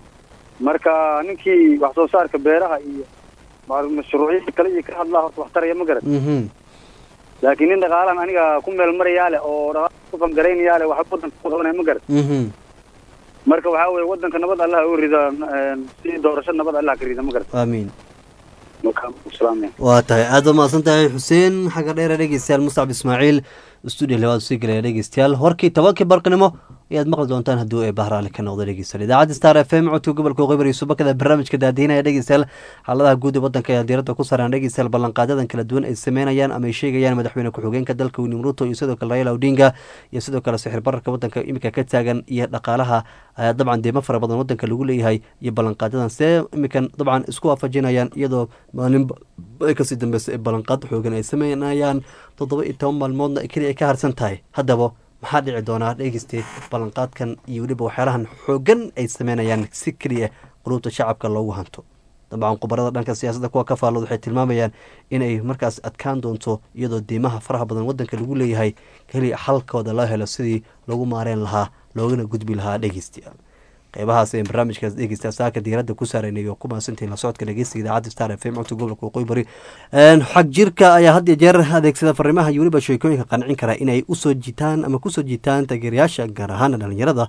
marka ninkii wax soo saarka beeraha iyo ma- mashruucyada kale iyo ka hadlaa horta wax taraya ma garan mhm laakiin nin dhaqaalan aniga ku meel marayaa leh oo dhaqaala ku fangaraynayaa leh wax wadanka ku qabanaya ma garan mhm marka waxaa weeye wadanka nabad allah u rida si doorasho nabad allah ka rida ma garan aamiin marka islaamaya waa tahay aad ba mahadsan tahay xuseen xagga dheere dhegeystayaal mustacab ismaaciil stuudio labaad usii gelaya dhegeystayaal warkii tobankii barqinimo ayaad maqli doontaan haddii ay bahraale ka noqdo dhegeystayaal idaacadda star f m codka gobolka waqooyi bari subakada barnaamijka daadiinaya dhegeystayaal xaaladaha guud ee wadanka ayaa diiradda ku saaraan dhegeystayaal ballanqaadadan kala duwan ay sameynayaan ama ay sheegayaan madaxweyne ku-xigeenka dalka william ruto iyo sidoo kale raila odinga iyo sidoo kale sixir bararka wadanka iminka ka taagan iyo dhaqaalaha ayaa dabcan deemo fara badan wadanka lagu leeyahay iyo ballanqaadadan see iminkan dabcan isku waafajinayaan iyadoo maalinba ay kasii dambeysa ee ballanqaad xoogan ay sameynayaan toddoba iyo toban maalmoodna keliya ay ka harsan tahay haddaba maxaa dhici doonaa dhegeyste ballanqaadkan iyo weliba waxyaalahan xoogan ay sameynayaan si keliya quluubta shacabka loogu hanto dabcan khubarada dhanka siyaasadda kuwa ka faallod waxay tilmaamayaan inay markaas adkaan doonto iyadoo diimaha faraha badan wadanka lagu leeyahay keliya xalkooda loo helo sidii lagu maareen lahaa loogana gudbi lahaa dhegeystayaal qeybahaas ee barnaamijkaas dhegeysta saaka diiradda ku saaraynay oo ku maasantihin la socodka dhegeystiga idaacadda star f m codka gobolka waqooyi bari xag jirka ayaa had iyo jeer adeegsada fariimaha iyo weliba sheekooyinka qancin kara inay usoo jiitaan ama kusoo jiitaan taageerayaasha gaar ahaana dhalinyarada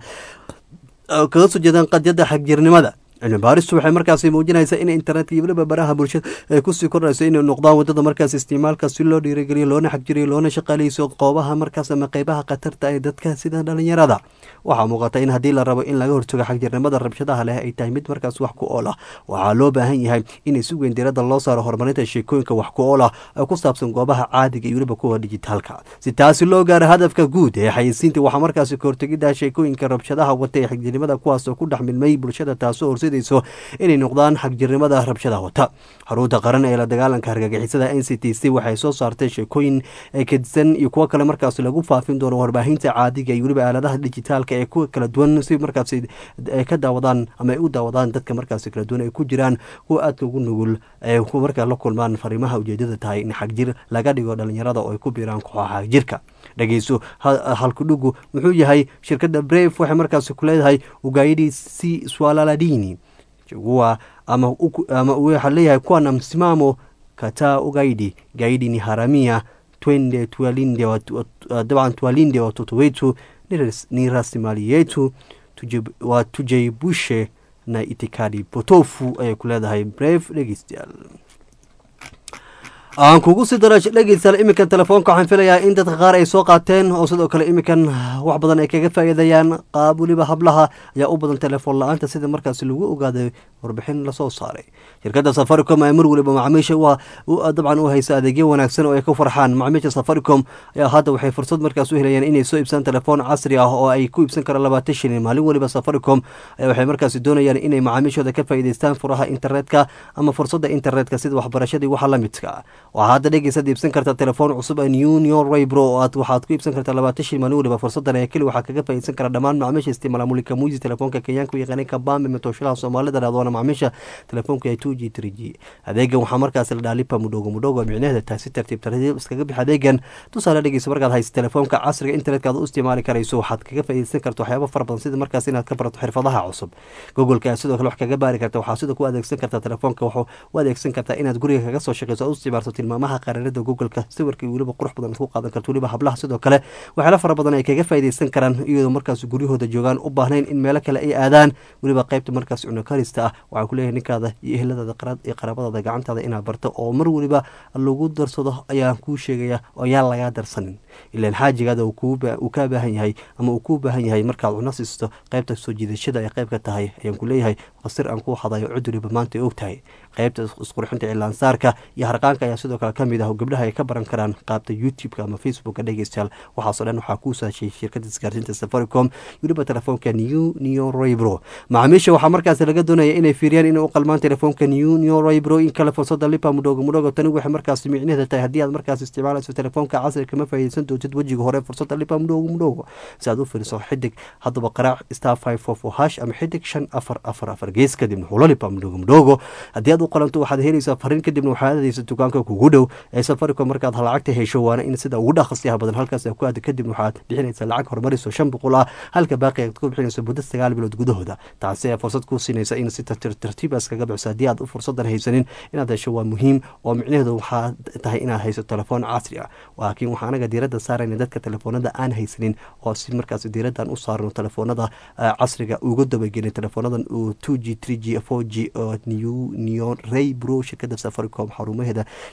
kaga soo jeedaan qadyada xagjirnimada cilmi baaristu waxay markaasi muujinaysaa in internetka iyo weliba baraha bulshada ay kusii kordhayso inay noqdaan wadada markaas isticmaalka si loo dhiirigeliyo loona xagjiriyo loona shaqaaleyso qoobaha markaas ama qeybaha khatarta ee dadka sida dhalinyarada waxaa muuqata in haddii la rabo in laga hortago xagjirnimada rabshadaha leh ay tahay mid markaas wax ku ool ah waxaa loo baahan yahay in si weyn diiradda loo saaro horumarinta sheekooyinka wax ku ool ah ee ku saabsan goobaha caadiga iyo weliba kuwa dijitaalka si taasi loo gaaro hadafka guud ee xayeysiinta waxaa markaasi kahortegidda sheekooyinka rabshadaha wata ee xagjirnimada kuwaasoo ku dhex milmay bulshada taasoo horseedayso inay noqdaan xagjirnimada rabshadaha wata xarunta qaran ee la dagaalanka hargagixisada n c t c waxay soo saartay sheekooyin kedisan iyo kuwo kale markaas lagu faafin doono warbaahinta caadiga iyo weliba aaladaha dijitaalka ee kuwa kala duwan si markaas ay ka daawadaan ama ay u daawadaan dadka markaas kala duwan ay ku jiraan kuwa aadka ugu nugul ee markaa la kulmaan fariimaha ujeedada tahay in xagjir laga dhigo dhalinyarada oo ay ku biiraan kooxaha xagjirka dhegeyso halkudhugu muxuu yahay shirkadda brave waxay markaas ku leedahay ugaayadii c swalaladini chagua ama, ama waxaa leeyahay kuwa na msimamo kataa ugaidi gaidi ni haramia twende tuwalinde dabcan tuwalinde watoto wetu ni rasilimali yetu tujaibushe na itikadi potofu ayay ku leedahay brave dhegeystayaal aan kugu sii dara dhegeystayaal iminkan telefoonka waxaan filayaa in dadka qaar ay soo qaateen oo sidoo kale iminkan wax badan ay kaga faa'iidayaan qaab weliba hablaha ayaa u badan telefoon la-aanta sida markaas lagu ogaaday warbixin lasoo saaray shirkadda safaricom ee mar weliba macaamiisha dabcan u haysa adeegyo wanaagsan oo ay ku farxaan macaamiisha safaricom ayaa hadda waxay fursad markaas u helayaan inay soo iibsaan telefoon casri ah oo ay ku iibsan karaan labaatan shilin maalin weliba safaricom ayaa waxay markaasi doonayaan inay macaamiishooda ka faa'iidaystaan furaha internetka ama fursadda internetka sida waxbarashadii waxa la midka waxaa hadda dhegeysaad iibsan kartaa telefoon cusub union raybro oo aad waxaad ku iibsan kartaa labaatan shil maalin weliba fursadan ee keli waxaa kaga faa'iidsan kara dhammaan macaamiisha isticmaala mulika muisi telefoonka kenyaanka u yaqaanay kabambe matooshalaha soomaalida dhahdoona macaamiisha telefoonka ee two g three g adeegan waxaa markaas la dhaha lipa mudhogo mudhogo micnaheeda tahay si tartiib tartiib iskaga bix adeegan tusaale dhegeysa markaad haysa telefoonka casriga internetka aad u isticmaali karayso waxaad kaga faa'iidsan karta waxyaabo fara badan sida markaas inaad ka barato xirfadaha cusub googoleka aad sidoo kale wax kaga baari karta waxaa sidoo ku adeegsan kartaa telefoonka waxuu u adeegsan kartaa inaad guriga kaga soo shaqeyso aad u isticmaalto tilmaamaha qaranada googleka sawirka weliba qurux badan ku qaadan karto weliba hablaha sidoo kale waxyaala fara badan ay kaga faa'iidaysan karaan iyadoo markaas guryahooda joogaan u baahnayn in meelo kale ay aadaan weliba qaybta markaas cuno karista ah waxaan ku leeyahay ninkaada iyo eheladaada iyo qaraabadaada gacantaada inaad barto oo mar weliba lagu darsado ayaan kuu sheegaya oo yaan lagaa darsanin ilaan xaajigaada uu kaa baahan yahay ama uu kuu baahan yahay markaad cuno siisto qaybta soo jiidashada ay qayb ka tahay ayaan ku leeyahay qasir aan kuu hadayo cuduriba maanta ay og tahay qaybta isqurxinta cilaansaarka iyo harqaanka ayaa sidoo kale ka mid ah oo gabdhaha ay ka baran karaan qaabta youtube-ka ama facebooka dhegeystayaal waxaasoo dhan waxaa kuu saashay shirkadda isgaarsiinta safaricom weliba telefoonka new new roybro macaamiisha waxaa markaas laga doonaya inay fiiriyaan inay u qalmaan telefoonka new new roybro in kale fursada lipa mudhogo mudhogo tani waxay markaas micnaheeda tahay haddii aad markaas isticmaalayso telefoonka casri kama faa'iidaysan doontid wejiga hore fursada lipa mudhogo mudhogo si aad u fiiriso xidig haddaba qaraac star five four four hash ama xidig shan afar afar afar gees kadibna hulo lipa mudhogo mudhogo haddii aad u qalanto waxaad helaysaa fariin kadibna waxaad aadaysa dukaanka kugu dhow ee safaricom markaad lacagta hesho waana in sida ugu dhaqsiyaha badan halkaas ku aada kadibna waxaad bixinaysaa lacag horumariso shan boqol ah halka baaqi aad ku bixinayso muddo sagaal bilood gudahooda taasi ayaa fursad kuu siinaysa in si tartiib iskaga bixiso haddii aad fursadan haysanin inaad hesho waa muhiim oo micnaheedu waxaa tahay inaad hayso telefoon casri ah laakiin waxaa anaga diiradda saarayna dadka telefoonada aan haysanin oo si markaas diiraddan u saarno telefoonada casriga uga dabagelin telefoonadan two g three g four g oo new neon ray bro shirkada safaricom xarumaheeda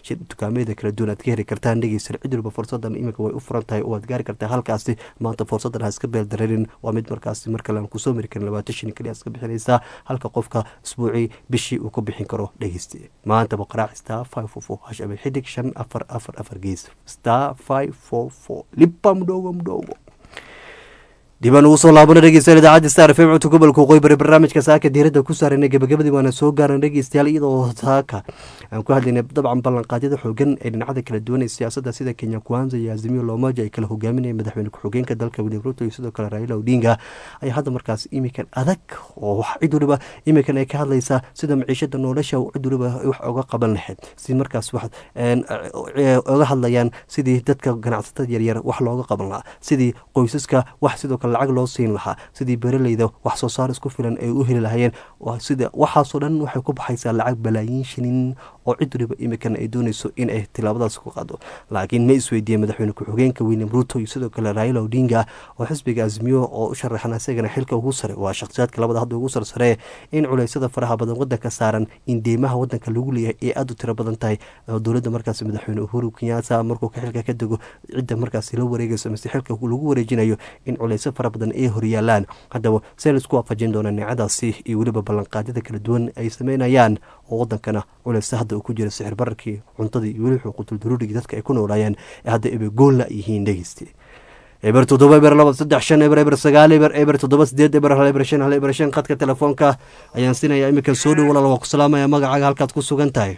dukaamada kala duwan aad ka heli kartaan dhegeysan cid walba fursadan iminka way u furan tahay oo aad gaari kartaa halkaasi maanta fursadan ha iska beeldareerin waa mid markaasi mar kale aan kusoo mari karin labaatan shan keliya iska bixinaysaa halka qofka isbuucii bishii uu ku bixin karo dhegeyste maanta boqoraac star five four four hashabe xidig shan afar afar afar gees star five four four lipa mudhogo mudhogo dibaan ugu soo laabana dhegeystayaal idaacadda star fm codka gobolka waqooyi bari barnaamijka saaka diiradda ku saarana gabagabadii waana soo gaaran dhegeystayaal iyadoo saaka aan ku hadlaynay dabcan ballanqaadyada xoogan ee dhinacada kala duwan ee siyaasadda sida kenya kwanza iyo azimio lomaja ay kala hogaaminayeen madaxweyne ku-xigeenka dalka william ruto iyo sidoo kale raila odinga ayaa hadda markaas imikan adag oo wax cid waliba imikan ay ka hadlaysaa sida maciishada nolosha cid waliba wax oga qaban lahayd si markaas wax oga hadlayaan sidii dadka ganacsatada yaryar wax looga qaban lahaa sidii qoysaska wax sidoo kale lacag loo siin lahaa sidii beraleyda wax soo saar isku filan ay u heli lahayeen sida waxaasoo dhan waxay ku baxaysaa lacag balaayiin shilin oo cid waliba imikan ay doonayso in ay tilaabadaas ku qaado laakiin ma isweydiiyeen madaxweyne ku-xigeenka william ruto iyo sidoo kale raila odinga oo xisbiga azmiyo oo u sharaxan isagana xilka ugu sare waa shakhsiyaadka labada hadda ugu sarsare in culeysyada faraha badan wadanka saaran in deymaha wadanka lagu leeyahay ee aada u tiro badan tahay dowladda markaas madaxweyne uhuru kenyaata markuu xilka ka dego cidda markaas la wareegayso mise xilka lagu wareejinayo in culeysyo fara badan ay horyaalaan haddaba see laisku waafajin doonaa nicadaasi iyo weliba ballanqaadyada kala duwan ay sameynayaan oo wadankana culeysa hadda uu ku jira sixir bararkii cuntadii iyo weliba xuquuqul daruurigii dadka ay ku noolaayeen ee hadda eba goolna yihiin dhegeysti eber toddoba eber laba saddex shan eber eber sagaal eber eber toddoba sideed eber hal eber shan hal eber shan khadka telefoonka ayaan sinaya iminkan soo dhow walaal waa ku salaamaya magacaaga halkaad ku sugan tahay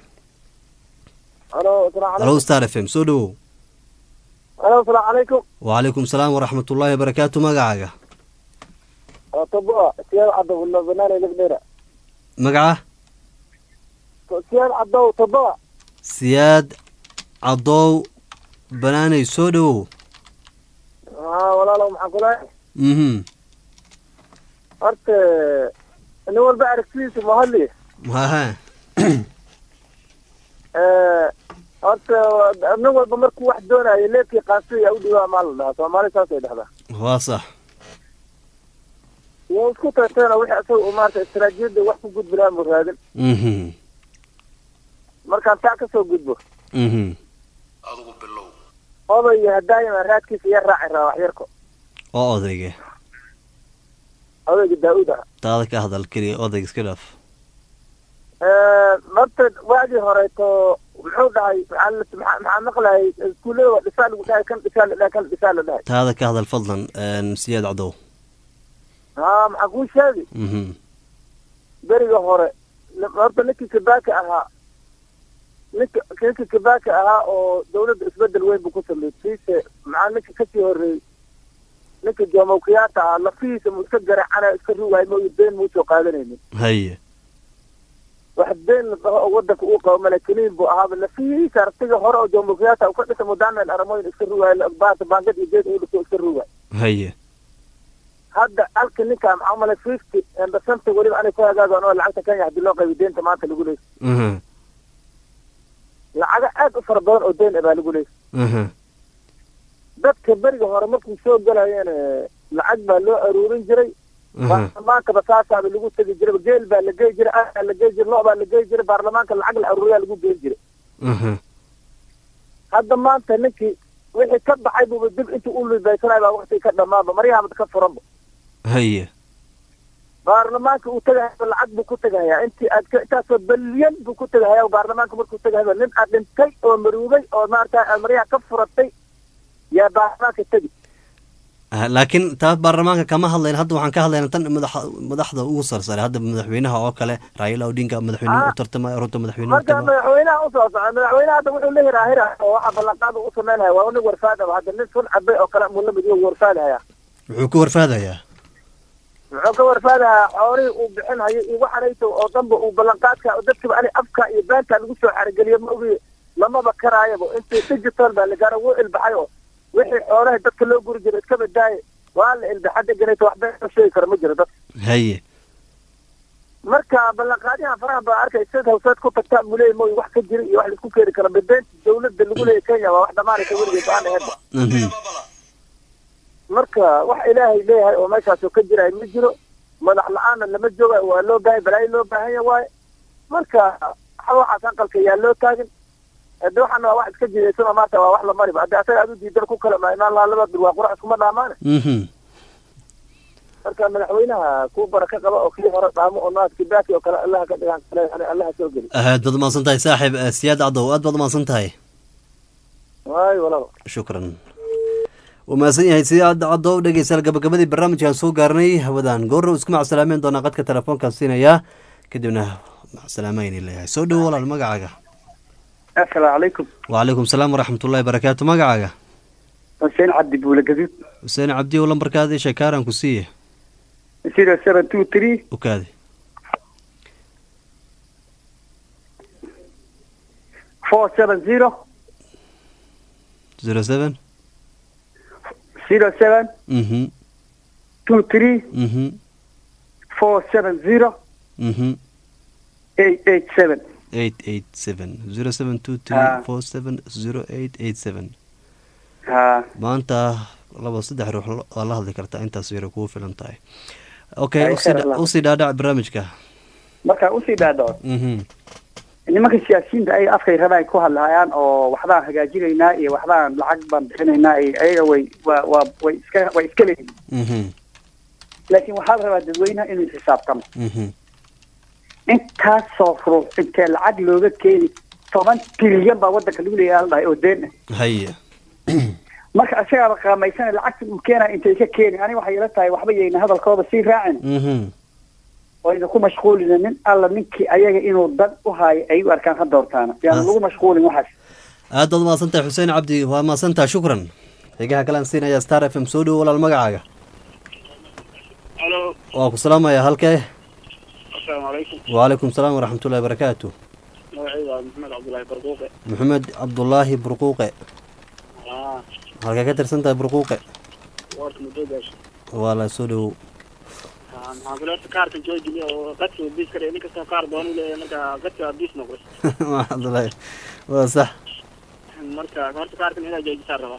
halo star f m soo dhowow alo asalaamu calaykum wacalaykum salaam waraxmat ullaahi wabarakaatu magacaaga waa toboa siyaad cadow ilo banaanay lagdheera magaca siyaad cadow toboa siyaad cadow banaanay soo dhowow haa walaalow maxaan kulahay mhm horta nin walba aragtidiisa mahadli haha horta nin walba markuu wax doonayo leebkii qaasiya u dhiwaa maa la dhahaa soomaali saasay dhahdaa waa sax waa isku tagteena wixii asaga uu maarata istaraatiijiyadda wax ku gudbi lahaa mu raadin mhm markaan taa kasoo gudbo mhm odayga hadaayima raadkiisa iya raaci raa wax yarko oo odayga odayga daa-uud ah taada ka hadal keliya odayga iska dhaaf horta waagii horeeto muxuu dhahay maxaa la- maxaa maqlayay iskuullada waa dhisaa lagu dhahay kan dhisaa la dhahay kan dhisaa la dhahay taada ka hadal fadlan siyaad cadow haa maxaa kuu sheegi mhm beriga hore nin- horta ninkii kabaaka ahaa ninka ninkii kabaaka ahaa oo dawladda isbedel weyn buu ku sameeyey siise maxaa ninka kasii horeeyey ninka jomo kenyatta ahaa lafihiisa mu iska garacana iska ruwaay mooyu been muusoo qaadanaynin haye wax been la dhaho oo wadanka uu qabo malakiniin buu ahaaba lafihiisa artiga hore oo jomo kenyatta uu ka dhisa mudaamel aramoyin iska ruwaay baata baangad iyo geed uu dhiso iska ruwaay haye hadda halka ninka maxaa umale fifty percent weliba anay ku hagaagaan oo lacagta kenya hadii loo qaybiyo deynta maanta lagu leeyahay mhm lacago aad u fara badan oo deyn ah baa lagu leeyahay mhm dadka beriga hore markuu soo galayeen lacag baa loo aruurin jiray mhm baarlamaankaba saasaaba lagu tegi jiray geel baa la gey jiray aa la gey jiray lo baa la gey jiray baarlamaanka lacag la aruuriyaa lagu geyn jiray mhm hadda maanta ninkii wixii ka baxay buuba dib intuu u libaysanay baa wakti ka dhamaaba maryahaaba ka furanba haye baarlamaanka uu tegahaya lacag buu ku tegahayaa intii aad ka intaasoo balyan buu ku tegahayaa baarlamaanka markuu tegahaya nin aad dhintay oo maruugay oo maarata aad maryaha ka furatay yaa baarlamaanka tegi Ah, laakiin taa baarlamaanka kama hadlayn hadda waxaan ka hadlaynaa tan madaxa madaxda ugu sarsare hadda madaxweynaha oo kale raila odinga madaxweynuhu u tartamaya ruto madaxweynuhu marka madaxweynaha usoo socda madaxweynaha hadda wuxuu la hiraahira oo waxa ballanqaad uu u samaynaya waa nin warfaadaba hadda nin sun cabay oo kale muu lamid yahu warfaadahaya wuxuu ku warfaadayaa muxuu ka warfaadayaa xoolihii uu bixinhayo iyo waxanayto oo dhanba uu ballanqaadka oo dadkiba ani afka iyo beenta lagu soo xarigeliyo ma ogi lamaba karaayaba intii digital baa la gaaro wuu ilbaxay oo wixii xoolaha dadka loo guri jiray iska badaaye waa la ilbaxa deganayto wax been loo sheegi kara ma jiro dadka haye marka ballanqaadiyaha faraha baa arkay sid hawseed ku tagtaa buu leeyahy mooy wax ka jira iyo wax laisku keeni kara bedeenta dawladda lagu leeyahy kenya waa wax dhamaanaysa weligeed aan aheedba mhm marka wax ilaahay leeyahay oo meeshaasoo ka jiraay ma jiro madax la-aanna lama jooga waa loo baahay balaayo loo baahan ya waaye marka waxaas aqalka yaa loo taagin hade waxaana waa wax iska jidaysano maanta waa wax la mariba hadde asaga aad u diidan ku kala maamaan laha laba bir waa qurax iskuma dhaamaane mhm marka madaxweynaha ku baraka qaba oo kii hore dhaamo oo naas kibaaki oo kale allaha ka dhigaan kale yani allaha soo geli aad baad umahadsan tahay saaxiib eh, siyaad cadow aad baad umahadsan tahay waayo walaal shukran wuu mahadsan yahay siyaad cadow dhegeystayaal gabagabadii barnaamijkan soo gaarnay hawadan goorna isku macsalaameen doonaa qadka telefoonkan siinayaa kadibna macsalaamayn leeyahay soo dhowo walaal magacaaga asalaamu calaykum wacalaykum salaam waraxmatullahi barakaatu magacaaga xuseen cabdi buule gaduud xuseen cabdiyow lambarkaada isha kaaran ku siiye zero seven two three ukaadi four seven zero zero seven zero seven mhm two three mhm four seven zero mhm eight eight seven eight eight seven zero seven two Ah. three four seven zero eight eight seven ha maanta laba saddex ruux lo- waa la hadli kartaa intaas yara kugu filan tahay okay Ay, usii khayr dha- Allah. usii dhaadhac barnaamijka marka usii dhaadhaco mhm nimanka siyaasiyiinta ay afkay rabaan ku hadlahayaan oo waxbaan hagaajinaynaa iyo waxbaan lacag baan bixinaynaa iyo ayaga way waa waa way iska way iska leeyihin mhm laakiin waxaa la rabaa dadweynaha inuu xisaabtamo mhm intaasoo ruux intee lacag looga keeni toban trilyan baa wadanka lagu leeyahay la dhahay oo deen ah haye marka asagaaba qaamaysana lacagta uu keenaya intay ka keeni ani waxay ila tahay waxba yayna hadalkooda sii raacin mhm oo idinku mashquulina nin alla ninkii ayaga inuu dad u haayo ay u arkaan ha doortaana yaan lagu mashquulin waxaas aad baad umahadsan tahay xuseen cabdi waa mahadsan tahay shukran xigaha kalean siinaya star f m soo dhowo walaal magacaaga halo waa ku salaamaya halkee asalaamu calaykum wacalaykum salaam waraxmatullahi barakaatu magacayda waa maxamed cabdullaahi barduuqe maxamed cabdulaahi burquuqe aa halkee ka tirsan tahay burquuqe warka muddo gaasho waa la soo dhowow maxaan kule horta kaarka joojiliya oo qadka biis kare nin kasta kaar doonu leeyahay marka qadka biis noqday waa cabdulaahi waa sax marka horta kaarkan inaa joojisaa rabaa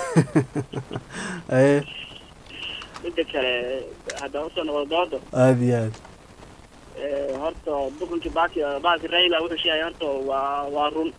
aye midda kale hadda usoo noqdo doodo aad iyo aad Eh, horta dukunkii baaki baaki raila wuxuu sheegay horta waa waa run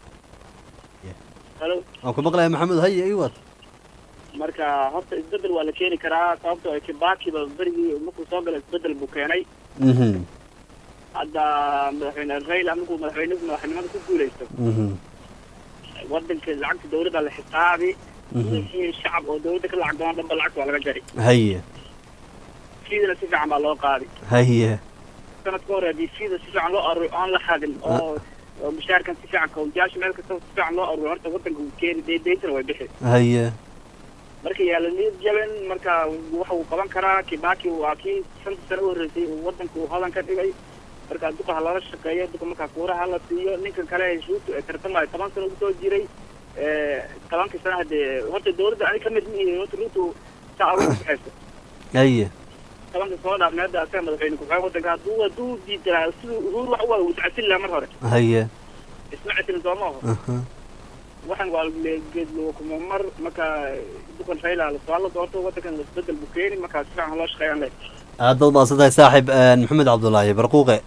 halo waan ku maqlaya maxamed haye ii wad marka horta isbedel waa la keeni karaa sababtoo ah kibaakiba berigii markuu soo gala isbedel buu keenay mhm hadda madaxweyne raila markuu madaxweyne madaxnimada ku guuleysto mhm wadanka lacagta dawladda la xisaabi mhm wixii shacab oo dawladda ka lacag doona dhanba lacagta waa laga jari haye fiidana si fiican baa loo qaadi haye sanad ka hore haddii fiida si fiican loo aruur aan la xadin oo oo mushaarkan si fiican kawjaasha meel kasta si fiican loo aruur horta wadanka uu keeni de deyntana way bixi haye marka yaala niyad jaban marka waxa uu qaban karaa kibaki waa kii shanta sano u horreysay uu wadanka uu hodan ka dhigay marka duka ha lala shaqeeyo duka markaa kuuraha hala siiyo ninkan kale shuutu ee tartamaya toban sano usoo jiray tobankii sana hadee horta dawladda ani kamid mihi horta runtu saa ugu baxayso haye tobanka soo dhaafnay hadda asaga madaxweyne ku-xigeen wadanka hadduu hadduu diidanaa siduu uhuru wax waa uu iscasin lahaa mar hore haye isma casilin sooma aho aha waxaan waa geedlo kuma mar marka dukan raila lasoo la doorto wadankan isbedel buu keeni markaa si fiican loo shaqeeyaan le aad baad mahadsan tahay saaxib maxamed cabdulaahi barquuqe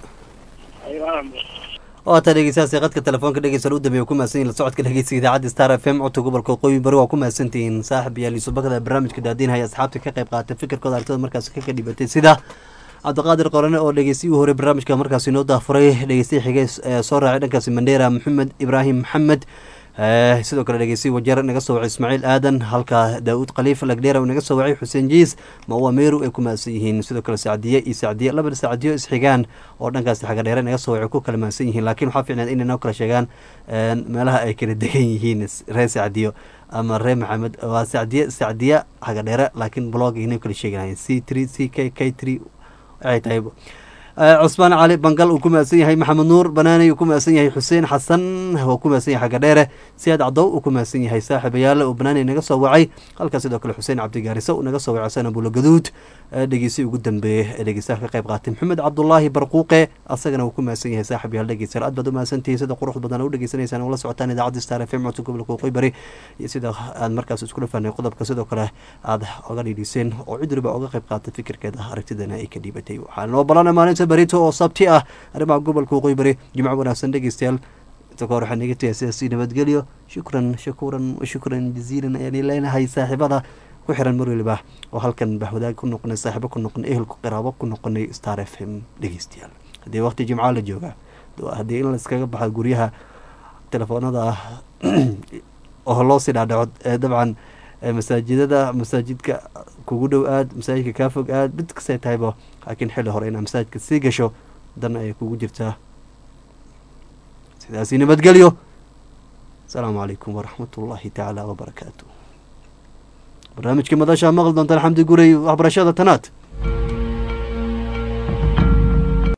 waata dhegeystayaasii qadka telefoonka dhegeysan u dambeeya ku mahadsan yihin la socodka dhegeysiga idaacadda star f m codka gobolka waqooyi bari waa ku mahadsantihiin saaxib yaal yuusubakada barnaamijka daadiinhaya asxaabta ka qayb qaatay fikirkooda aragtida markaasi ka dhibatay sida cabdiqaadir qorane oo dhegeystay u horey barnaamijka markaasi inoo daafuray dhegeystay xigay ee soo raacay dhankaasi mandheera maxamed ibraahim maxamed sidoo kale dhegeystay wajeer naga soo wacay ismaaciil aadan halka daauud khaliif lagdheera naga soo wacay xuseen jiis mawa meeru ay ku mahadsan yihiin sidoo kale sacdiye iyo sacdiye labada sacdiyo isxigaan oo dhankaasi xagadheere naga soo wacay ku kala mahadsan yihiin laakiin waxaa fiicnaad inay noo kala sheegaan meelaha ay kala degan yihiin reer sacdiyo ama reer maxamed waa sacdiye sacdiye xagadheere laakiin blog inay kala sheeganayeen c three c k k three waxay tahay cusmaan cali bangal uu ku mahadsan yahay maxamed nuur banaaney uu ku mahadsan yahay xuseen xasan uu ku mahadsan yahay xagga dheere siyaad cadow uu ku mahadsan yahay saaxiibayaale uu banaaney naga soo wacay halkaas sidoo kale xuseen cabdigaariso uu naga soo wacay sana bulo gaduud dhegeysi ugu dambeeyey ee dhegeystaha ka qayb qaatay maxamed cabdulaahi barquuqe asagana uu ku mahadsan yahay saaxib yaal dhegeystayaal aad baad u mahadsantihiin sida quruxda badan u dhegeysanaysaan ula socotaan idaacadda star f m codka gobolka waqooyi bari iyo sida aad markaas iskula fahnay qodobka sidoo kale aad oga dhiidhiseen oo cid waliba oga qayb qaatay fikirkeeda aragtidana ay ka dhiibatay waxaa noo balana maalinta berito oo sabti ah arrimaha gobolka waqooyi bari jimco wanaagsan dhegeystayaal inta ka hor waxaan iga tagay sidaasi nabadgelyo shukran shakuuran wa shukran jaziilan ayaan leenahay saaxiibada ku xiran mar waliba oo halkan bahwadaag ku noqonay saaxiibo ku noqonay ehelku qiraabo ku noqonay star f m dhegeystayaal haddii waqti jimca la jooga haddii in laiskaga baxa guryaha telefoonada oo loo sii dhaadhaco ee dabcan masaajidada masaajidka kugu dhow aad masaajidka kaa fog aad mid kastay tahayba laakiin xilli hore inaad masaajidka sii gasho dan ayay kugu jirtaa sidaasi nabadgelyo asalaamu calaykum waraxmat ullaahi tacaala wabarakaatu barnaamijka madashaa maqli doontaan xamdi gurey waxbarashada tanaad